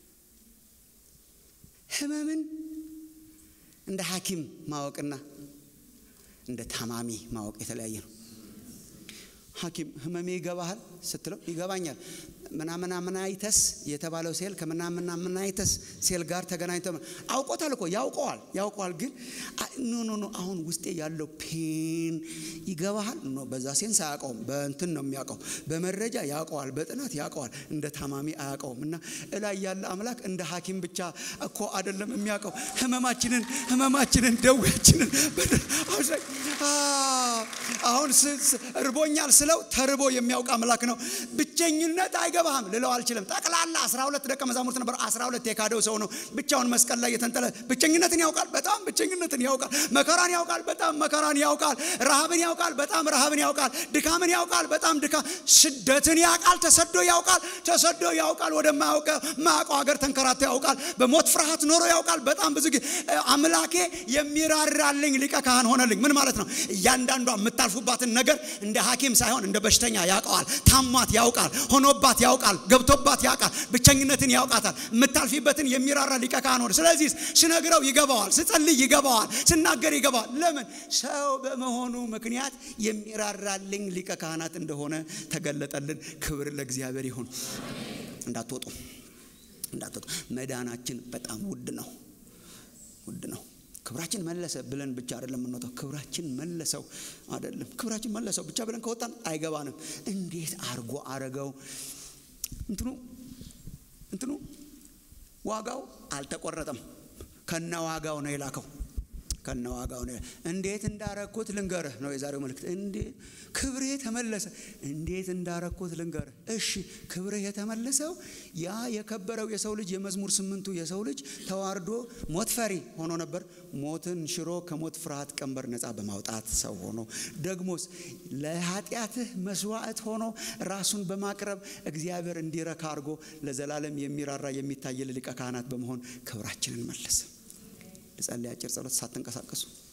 ህመምን እንደ ሐኪም ማወቅና እንደ ታማሚ ማወቅ የተለያየ ነው። ሐኪም ህመሜ ይገባሃል ስትለው ይገባኛል። ምናምናምናይተስ የተባለው ሴል ከምናምናምናይተስ ሴል ጋር ተገናኝቶ አውቆታል እኮ ያውቀዋል ያውቀዋል። ግን ኖ ኖ ኖ አሁን ውስጤ ያለው ፔን ይገባሃል። ኖ በዛ ሴንስ አያውቀውም። በእንትን ነው የሚያውቀው፣ በመረጃ ያውቀዋል፣ በጥናት ያውቀዋል። እንደ ታማሚ አያውቀውም። እና እላይ ያለ አምላክ እንደ ሐኪም ብቻ እኮ አይደለም የሚያውቀው ህመማችንን ህመማችንን ደዌያችንን አሁን እርቦኛል ስለው ተርቦ የሚያውቅ አምላክ ነው። ብቸኝነት አይገ አይገባህም ልለው አልችልም። ጠቅላላ 12 ደቀ መዛሙርት ነበር። 12 የካደው ሰው ነው ብቻውን መስቀል ላይ የተንጠለ ብቸኝነትን ያውቃል፣ በጣም ብቸኝነትን ያውቃል። መከራን ያውቃል፣ በጣም መከራን ያውቃል። ረሃብን ያውቃል፣ በጣም ረሃብን ያውቃል። ድካምን ያውቃል፣ በጣም ድካም። ስደትን ያውቃል፣ ተሰዶ ያውቃል፣ ተሰዶ ያውቃል። ወደማያውቀ ማያውቀው ሀገር ተንከራቶ ያውቃል። በሞት ፍርሃት ኖሮ ያውቃል። በጣም ብዙ ጊዜ አምላኬ የሚራራልኝ ሊቀ ካህን ሆነልኝ። ምን ማለት ነው? እያንዳንዷ የምታልፉባትን ነገር እንደ ሐኪም ሳይሆን እንደ በሽተኛ ያውቀዋል። ታሟት ያውቃል፣ ሆኖባት ያውቃል፣ ገብቶባት ያውቃል፣ ብቸኝነትን ያውቃታል። የምታልፊበትን የሚራራ ሊቀ ካህን ሆነ። ስለዚህ ስነግረው ይገባዋል፣ ስጸልይ ይገባዋል፣ ስናገር ይገባዋል። ለምን? ሰው በመሆኑ ምክንያት የሚራራልኝ ሊቀ ካህናት እንደሆነ ተገለጠልን። ክብር ለእግዚአብሔር ይሁን። እንዳትወጡ እንዳትወጡ። መዳናችን በጣም ውድ ነው፣ ውድ ነው። ክብራችን መለሰ ብለን ብቻ አይደለም የምንወጣው። ክብራችን መለሰው አይደለም፣ ክብራችን መለሰው ብቻ ብለን ከወጣን አይገባንም። እንዴት አርጎ አረገው? እንትኑ እንትኑ ዋጋው አልተቆረጠም፣ ከነ ዋጋው ነው የላከው ከነ ዋጋው ነው። እንዴት እንዳረኩት ልንገርህ ነው የዛሬው መልእክት። እንዴት ክብርህ ተመለሰ። እንዴት እንዳረኩት ልንገርህ። እሺ ክብርህ የተመለሰው ያ የከበረው የሰው ልጅ የመዝሙር ስምንቱ የሰው ልጅ ተዋርዶ ሞት ፈሪ ሆኖ ነበር። ሞትን ሽሮ ከሞት ፍርሃት ቀንበር ነፃ በማውጣት ሰው ሆኖ ደግሞስ ለኃጢአትህ መስዋዕት ሆኖ ራሱን በማቅረብ እግዚአብሔር እንዲረካ አድርጎ ለዘላለም የሚራራ የሚታየል ሊቀ ካህናት በመሆን ክብራችንን መለሰ። ልጸልይ አጭር ጸሎት ሳትንቀሳቀሱ